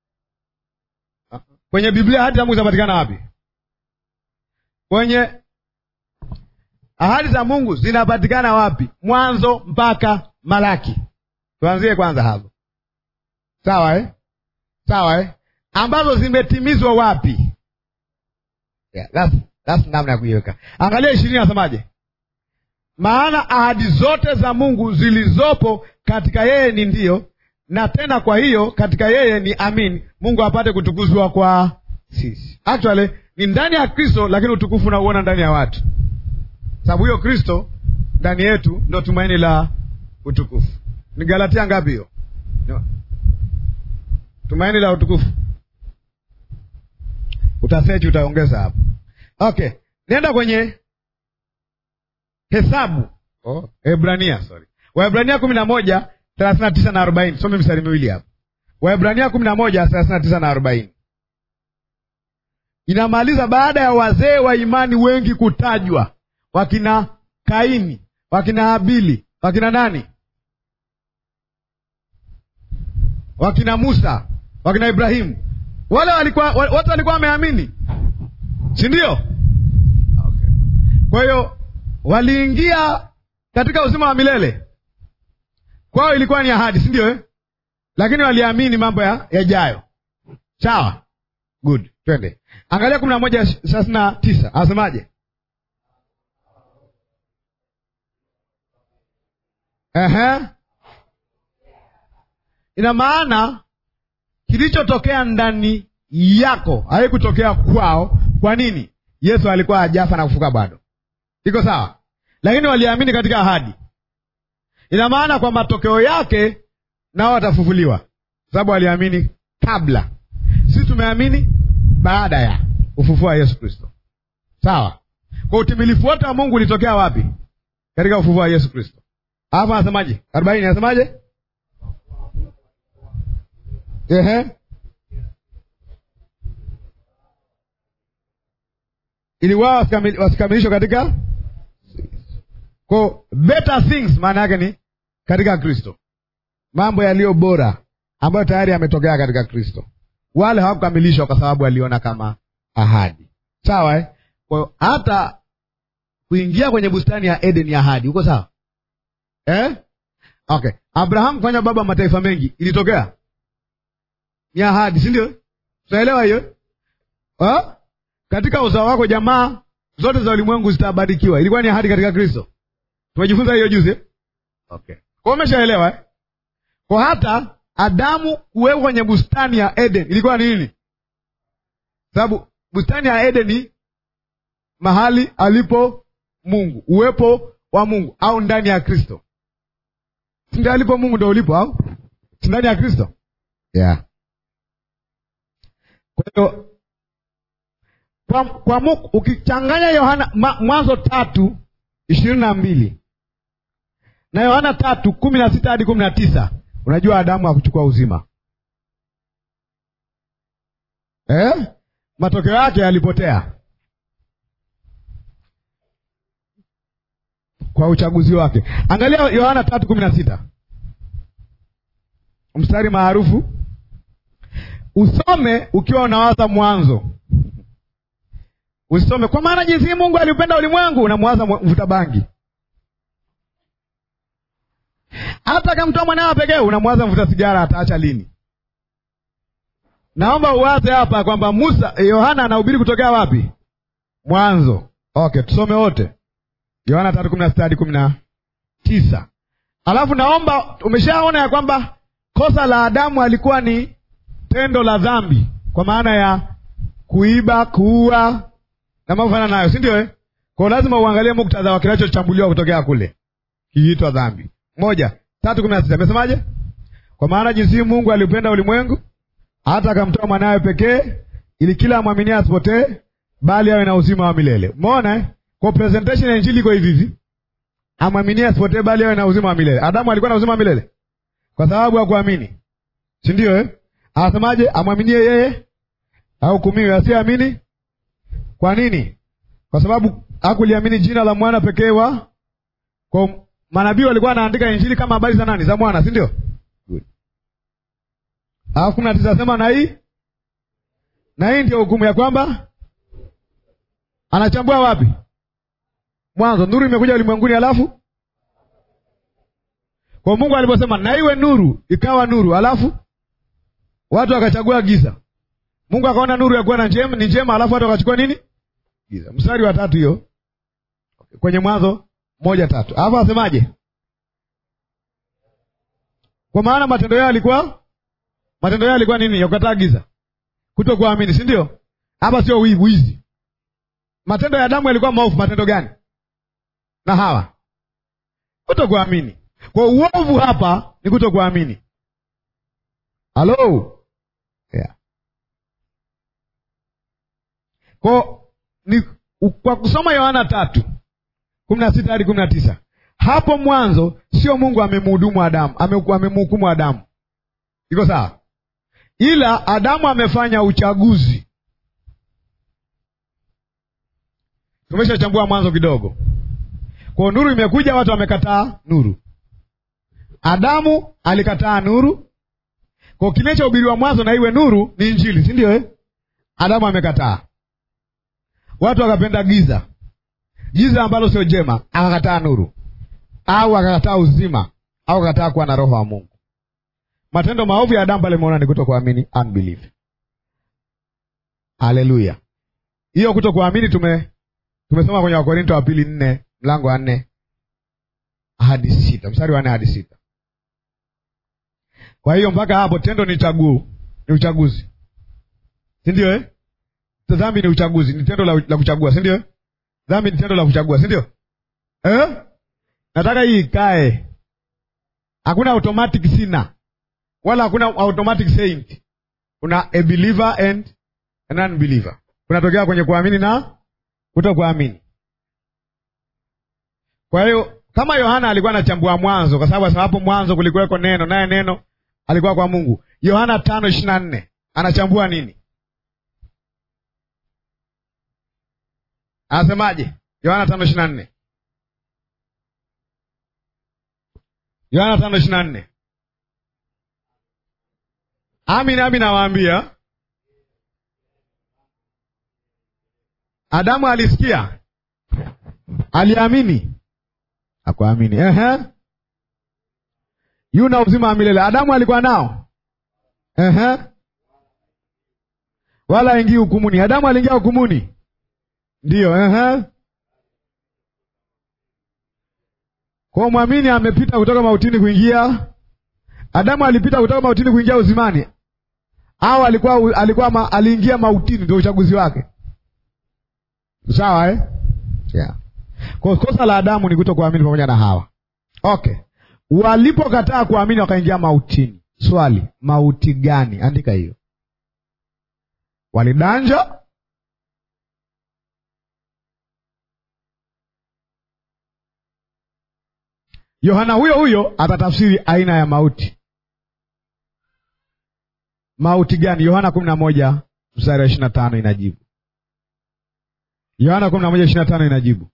Kwenye Biblia ahadi za Mungu zinapatikana wapi? Kwenye ahadi za Mungu zinapatikana wapi? Mwanzo mpaka Malaki. Tuanzie kwanza hapo, sawa eh? Sawa eh? ambazo zimetimizwa wapi? Yeah, that's, That's namna ya kuiweka. Angalia ishirini, asemaje? Maana ahadi zote za Mungu zilizopo katika yeye ni ndiyo, na tena kwa hiyo katika yeye ni amin, Mungu apate kutukuzwa kwa sisi. Actually ni ndani ya Kristo, lakini utukufu unauona ndani ya watu, sababu hiyo Kristo ndani yetu ndo tumaini la utukufu. Ni Galatia ngapi hiyo? No. Tumaini la utukufu utaseji, utaongeza hapo. Okay, nenda kwenye Hesabu oh, Hebrania sorry, Waebrania kumi na moja thelathini na tisa na arobaini. Some mistari miwili hapa. Waebrania kumi na moja thelathini na tisa na arobaini inamaliza baada ya wazee wa imani wengi kutajwa, wakina Kaini, wakina Habili, wakina nani, wakina Musa, wakina Ibrahimu, wale walikuwa wote walikuwa wameamini, si ndio? Okay. Kwa hiyo waliingia katika uzima wa milele. Kwao ilikuwa ni ahadi, si ndio eh? Lakini waliamini mambo yajayo. Sawa, good, twende angalia kumi na moja thelathini na tisa anasemaje? Ehe, ina maana kilichotokea ndani yako haikutokea kwao. Kwa nini? Yesu alikuwa hajafa na kufuka bado iko sawa, lakini waliamini katika ahadi. Ina maana kwa matokeo yake nao watafufuliwa, sababu waliamini kabla. Sisi tumeamini baada ya ufufuo wa Yesu Kristo. Sawa, kwa utimilifu wote wa Mungu ulitokea wapi? Katika ufufuo wa Yesu Kristo. Alafu anasemaje? arobaini anasemaje? Ehe, ili wao wasikamilishwe katika kwa better things, maana yake ni katika Kristo, mambo yaliyo bora ambayo tayari yametokea katika Kristo. Wale hawakukamilishwa kwa sababu waliona kama ahadi. Sawa eh? Kwa hiyo hata kuingia kwenye bustani ya Eden ya ahadi, uko sawa eh? Okay, Abrahamu kufanya baba mataifa mengi ilitokea ni ahadi, si ndio? Tunaelewa hiyo eh? Katika uzao wako jamaa zote za ulimwengu zitabarikiwa, ilikuwa ni ahadi katika Kristo. Tumejifunza hiyo juzi. Okay, kwa umeshaelewa eh? Kwa hata Adamu kuwekwa kwenye bustani ya Eden ilikuwa ni nini? Sababu bustani ya Eden ni mahali alipo Mungu, uwepo wa Mungu, au ndani ya Kristo. Si ndio alipo Mungu ndo ulipo, au si ndani ya Kristo? Yeah. Kwa hiyo kwa, kwa Mungu ukichanganya Yohana Mwanzo tatu ishirini na mbili na Yohana tatu kumi na sita hadi kumi na tisa unajua Adamu hakuchukua uzima eh? Matokeo yake yalipotea kwa uchaguzi wake. Angalia Yohana tatu kumi na sita mstari maarufu, usome ukiwa unawaza mwanzo Usisome kwa maana jinsi Mungu aliupenda ulimwengu, unamwaza mvuta bangi. Hata akamtoa mwanawe pekee, unamwaza mvuta sigara, ataacha lini? Naomba uwaze hapa kwamba Musa Yohana anahubiri kutokea wapi? Mwanzo. Okay, tusome wote Yohana tatu kumi na sita hadi kumi na tisa. Alafu naomba, umeshaona ya kwamba kosa la Adamu alikuwa ni tendo la dhambi, kwa maana ya kuiba, kuua na mambo fana nayo, si ndio eh? Kwa lazima uangalie muktadha wa kinachochambuliwa kutokea kule kiitwa dhambi. Moja tatu kumi na sita amesemaje? Kwa maana jinsi Mungu aliupenda ulimwengu hata akamtoa mwanawe pekee, ili kila amwaminie asipotee, bali awe na uzima wa milele. Umeona eh? Kwa presentation ya injili iko hivi hivi, amwaminie asipotee, bali awe na uzima wa milele. Adamu alikuwa na uzima wa milele kwa sababu hakuamini, si ndio eh? Anasemaje? Amwaminie yeye ahukumiwe, asiyeamini kwa nini? Kwa sababu hakuliamini jina la mwana pekee wa. Kwa manabii walikuwa wanaandika injili kama habari za nani? Za mwana, si ndio? Good. Alafu kumi na tisa asema na hii na hii ndio hukumu ya kwamba anachambua wapi? Mwanzo, nuru imekuja ulimwenguni, alafu kwa Mungu aliposema na iwe nuru, ikawa nuru, alafu watu wakachagua giza. Mungu akaona nuru ya kuwa na njema ni njema, alafu watu wakachukua nini? giza. Mstari wa tatu hiyo kwenye Mwanzo moja tatu, alafu asemaje? Kwa maana matendo yao yalikuwa matendo yao yalikuwa nini? Ya kukataa giza, kuto kuamini, si ndio? Hapa sio wivu, wizi. Matendo ya Adamu yalikuwa maovu. Matendo gani? na Hawa kuto kuamini. Kwa uovu hapa ni kuto kuamini. Halo, yeah. Kwa ni kwa kusoma Yohana tatu kumi na sita hadi kumi na tisa hapo mwanzo sio Mungu amemhudumu Adamu, amemhukumu Adamu, iko sawa, ila Adamu amefanya uchaguzi. Tumeshachambua mwanzo kidogo. Kwa nuru imekuja, watu wamekataa nuru. Adamu alikataa nuru, kwa kinachohubiriwa mwanzo na iwe nuru ni Injili, si ndio eh? Adamu amekataa, watu wakapenda giza, giza ambalo sio jema, akakataa nuru, au akakataa uzima, au akakataa kuwa na roho wa Mungu. Matendo maovu ya Adamu pale umeona ni kuto kuamini, unbelief. Haleluya! hiyo kuto kuamini tume tumesoma kwenye Wakorinto wa pili nne mlango wa nne hadi sita mstari wa nne hadi sita. Kwa hiyo mpaka hapo tendo ni chaguo, ni uchaguzi, si ndio eh? Dhambi ni uchaguzi, ni tendo la, la kuchagua, si ndio eh? Dhambi ni tendo la kuchagua, si ndio eh? Nataka hii ikae, hakuna automatic sina wala hakuna automatic saint. Kuna a believer and an unbeliever, kunatokea kwenye kuamini na kuto kuamini. Kwa hiyo kama Yohana alikuwa anachambua mwanzo, kwa sababu hapo mwanzo kulikuweko neno, naye neno alikuwa kwa Mungu. Yohana tano ishirini na nne anachambua nini? Anasemaje? Yohana tano ishirini na nne Yohana tano ishirini na nne Amin, amin nawaambia, Adamu alisikia, aliamini Akuamini. Ehe. Yuna uzima wa milele. Adamu alikuwa nao. Ehe. Wala ingii hukumuni. Adamu aliingia hukumuni. Ndiyo, ehe. Kwa mwamini amepita kutoka mautini kuingia. Adamu alipita kutoka mautini kuingia uzimani. Au alikuwa alikuwa ma, aliingia mautini ndio uchaguzi wake. Sawa eh? Yeah. Kwa kosa la Adamu ni kuto kuamini pamoja na Hawa. Okay, walipokataa kuamini wakaingia mautini. Swali, mauti gani? Andika hiyo. Walidanja, Yohana huyo huyo atatafsiri aina ya mauti. Mauti gani? Yohana kumi na moja mstari wa ishirini na tano inajibu. Yohana kumi na moja ishirini na tano inajibu.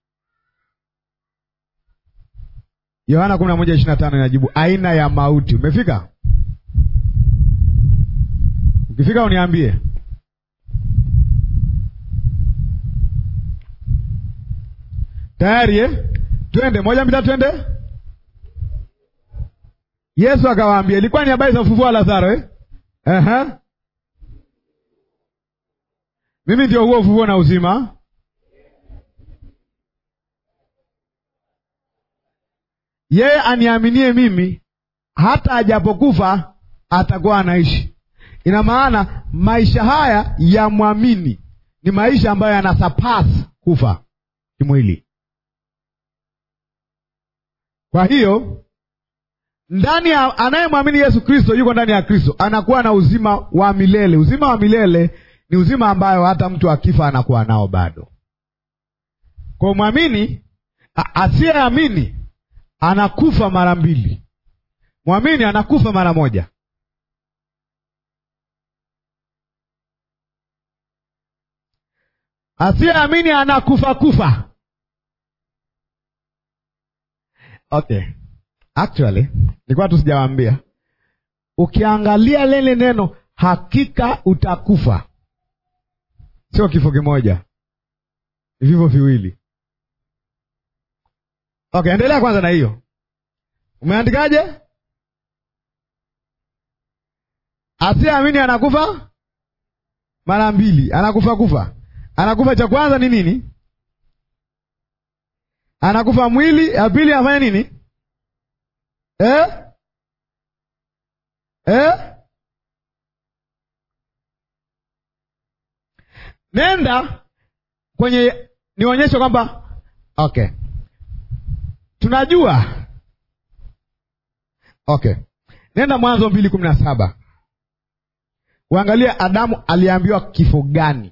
Yohana kumi na moja ishirini na tano inajibu aina ya mauti. Umefika? Ukifika uniambie. Tayari eh? Twende moja mbili twende. Yesu akawaambia, ilikuwa ni habari za ufufuo wa Lazaro eh? Aha. Mimi ndio huo ufufuo na uzima. Yeye aniaminie mimi, hata ajapokufa atakuwa anaishi. Ina maana maisha haya ya mwamini ni maisha ambayo yanasapasi kufa kimwili. Kwa hiyo ndani ya anayemwamini Yesu Kristo yuko ndani ya Kristo, anakuwa na uzima wa milele. Uzima wa milele ni uzima ambayo hata mtu akifa anakuwa nao bado. Kwa mwamini asiyeamini anakufa mara mbili, mwamini anakufa mara moja. Asiyeamini anakufa kufa. Okay, actually nilikuwa tu sijawaambia, ukiangalia lile neno hakika utakufa, sio kifo kimoja, ni vivyo viwili. Okay, endelea kwanza na hiyo. Umeandikaje? Asiyeamini anakufa mara mbili, anakufa kufa. anakufa cha kwanza ni nini? Anakufa mwili, ya pili afanye nini? Eh? Eh? Nenda kwenye nionyeshe kwamba okay, tunajua okay. Nenda Mwanzo mbili kumi na saba uangalie Adamu aliambiwa kifo gani?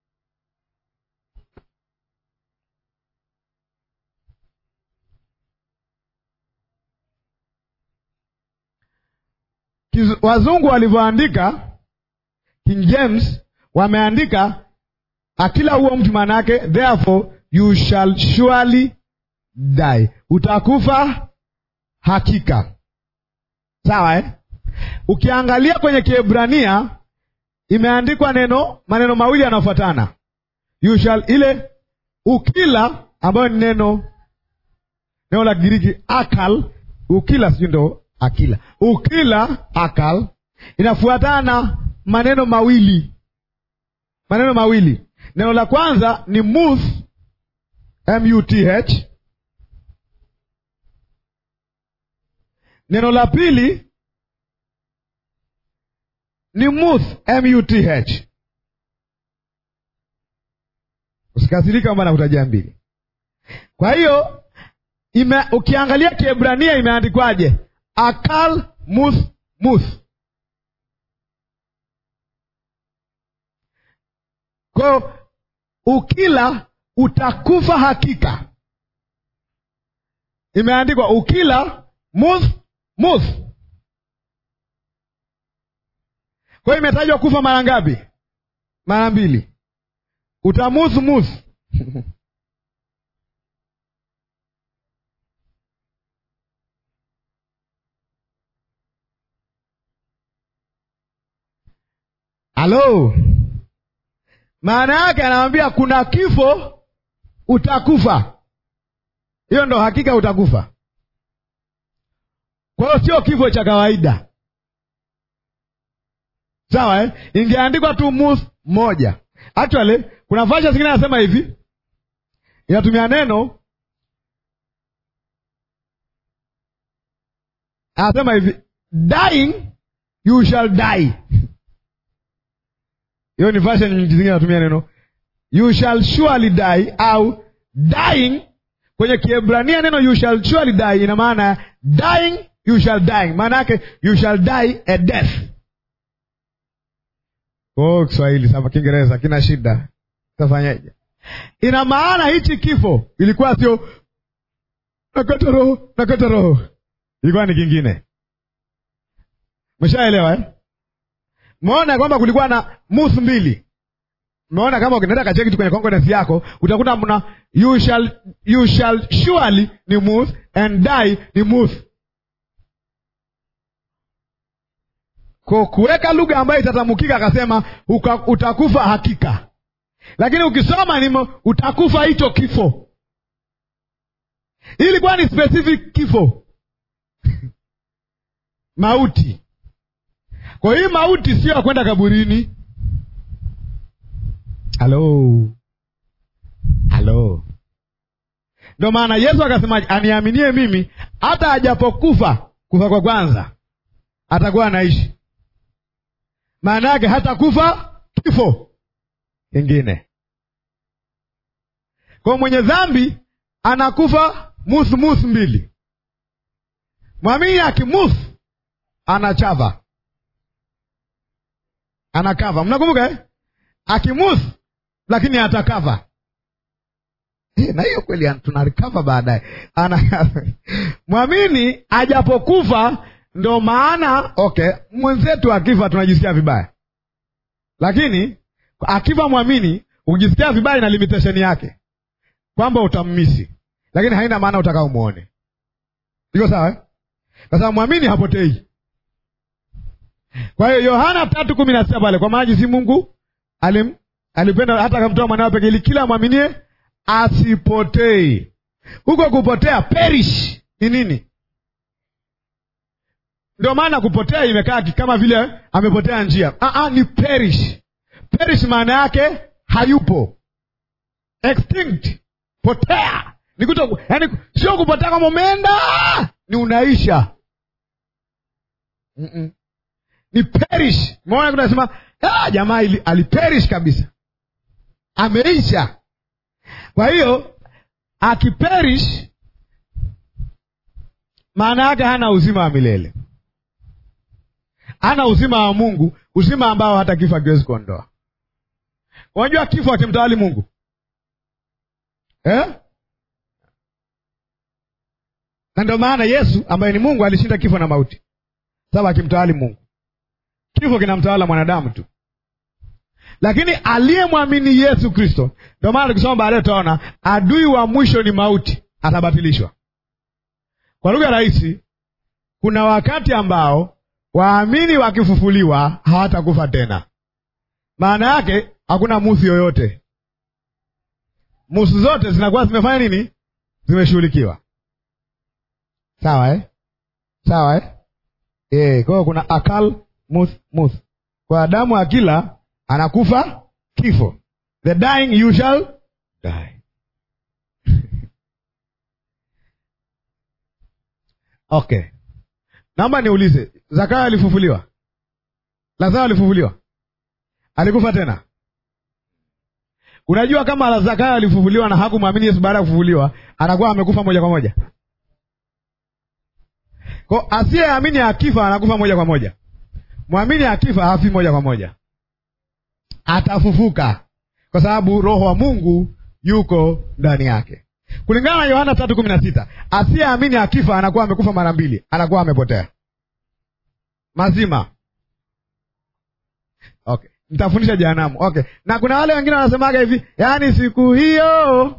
Kiz- Wazungu walivyoandika King James wameandika akila huo mtu maana yake therefore you shall surely die, utakufa hakika. Sawa eh? Ukiangalia kwenye Kiebrania imeandikwa neno maneno mawili yanayofuatana, you shall, ile ukila ambayo ni neno neno la Kigiriki akal, ukila sijui ndo akila, ukila akal, inafuatana na maneno mawili maneno mawili. Neno la kwanza ni muth, muth. Neno la pili ni muth, muth. Usikasirika kwamba nakutajia mbili. Kwa hiyo ime, ukiangalia Kiebrania imeandikwaje? Akal muth muth. Kwa ukila utakufa hakika, imeandikwa ukila muth muth. Kwa hiyo imetajwa kufa mara ngapi? Mara mbili. Utamuth muth halo maana yake anamwambia kuna kifo utakufa. Hiyo ndo hakika utakufa. Kwa hiyo sio kifo cha kawaida, sawa eh? Ingeandikwa tu muth moja. Actually kuna vasha zingine anasema hivi, inatumia neno, anasema hivi dying you shall die hiyo ni version nyingi zingine natumia neno you shall surely die au dying. Kwenye Kiebrania neno you shall surely die ina maana dying, you shall die, maana yake you shall die a death. Oh, Kiswahili sasa, Kiingereza kina shida, tafanyaje? Ina maana hichi kifo ilikuwa sio nakata roho nakata roho, ilikuwa ni kingine. Mshaelewa eh? Umeona kwamba kulikuwa na muth mbili. Umeona kama ukienda kacheki tu kwenye concordance yako utakuta mna you shall, you shall surely ni muth and die ni muth. Kwa kuweka lugha ambayo itatamukika, akasema utakufa hakika, lakini ukisoma nimo utakufa hicho kifo. Hii ilikuwa ni specific kifo mauti kwa hii mauti sio ya kwenda kaburini. Halo, halo. Ndo maana Yesu akasema, aniaminie mimi, hata ajapokufa kufa kwa kwanza atakuwa anaishi. Maana yake hata kufa kifo kingine. Kwa mwenye dhambi anakufa muth muth mbili. Mwamini akimuth anachava anakava mnakumbuka eh? Akimuth lakini atakava eh, na hiyo kweli tunarikava baadaye. Mwamini ajapokufa, ndo maana okay, mwenzetu akifa tunajisikia vibaya, lakini akifa mwamini ukijisikia vibaya na limitation yake kwamba utammisi, lakini haina maana utaka umwone. Iko sawa eh? Kwa sababu mwamini hapotei. Kwa hiyo Yohana tatu kumi na sita pale, kwa maana jinsi Mungu alim alipenda hata akamtoa mwanawe pekee, ili kila mwaminie asipotei. Huko kupotea perish ni nini? Ndio maana kupotea imekaa kama vile amepotea njia. Aa, ni perish. Perish maana yake hayupo, extinct potea ni kuto yani sio kupotea kama umeenda ni unaisha Mm-mm. ni perish umeona kunasema ah, jamaa ili- aliperish kabisa ameisha kwa hiyo akiperish maana yake hana uzima wa milele hana uzima wa mungu uzima ambao hata kifo akiwezi kuondoa unajua kifo akimtawali mungu eh? na ndio maana yesu ambaye ni mungu alishinda kifo na mauti sababu akimtawali mungu kifo kinamtawala mwanadamu tu lakini aliyemwamini yesu kristo ndio maana tukisoma baadaye tutaona adui wa mwisho ni mauti atabatilishwa kwa lugha rahisi kuna wakati ambao waamini wakifufuliwa hawatakufa tena maana yake hakuna musi yoyote musu zote zinakuwa zimefanya nini zimeshughulikiwa sawa eh? sawa eh? E, kwa hiyo kuna akal mus mus kwa adamu akila anakufa kifo the dying you shall die okay naomba niulize zakayo alifufuliwa lazaro alifufuliwa alikufa tena unajua kama zakayo alifufuliwa na hakumwamini yesu baada ya kufufuliwa anakuwa amekufa moja kwa moja ko asiyeamini akifa anakufa moja kwa moja mwamini akifa hafi moja kwa moja atafufuka kwa sababu roho wa mungu yuko ndani yake kulingana na yohana tatu kumi na sita asiyeamini akifa anakuwa amekufa mara mbili anakuwa amepotea mazima okay nitafundisha jehanamu okay na kuna wale wengine wanasemaga hivi yaani siku hiyo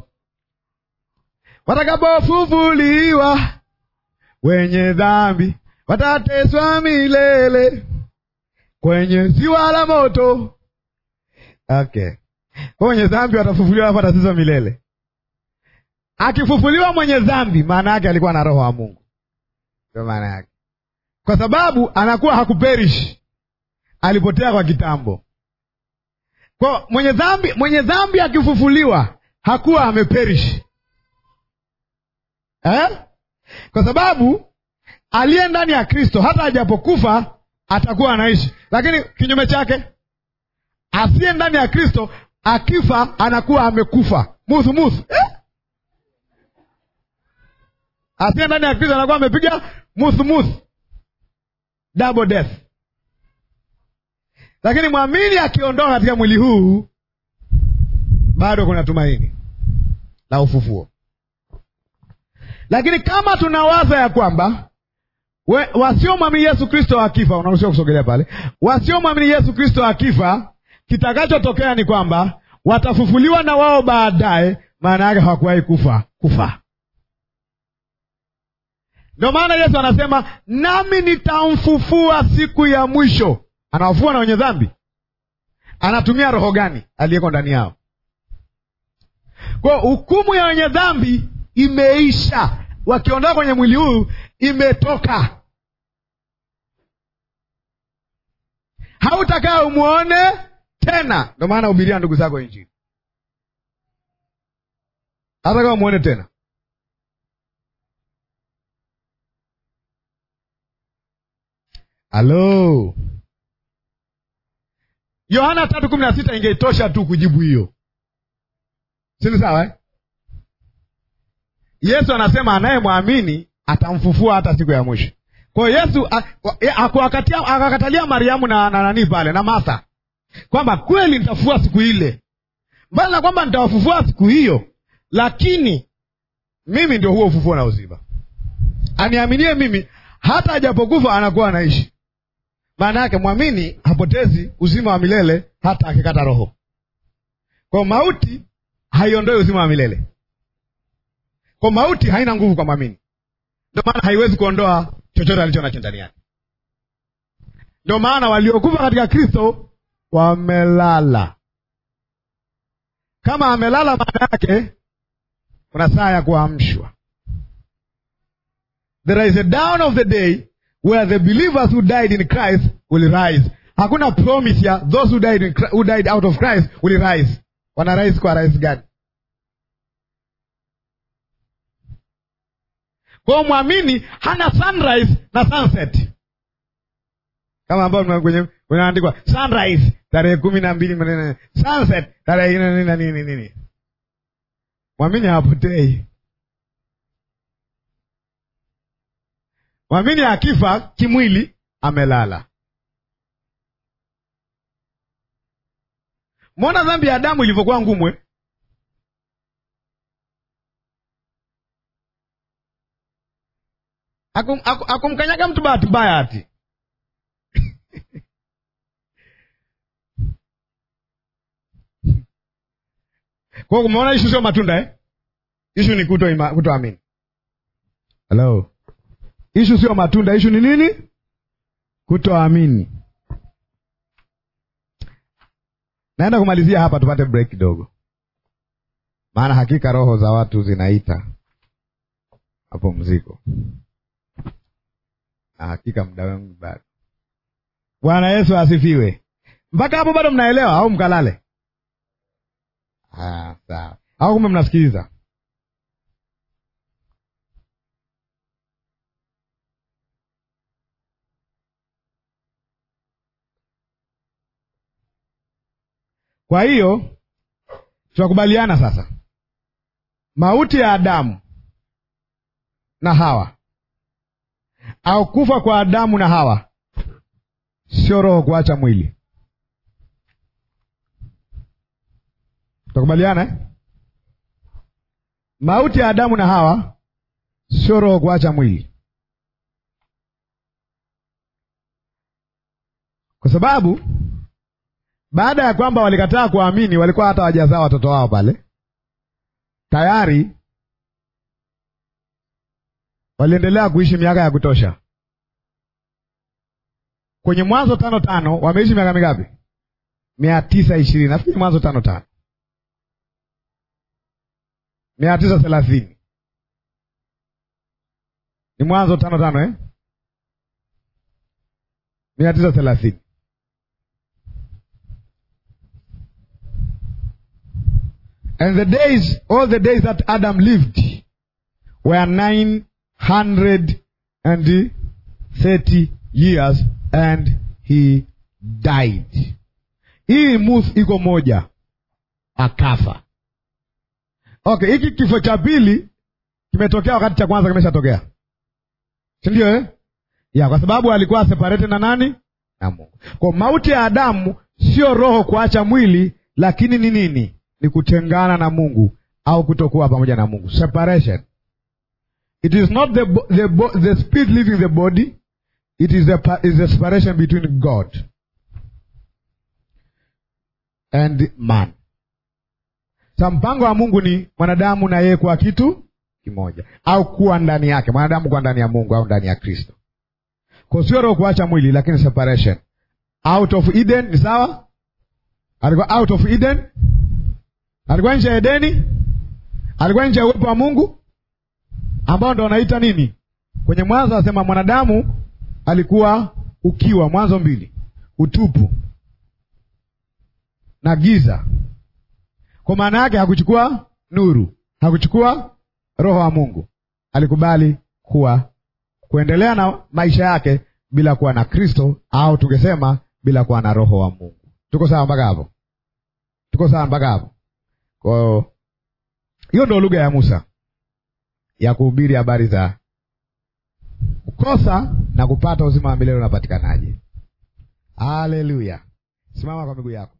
watakapofufuliwa wenye dhambi watateswa milele kwenye ziwa la moto okay kwa wenye dhambi watafufuliwa hapo watateswa milele akifufuliwa mwenye dhambi maana yake alikuwa na roho wa mungu ndio maana yake kwa sababu anakuwa hakuperish alipotea kwa kitambo kwa mwenye dhambi mwenye dhambi akifufuliwa hakuwa ameperish eh? kwa sababu aliye ndani ya kristo hata ajapokufa atakuwa anaishi lakini kinyume chake asiye ndani ya kristo akifa anakuwa amekufa muthu muthu eh? asiye ndani ya kristo anakuwa amepiga muthu muthu double death lakini mwamini akiondoka katika mwili huu bado kuna tumaini la ufufuo lakini kama tunawaza ya kwamba wasiomwamini yesu kristo akifa unaruhusiwa kusogelea pale wasiomwamini yesu kristo akifa kitakachotokea ni kwamba watafufuliwa na wao baadaye maana yake hawakuwahi kufa kufa ndio maana yesu anasema nami nitamfufua siku ya mwisho anawafua na wenye dhambi anatumia roho gani aliyeko ndani yao kwao hukumu ya wenye dhambi imeisha wakiondoka kwenye mwili huu imetoka hautakaa umwone tena ndio maana hubiria ndugu zako injili hata kama umwone tena halo yohana tatu kumi na sita ingeitosha tu kujibu hiyo sini sawa eh? yesu anasema anayemwamini atamfufua hata siku ya mwisho kwa hiyo yesu akakatalia mariamu na, na nani pale na martha kwamba kweli nitafufua siku ile mbali na kwamba nitawafufua siku hiyo lakini mimi ndio huo ufufuo na uzima aniaminie mimi hata ajapokufa anakuwa anaishi maana yake mwamini hapotezi uzima wa milele hata akikata roho kwa mauti haiondoi uzima wa milele kwa mauti haina nguvu kwa mwamini ndio maana haiwezi kuondoa chochote alicho nacho ndani yake ndio maana waliokufa katika kristo wamelala kama amelala maana yake kuna saa ya kuamshwa there is a down of the day where the believers who died in christ will rise hakuna promise ya those who died, in, who died out of christ will rise wana rise kwa rise gani Kwa hiyo mwamini hana sunrise na sunset, kama ambao kwenye unaandikwa sunrise tarehe kumi na mbili sunset tarehe nini na nini nini. Mwamini hawapotei. Mwamini akifa kimwili amelala. Mwona dhambi ya Adamu ilivyokuwa ngumwe. Akum, akum, akumkanyaga mtu bahati mbaya ati kwa umeona, ishu sio matunda eh? Ishu ni kuto kutoamini. Hello, ishu sio matunda, ishu ni nini? Kutoamini. Naenda kumalizia hapa, tupate break kidogo, maana hakika roho za watu zinaita mapumziko, na hakika muda wangu bado. Bwana Yesu asifiwe. Mpaka hapo bado mnaelewa au mkalale? Ah, sawa. Au kumbe mnasikiliza? Kwa hiyo tunakubaliana sasa, mauti ya Adamu na Hawa au kufa kwa Adamu na Hawa sio roho kuacha mwili. Tunakubaliana eh? Mauti ya Adamu na Hawa sio roho kuacha mwili, kwa sababu baada ya kwamba walikataa kuamini, walikuwa hata wajazaa watoto wao pale tayari, waliendelea kuishi miaka ya kutosha. Kwenye Mwanzo tano tano wameishi miaka mingapi? mia tisa ishirini nafikiri Mwanzo tano tano mia tisa thelathini ni Mwanzo tano tano eh? mia tisa thelathini And the days, all the days that Adam lived were nine hundred and thirty years and he died. Hii muth iko moja, akafa. Okay, hiki kifo cha pili kimetokea wakati cha kwanza kimeshatokea, si ndio eh? Ya, kwa sababu alikuwa separated na nani? Na Mungu. Kwa mauti ya Adamu sio roho kuacha mwili, lakini ni nini? Ni kutengana na Mungu au kutokuwa pamoja na Mungu, separation. It is not the, the, the spirit leaving the body, it is the, is the separation between God and man. Sa mpango wa Mungu ni mwanadamu na yeye kuwa kitu kimoja, au kuwa ndani yake, mwanadamu kuwa ndani ya Mungu au ndani ya Kristo. Kwa sio roho kuacha mwili, lakini separation. Out of Eden ni sawa, alikuwa out of Eden, alikuwa nje ya Edeni, alikuwa nje ya uwepo wa Mungu ambao ndo wanaita nini kwenye Mwanzo anasema mwanadamu alikuwa ukiwa, Mwanzo mbili, utupu na giza. Kwa maana yake hakuchukua nuru, hakuchukua roho wa Mungu, alikubali kuwa kuendelea na maisha yake bila kuwa na Kristo, au tungesema bila kuwa na roho wa Mungu. Tuko sawa mpaka hapo? Tuko sawa mpaka hapo? Kwa hiyo ndo lugha ya Musa ya kuhubiri habari za kukosa na kupata uzima wa milele unapatikanaje. Haleluya! Simama kwa miguu yako.